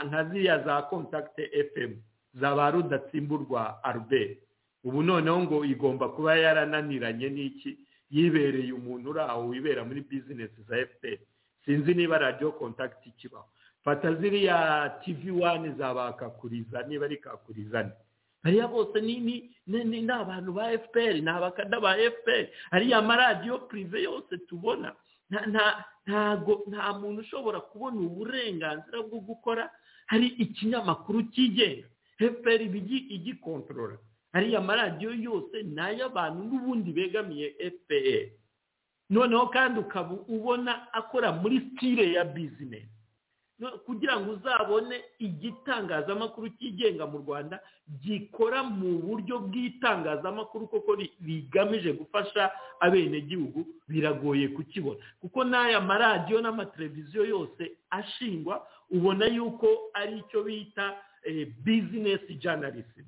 nka ziriya za kontakite efemu za ba rudatsimburwa albert ubu noneho ngo igomba kuba yarananiranye n'iki yibereye umuntu uri aho wibera muri bizinesi za efuperi sinzi niba radiyo kontakiti kibaho fata ziriya tivi wani zabakakuriza niba ari kakurizane hariya bose ni abantu ba efuperi ni abakada ba efuperi hariya maradiyo purive yose tubona ntago nta muntu ushobora kubona uburenganzira bwo gukora hari ikinyamakuru cyigenga efuperi igikontorora hariya maradiyo yose ni ay'abantu n'ubundi begamiye efuperi noneho kandi ukaba ubona akora muri sitire ya bizinesi kugira ngo uzabone igitangazamakuru cyigenga mu rwanda gikora mu buryo bw'itangazamakuru koko rigamije gufasha abenegihugu biragoye kukibona kuko n'aya maradiyo n'amateleviziyo yose ashingwa ubona yuko ari icyo bita bizinesi janarisi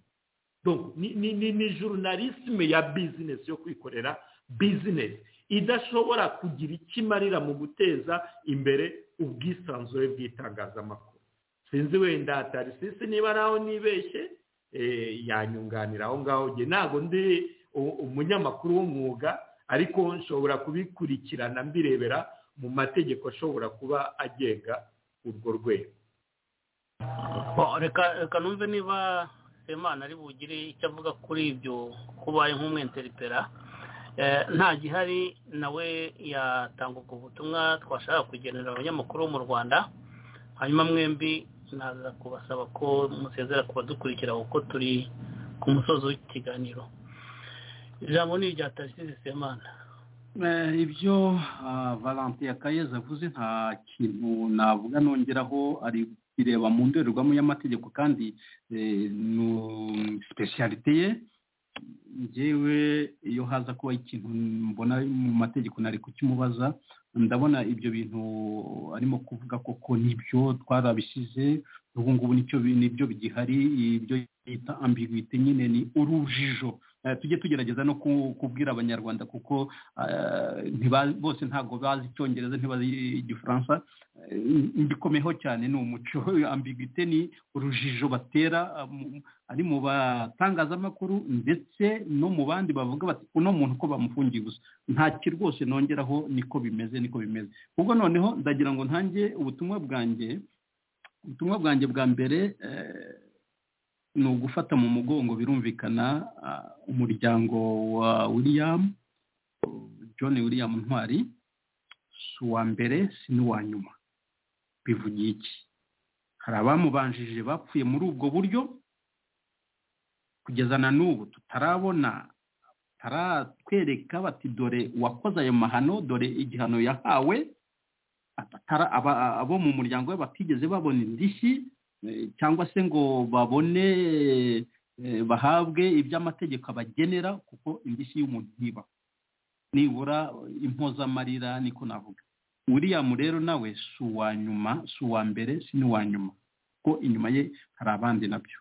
ni journalisme ya bizinesi yo kwikorera bizinesi idashobora kugira icyo imarira mu guteza imbere ubwisanzure bw'itangazamakuru sinzi wenda tarisisi niba nawe nibeshye yanyunganira aho ngaho njye ntabwo ndi umunyamakuru w'umwuga ariko nshobora kubikurikirana mbirebera mu mategeko ashobora kuba agenga urwo rwego reka numve niba semana ari bugire icyo avuga kuri ibyo kubaye nk'umwenteripera nta gihari nawe yatanga ubwo butumwa twashaka kugenera abanyamakuru bo mu rwanda hanyuma mwembi naza kubasaba ko musezera kubadukurikira kuko turi ku musozi w'ikiganiro ijambo ni irya tariki semana ibyo valentine kayeze avuze nta kintu navuga nongeraho ari bireba mu ndorerwamo y'amategeko kandi ni sipesiyalite ye ngewe iyo haza kuba ikintu mbona mu mategeko nari kukimubaza ndabona ibyo bintu arimo kuvuga koko nibyo twarabishyize ubu ngubu nibyo bigihari ibyo bita ambiguite nyine ni urujijo tujye tugerageza no kubwira abanyarwanda kuko bose ntabwo bazi icyongereza ntibazi igifaransa mbikomeho cyane ni umuco ambiguite ni urujijo batera ari mu batangazamakuru ndetse no mu bandi bavuga bati uno muntu ko bamufungiye gusa ntacyo rwose nongeraho niko bimeze niko bimeze ubwo noneho ndagira ngo ntange ubutumwa bwanjye ubutumwa bwanjye bwa mbere ni ugufata mu mugongo birumvikana umuryango wa william john william ntwari si uwa mbere si n'uwa nyuma bivugiye iki hari abamubanjije bapfuye muri ubwo buryo kugeza na n'ubu tutarabona taratwereka bati dore uwakoze ayo mahano dore igihano yahawe abo mu muryango we batigeze babona indishyi cyangwa se ngo babone bahabwe iby'amategeko abagenera kuko indishyi y'umuntu ntiba nibura impozamarira niko navuga william rero nawe si uwa nyuma si uwa mbere si n'uwa nyuma kuko inyuma ye hari abandi nabyo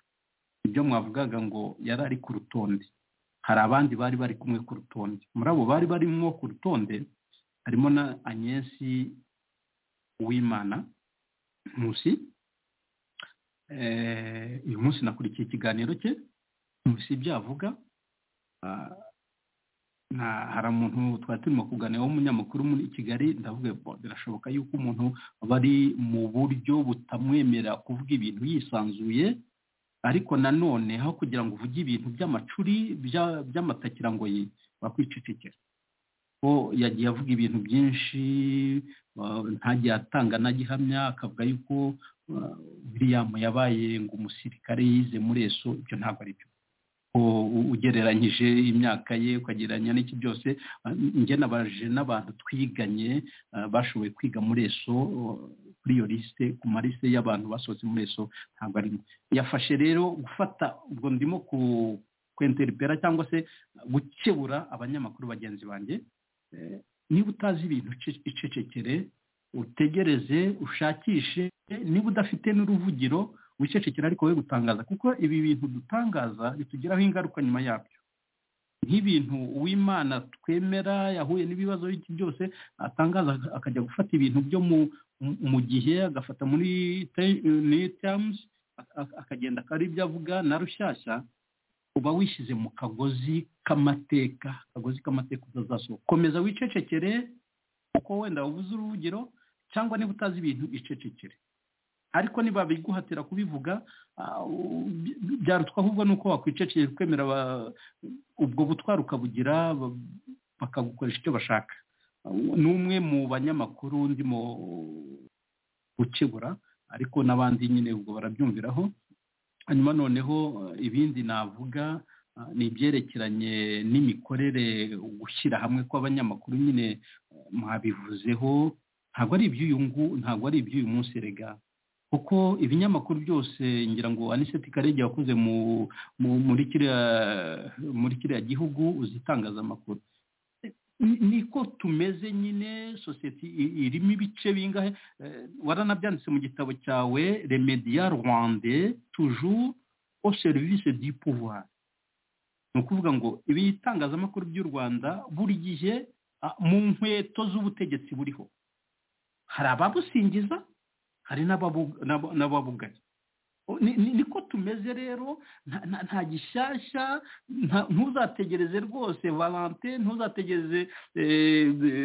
ibyo mwavugaga ngo yari ari ku rutonde hari abandi bari bari kumwe ku rutonde muri abo bari barimo ku rutonde harimo na agnesi uwimana nkusi uyu munsi nakurikiye ikiganiro cye munsi ibyo avuga hari umuntu twari turimo kuganira w'umunyamakuru muri kigali ndavuga birashoboka yuko umuntu bari mu buryo butamwemera kuvuga ibintu yisanzuye ariko nanone aho kugira ngo uvuge ibintu by'amacuri by'amatakirangoyi bakwicecekera ko yagiye avuga ibintu byinshi ntagiye atanga na gihamya akavuga yuko william yabaye ngo umusirikare yize muri eso ibyo ntabwo ari byo ugereranyije imyaka ye ukagereranya n'iki byose njye nabajije n'abantu twiganye bashoboye kwiga muri eso kuri iyo lisite ku marisite y'abantu basohotse muri eso ntabwo ari yafashe rero gufata ubwo ndimo kwenteripera cyangwa se gukebura abanyamakuru bagenzi banjye niba utazi ibintu icecekere utegereze ushakishe niba udafite n'uruvugiro wicecekera ariko we gutangaza kuko ibi bintu dutangaza bitugiraho ingaruka nyuma yabyo nk'ibintu uwimana twemera yahuye n'ibibazo byose atangaza akajya gufata ibintu byo mu gihe agafata muri tamuzi akagenda akaba ibyo avuga na rushyashya uba wishyize mu kagozi k'amateka akagozi k'amateka utazasohoka komeza wicecekere kuko wenda ubuze urugero cyangwa niba utazi ibintu icecekere ariko niba biguhatira kubivuga byarutwa ahubwo ni uko wakwicecekera kwemera ubwo butwari ukabugira bakagukoresha icyo bashaka ni umwe mu banyamakuru ndimo gukebura ariko n'abandi nyine ubwo barabyumviraho hanyuma noneho ibindi navuga ni ibyerekeranye n'imikorere gushyira hamwe kw'abanyamakuru nyine mwabivuzeho ntabwo ari iby'uyu ntabwo ari iby'uyu munsi rega kuko ibinyamakuru byose ngira ngo aniseti karege wakoze muri kiriya gihugu uzitangazamakuru niko tumeze nyine sosiyete irimo ibice bingahe waranabyanditse mu gitabo cyawe remediya rwande tujuru o serivisi di pouvoir ni ukuvuga ngo ibitangazamakuru by'u rwanda buri gihe mu nkweto z'ubutegetsi buriho hari ababusingiza hari n'ababuganye niko tumeze rero nta gishyashya ntuzategereze rwose valante ntuzategereze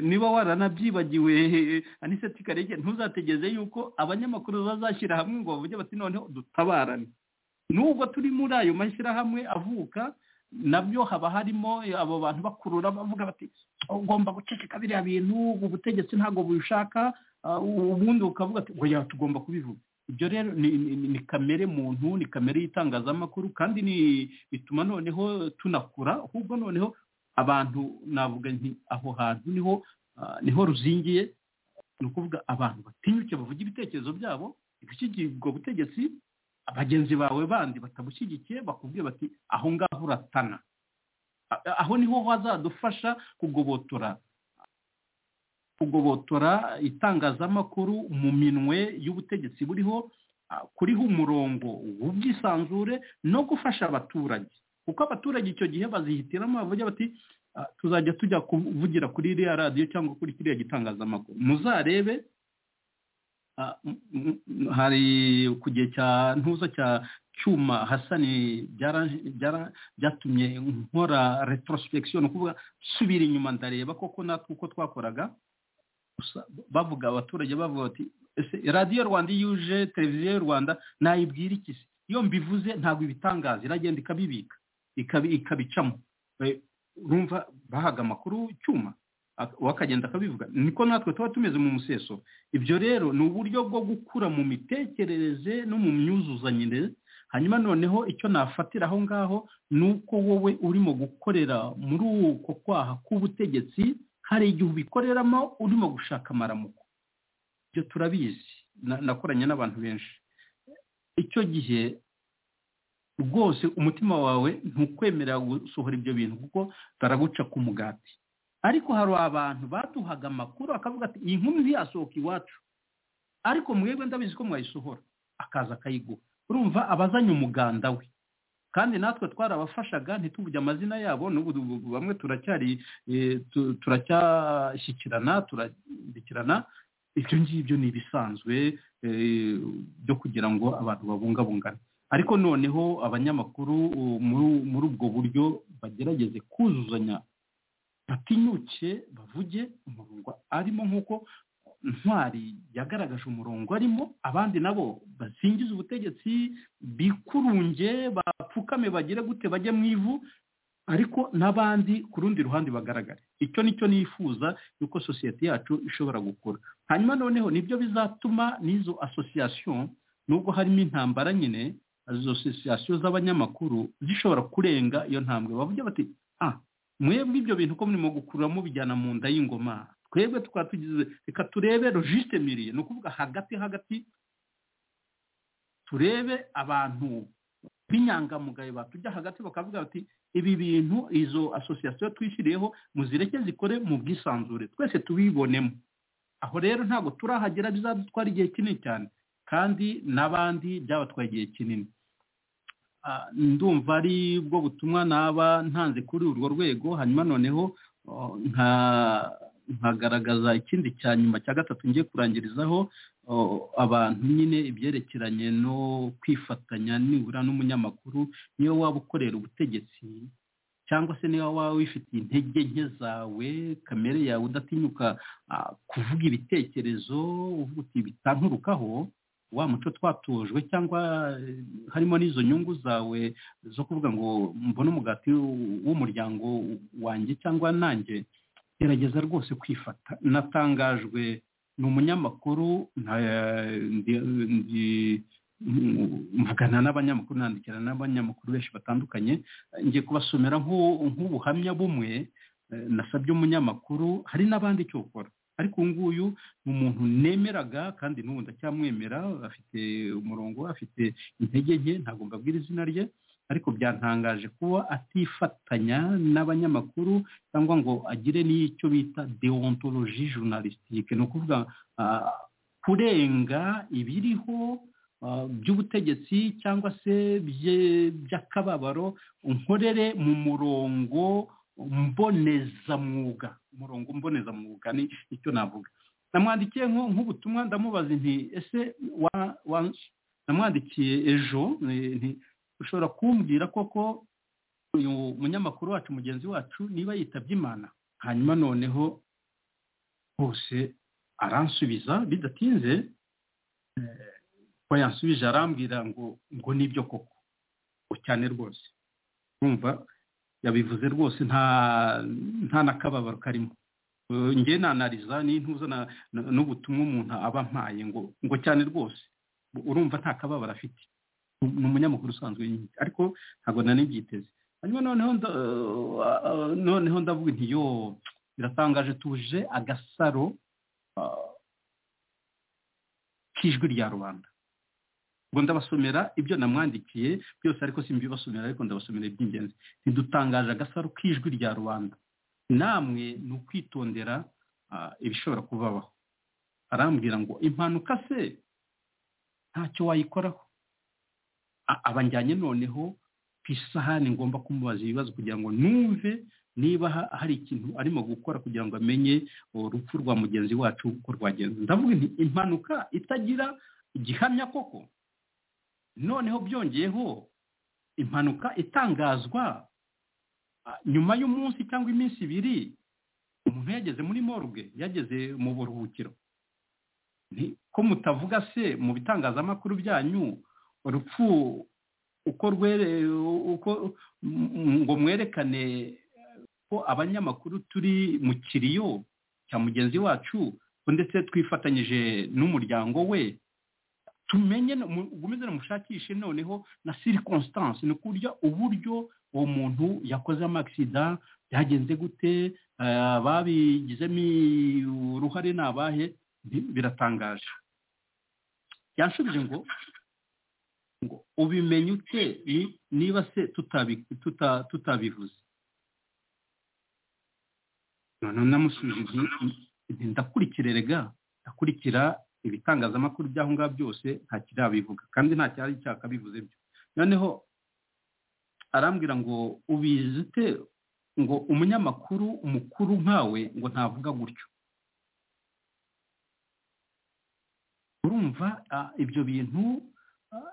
niba waranabyibagiwe aniseti karege ntuzategereze yuko abanyamakuru bazashyira hamwe ngo bavuge bati noneho dutabarane nubwo turi muri ayo mashyirahamwe avuka nabyo haba harimo abo bantu bakurura bavuga bati ugomba guceceka biriya bintu ubu butegetsi ntabwo bushaka ubundi ukavuga ati ngo tugomba kubivuga ibyo rero ni kamere muntu ni kamere y'itangazamakuru kandi bituma noneho tunakura ahubwo noneho abantu navuga nti aho hantu niho niho ruzingiye ni ukuvuga abantu batinyuke bavuga ibitekerezo byabo ibishyigirwa butegetsi bagenzi bawe bandi batagushyigikiye bakubwiye bati aho ngaho uratana aho niho hazadufasha kugobotora kugobotora itangazamakuru mu minwe y'ubutegetsi buriho kuriho umurongo w'ubwisanzure no gufasha abaturage kuko abaturage icyo gihe bazihitiramo bavuga bati tuzajya tujya kuvugira kuri iriya radiyo cyangwa kuri kiriya gitangazamakuru muzarebe hari ku gihe cya ntuza cya cyuma hasani byatumye nkora retrospeksiyo ni ukuvuga subira inyuma ndareba koko natwe uko twakoraga bavuga abaturage bavuga bati radiyo rwanda iyo uje televiziyo y'u rwanda nayibwira iki se iyo mbivuze ntabwo ibitangaza iragenda ikabibika ikabicamo rumva bahaga amakuru icyuma wakagenda akabivuga niko natwe tuba tumeze mu museso ibyo rero ni uburyo bwo gukura mu mitekerereze no mu myuzuzanyire hanyuma noneho icyo nafatira aho ngaho ni uko wowe urimo gukorera muri uko kwaha k'ubutegetsi hari igihe ubikoreramo urimo gushaka amaramuko ibyo turabizi nakoranye n'abantu benshi icyo gihe rwose umutima wawe ntukwemerera gusohora ibyo bintu kuko baraguca ku mugati ariko hari abantu baduhaga amakuru akavuga ati iyi nkumi ntiyasohoka iwacu ariko mwebwe ndabizi ko mwayisohora akaza akayiguha urumva abazanye umuganda we kandi natwe twarabafashaga ntituvuge amazina yabo n'ubu bamwe turacyari turacyashyikirana turandikirana ibyo ngibyo ni ibisanzwe byo kugira ngo abantu babungabungane ariko noneho abanyamakuru muri ubwo buryo bagerageze kuzuzanya batinyuke bavuge umurongo arimo nk'uko ntwari yagaragaje umurongo arimo abandi nabo basingiza ubutegetsi bikurunge bapfukame bagire gute bajye mu ivu ariko n'abandi ku rundi ruhande bagaragare icyo nicyo nifuza yuko sosiyete yacu ishobora gukora hanyuma noneho nibyo bizatuma n'izo asosiyasiyo nubwo harimo intambara nyine izo asosiyasiyo z'abanyamakuru zishobora kurenga iyo ntambwe bavuge bati ah mwebwe ibyo bintu ko murimo gukuramo bijyana mu nda y'ingoma twebwe tukaba tugize reka turebe logiste miriye ni ukuvuga hagati hagati turebe abantu b'inyangamugayo batujya hagati bakavuga bati ibi bintu izo asosiyasiyo twishyiriyeho muzireke zikore mu bwisanzure twese tubibonemo aho rero ntabwo turahagera bizadutwara igihe kinini cyane kandi n'abandi byabatwaye igihe kinini ndumva ari bwo butumwa naba ntanze kuri urwo rwego hanyuma noneho nkagaragaza ikindi cya nyuma cya gatatu ngiye kurangirizaho abantu nyine ibyerekeranye no kwifatanya nibura n'umunyamakuru niyo waba ukorera ubutegetsi cyangwa se niba waba wifitiye intege nke zawe kamere yawe udatinyuka kuvuga ibitekerezo uvuga uti bitanturukaho wa muco twatojwe cyangwa harimo n'izo nyungu zawe zo kuvuga ngo mbone umugati w'umuryango wanjye cyangwa nanjye gerageza rwose kwifata natangajwe ni umunyamakuru mvugana n'abanyamakuru nandikira n'abanyamakuru benshi batandukanye ngiye kubasomera nk'ubuhamya bumwe nasabye umunyamakuru hari n'abandi icyo ukora ariko uyu nguyu ni umuntu nemeraga kandi n'ubu ndacyamwemera afite umurongo afite intege nke ntabwo mbabwira izina rye ariko byantangaje kuba atifatanya n'abanyamakuru cyangwa ngo agire n'icyo bita deontologi journalistique ni ukuvuga kurenga ibiriho by'ubutegetsi cyangwa se by'akababaro nkorere mu murongo mbonezamwuga umurongo mbonezamwuga ni icyo navuga namwandikiye nk'ubutumwa ndamubaza nti ese namwandikiye ejo ushobora kumbwira koko uyu munyamakuru wacu mugenzi wacu niba yitabye imana hanyuma noneho hose aransubiza bidatinze ko yansubije arambwira ngo ngo nibyo koko cyane rwose urumva yabivuze rwose nta nta n'akababaro karimo nge nanariza n'intuza n'ubutumwa umuntu aba mpaye ngo ngo cyane rwose urumva nta kababaro afite ni umunyamakuru usanzwe nyine ariko ntabwo nanibyiteze hanyuma noneho noneho ndavuga nti yo biratangaje tuje agasaro k'ijwi rya rubanda ngo ndabasomera ibyo namwandikiye byose ariko simbibasomera ariko ndabasomera iby'ingenzi ntidutangaje agasaro k'ijwi rya rubanda namwe ni ukwitondera ibishobora kubabaho arambwira ngo impanuka se ntacyo wayikoraho abanjyanye noneho ku isahani ngomba kumubaza ibibazo kugira ngo numve niba hari ikintu arimo gukora kugira ngo amenye urupfu rwa mugenzi wacu uko rwagenze ndavuga nti impanuka itagira igihamya koko noneho byongeyeho impanuka itangazwa nyuma y'umunsi cyangwa iminsi ibiri umuntu yageze muri morgue yageze mu buruhukiro ko mutavuga se mu bitangazamakuru byanyu urupfu uko uko ngo mwerekane ko abanyamakuru turi mu kiriyo cya mugenzi wacu ndetse twifatanyije n'umuryango we tumenye gukomeze mushakishe noneho na circonstance ni ukurya uburyo uwo muntu yakoze amakisida byagenze gute babigizemo uruhare ni abahe biratangaje yanshubije ngo ngo ubimenye ute niba se tutabivuze noneho namusubije ndakurikira rega ndakurikira ibitangazamakuru by'aho ngaho byose nta kirabivuga kandi nta cyari cyakabivuze byo noneho arambwira ngo ubizi ute ngo umunyamakuru umukuru nkawe ngo ntavuga gutyo urumva ibyo bintu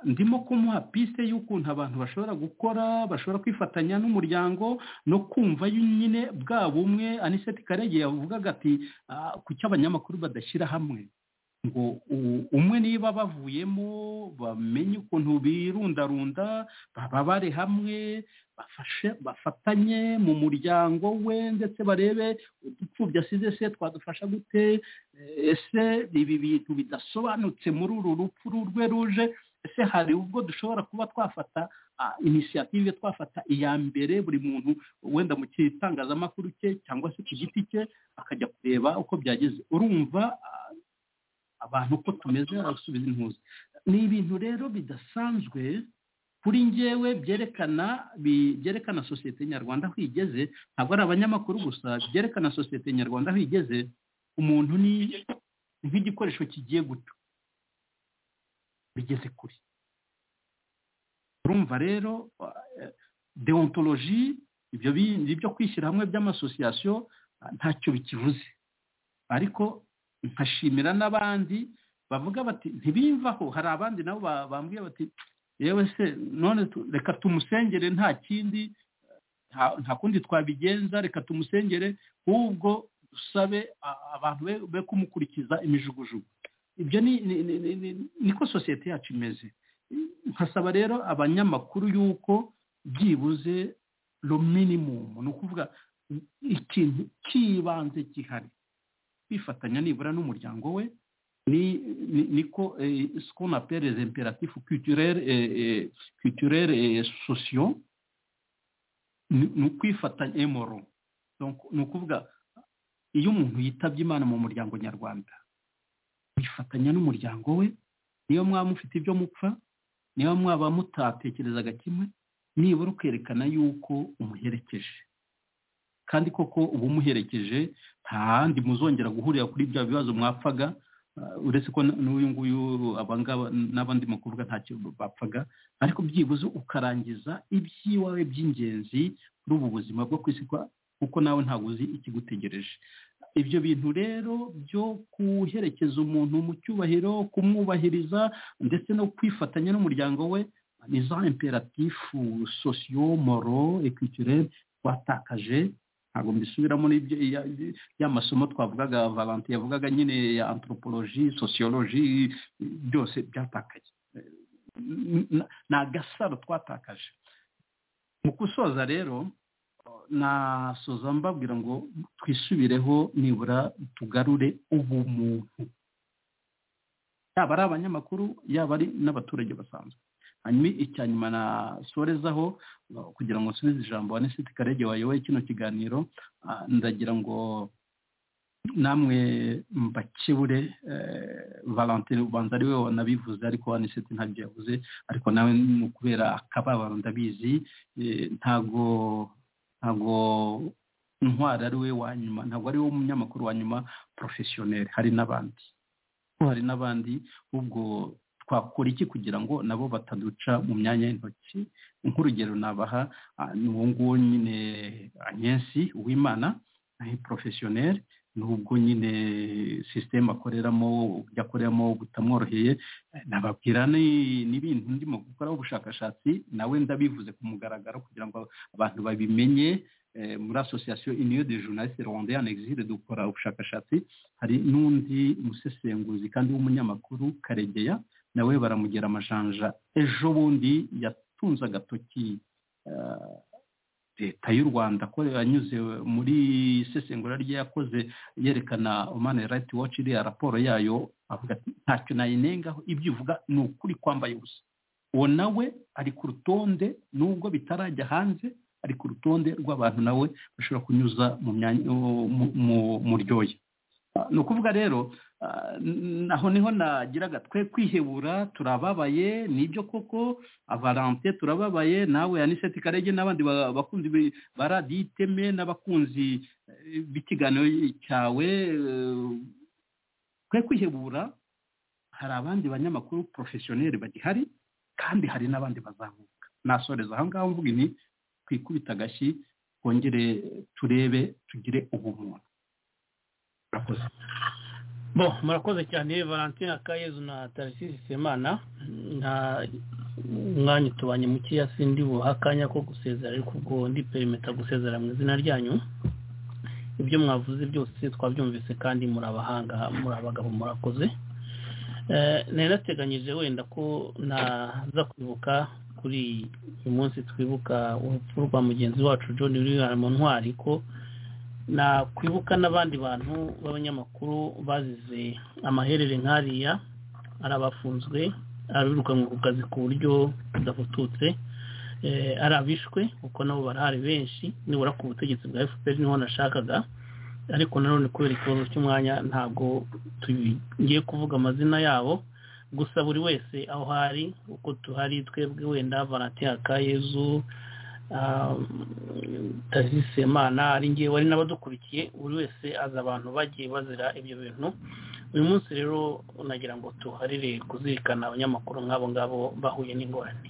ndimo kumuha piste y'ukuntu abantu bashobora gukora bashobora kwifatanya n'umuryango no kumva nyine bwa bumwe aniseti karege yavugaga ati ku cy'abanyamakuru badashyira hamwe ngo umwe niba bavuyemo bamenye ukuntu birundarunda bababare hamwe bafashe bafatanye mu muryango we ndetse barebe udupfubyi asize se twadufasha gute ese ibi bintu bidasobanutse muri uru rupfu rwe ruje ese hari ubwo dushobora kuba twafata inisiyative twafata iya mbere buri muntu wenda mu kitangazamakuru cye cyangwa se ku giti cye akajya kureba uko byageze urumva abantu uko tumeze arasubiza intuzi ni ibintu rero bidasanzwe kuri ngewe byerekana byerekana sosiyete nyarwanda aho igeze ntabwo ari abanyamakuru gusa byerekana sosiyete nyarwanda aho igeze umuntu ni nk'igikoresho kigiye guto bigeze kure urumva rero deontologi ibyo bindi byo kwishyira hamwe by'amasosiyasiyo ntacyo bikivuze ariko nkashimira n'abandi bavuga bati ntibimvaho hari abandi nabo bambwiye bati yewe se none reka tumusengere nta kindi nta kundi twabigenza reka tumusengere ahubwo dusabe abantu be kumukurikiza imijugujugu ibyo niko sosiyete yacu imeze nkasaba rero abanyamakuru y'uko byibuze lo minimumu ni ukuvuga ikintu cy'ibanze gihari kwifatanya nibura n'umuryango we niko sikona perezida imperatifu kiturere sosiyo ni ukwifatanya emoro ni ukuvuga iyo umuntu yitabye imana mu muryango nyarwanda bifatanya n'umuryango we niba mwaba mufite ibyo mupfa niba mwaba mutatekerezaga kimwe nibura ukerekana yuko umuherekeje kandi koko uba umuherekeje nta handi muzongera guhurira kuri bya bibazo mwapfaga uretse ko n'uyu nguyu abangaba n'abandi mu kuvuga ntacyo bapfaga ariko byibuze ukarangiza iby'iwawe by'ingenzi kuri ubu buzima bwo ku isi kuko nawe ntabwo uzi ikigutegereje ibyo bintu rero byo guherekeza umuntu mu cyubahiro kumwubahiriza ndetse no kwifatanya n'umuryango we ni za imperatifu sosiyo moro ekwikirere twatakaje ntabwo mbisubiramo ya masomo twavugaga valante yavugaga nyine ya anthropologie sociologie byose byatakaye ni agasaro twatakaje mu gusoza rero nasoza mbabwira ngo twisubireho nibura tugarure ubumuntu yaba ari abanyamakuru yaba ari n'abaturage basanzwe hanyuma icya nyuma nasorezaho kugira ngo nsubize ijambo wa nesiti karege wayoboye kino kiganiro ndagira ngo namwe mbakebure valentine ubanza ari we wanabivuze ariko wa nesiti ntabyo yavuze ariko nawe ni ukubera akababaro ndabizi ntago ntago intwari ari we wa nyuma ntabwo ari we umunyamakuru wa nyuma porofesiyoneri hari n'abandi hari n'abandi ubwo twakora iki kugira ngo nabo bataduca mu myanya y'intoki nk'urugero nabaha ni uwo nguwo nyine anyensi uwimana porofesiyoneri n'ubwo nyine sisiteme akoreramo ibyo akoreramo butamworoheye nababwira n'ibintu ndimo gukoraho ubushakashatsi nawe ndabivuze ku mugaragaro kugira ngo abantu babimenye muri asosiyasiyo iniyo de journaliste rwandeyane exile dukora ubushakashatsi hari n'undi musesenguzi kandi w'umunyamakuru karegeya nawe baramugera amajanja ejo bundi yatunze agatoki leta y'u rwanda ko yanyuze muri isesengura rye yakoze yerekana mani rayiti waci iriya raporo yayo avuga ati ntacyo nayinengaho ibyo uvuga ni ukuri kwambaye ubusa uwo nawe ari ku rutonde nubwo bitarajya hanze ari ku rutonde rw'abantu nawe bashobora kunyuza mu ryoya ni ukuvuga rero aho niho nagiraga twe kwihebura turababaye nibyo koko avarante turababaye nawe aniseti karege n'abandi bakunzi ba radiyo iteme n'abakunzi b'ikiganiro cyawe twe kwihebura hari abandi banyamakuru porofesiyoneri bagihari kandi hari n'abandi bazamuka nasoreza aha ngaha mvuga ibi twikubita agashyi twongere turebe tugire ubumuntu murakoze bo murakoze cyane valentine akayezu na tarisisi semana nta mwanya utubanye mukeya sindi buha akanya ko gusezera ariko ubwo ndi perimeta gusezera mu izina ryanyu ibyo mwavuze byose twabyumvise kandi muri abahanga muri abagabo murakoze nari nateganyije wenda ko naza kwibuka kuri uyu munsi twibuka urupfu rwa mugenzi wacu john william ntwari ko nakwibuka n'abandi bantu b'abanyamakuru bazize amaherere nkariya ari abafunzwe abirukanwe ku kazi ku buryo budafututse ari abishwe kuko nabo barahari benshi nibura ku butegetsi bwa fpr niho nashakaga ariko nanone kubera ikibazo cy'umwanya ntabwo tugiye kuvuga amazina yabo gusa buri wese aho hari uko tuhari twebwe wenda valentine akayezu tazisemana ari ngewe wari n'abadukurikiye buri wese azi abantu bagiye bazira ibyo bintu uyu munsi rero nagira ngo tuharire kuzirikana abanyamakuru nk'abo ngabo bahuye n'ingorane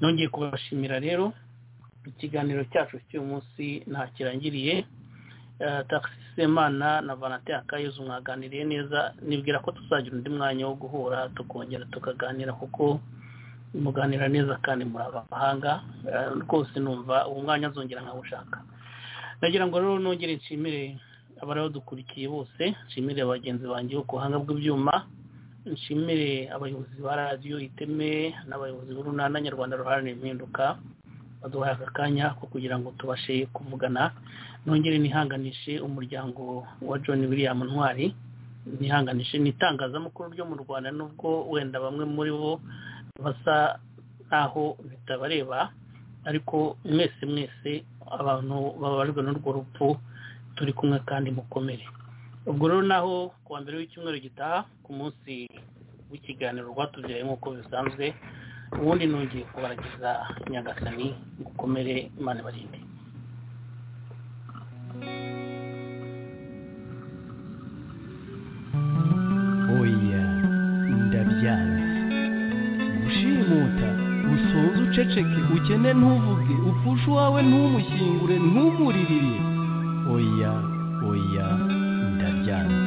nongeye kubashimira rero ikiganiro cyacu cy'uyu munsi ntakirangiriye taxisemana na valentine akayezu mwaganiriye neza nibwira ko tuzagira undi mwanya wo guhura tukongera tukaganira kuko muganira neza kandi muri abahanga rwose numva uwo mwanya nzongera nkawushaka nagira ngo rero nongere nshimire abaradukurikiye bose nshimire bagenzi banjye bo ku buhanga bw'ibyuma nshimire abayobozi ba radiyo iteme n'abayobozi b'urunana nyarwanda ruharanira impinduka baduhaye aka kanya ko kugira ngo tubashe kuvugana nongere nihanganishe umuryango wa john william ntwari nihanganishe n'itangazamakuru ryo mu rwanda nubwo wenda bamwe muri bo basa nkaho bitabareba ariko mwese mwese abantu babarwa n'urwo rupfu turi kumwe kandi mukomere ubwo rero naho kuwa mbere w'icyumweru gitaha ku munsi w'ikiganiro rwatubyaye nk'uko bisanzwe ubundi nongeye kubaragiza nyagasani gukomere imana barinde oya ndabyanze gushimuta usoze uceceke ukene ntuvuge upfushe uwawe ntumushyingure ntumuririre oya oya ndabyanze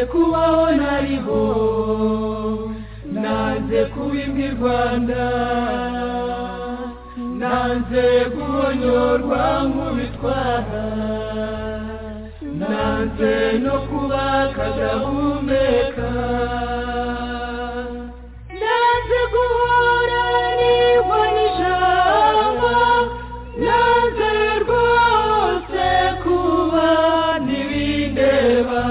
kubaho nariho nanze kuba imbwa i rwanda nanze guhonyorwa nk'ubitwara nanze no kuba akagahumeka nanze guhora niho n'ijambo nanze rwose kuba ntibindeba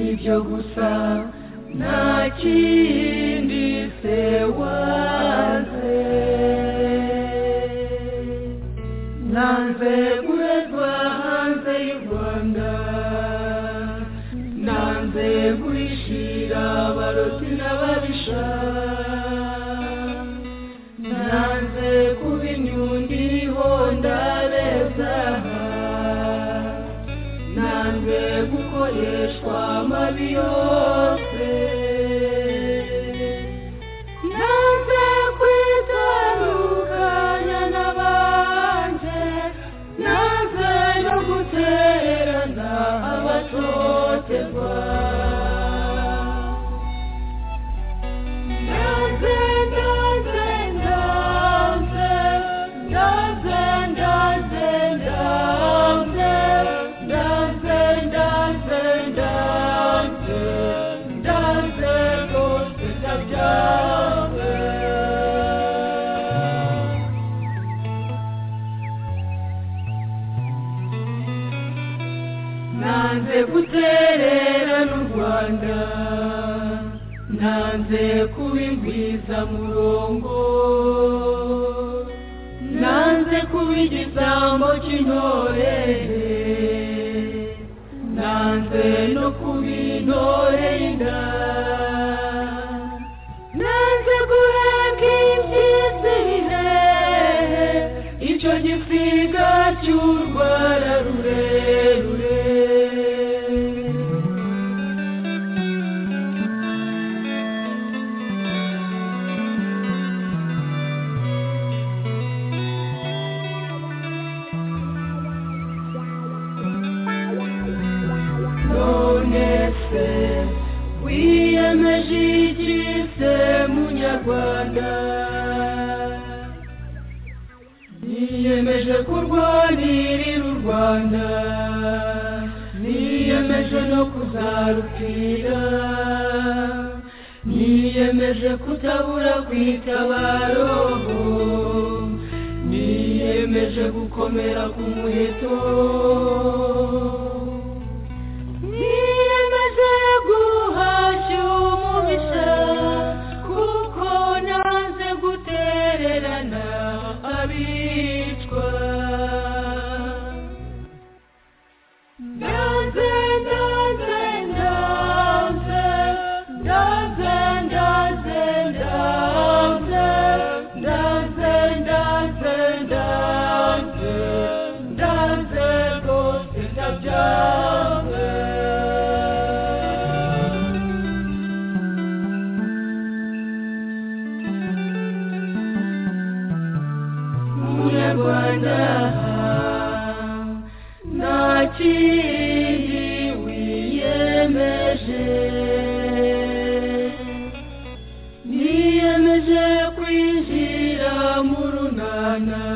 ibyo gusa nta kindi se waze nanze guhezwa hanze y'u rwanda nanze guhishira abaroti n'ababisha nanze kuba inyundi ndabeza nanze gukoreshwa amabi yose nanze kwitandukanya n'abanje nanze no gutererana abatotezwa nanze nanze nanze nanze nanze nanze nanze gutererana u rwanda nanze kuba ingwizamurongo nanze kuba igisambo cy'intore nanze no kuba intore y'inda nanze guheka impyisi bihehe icyo gisiga cy'urwara rurerure wiyemeje munyarwanda niyemeje kurwanirira u rwanda niyemeje no kuzarupfira niyemeje kutabura kwitabaroho niyemeje gukomera ku muheto Dance nta kindi wiyemeje niyemeje kwinjira mu runana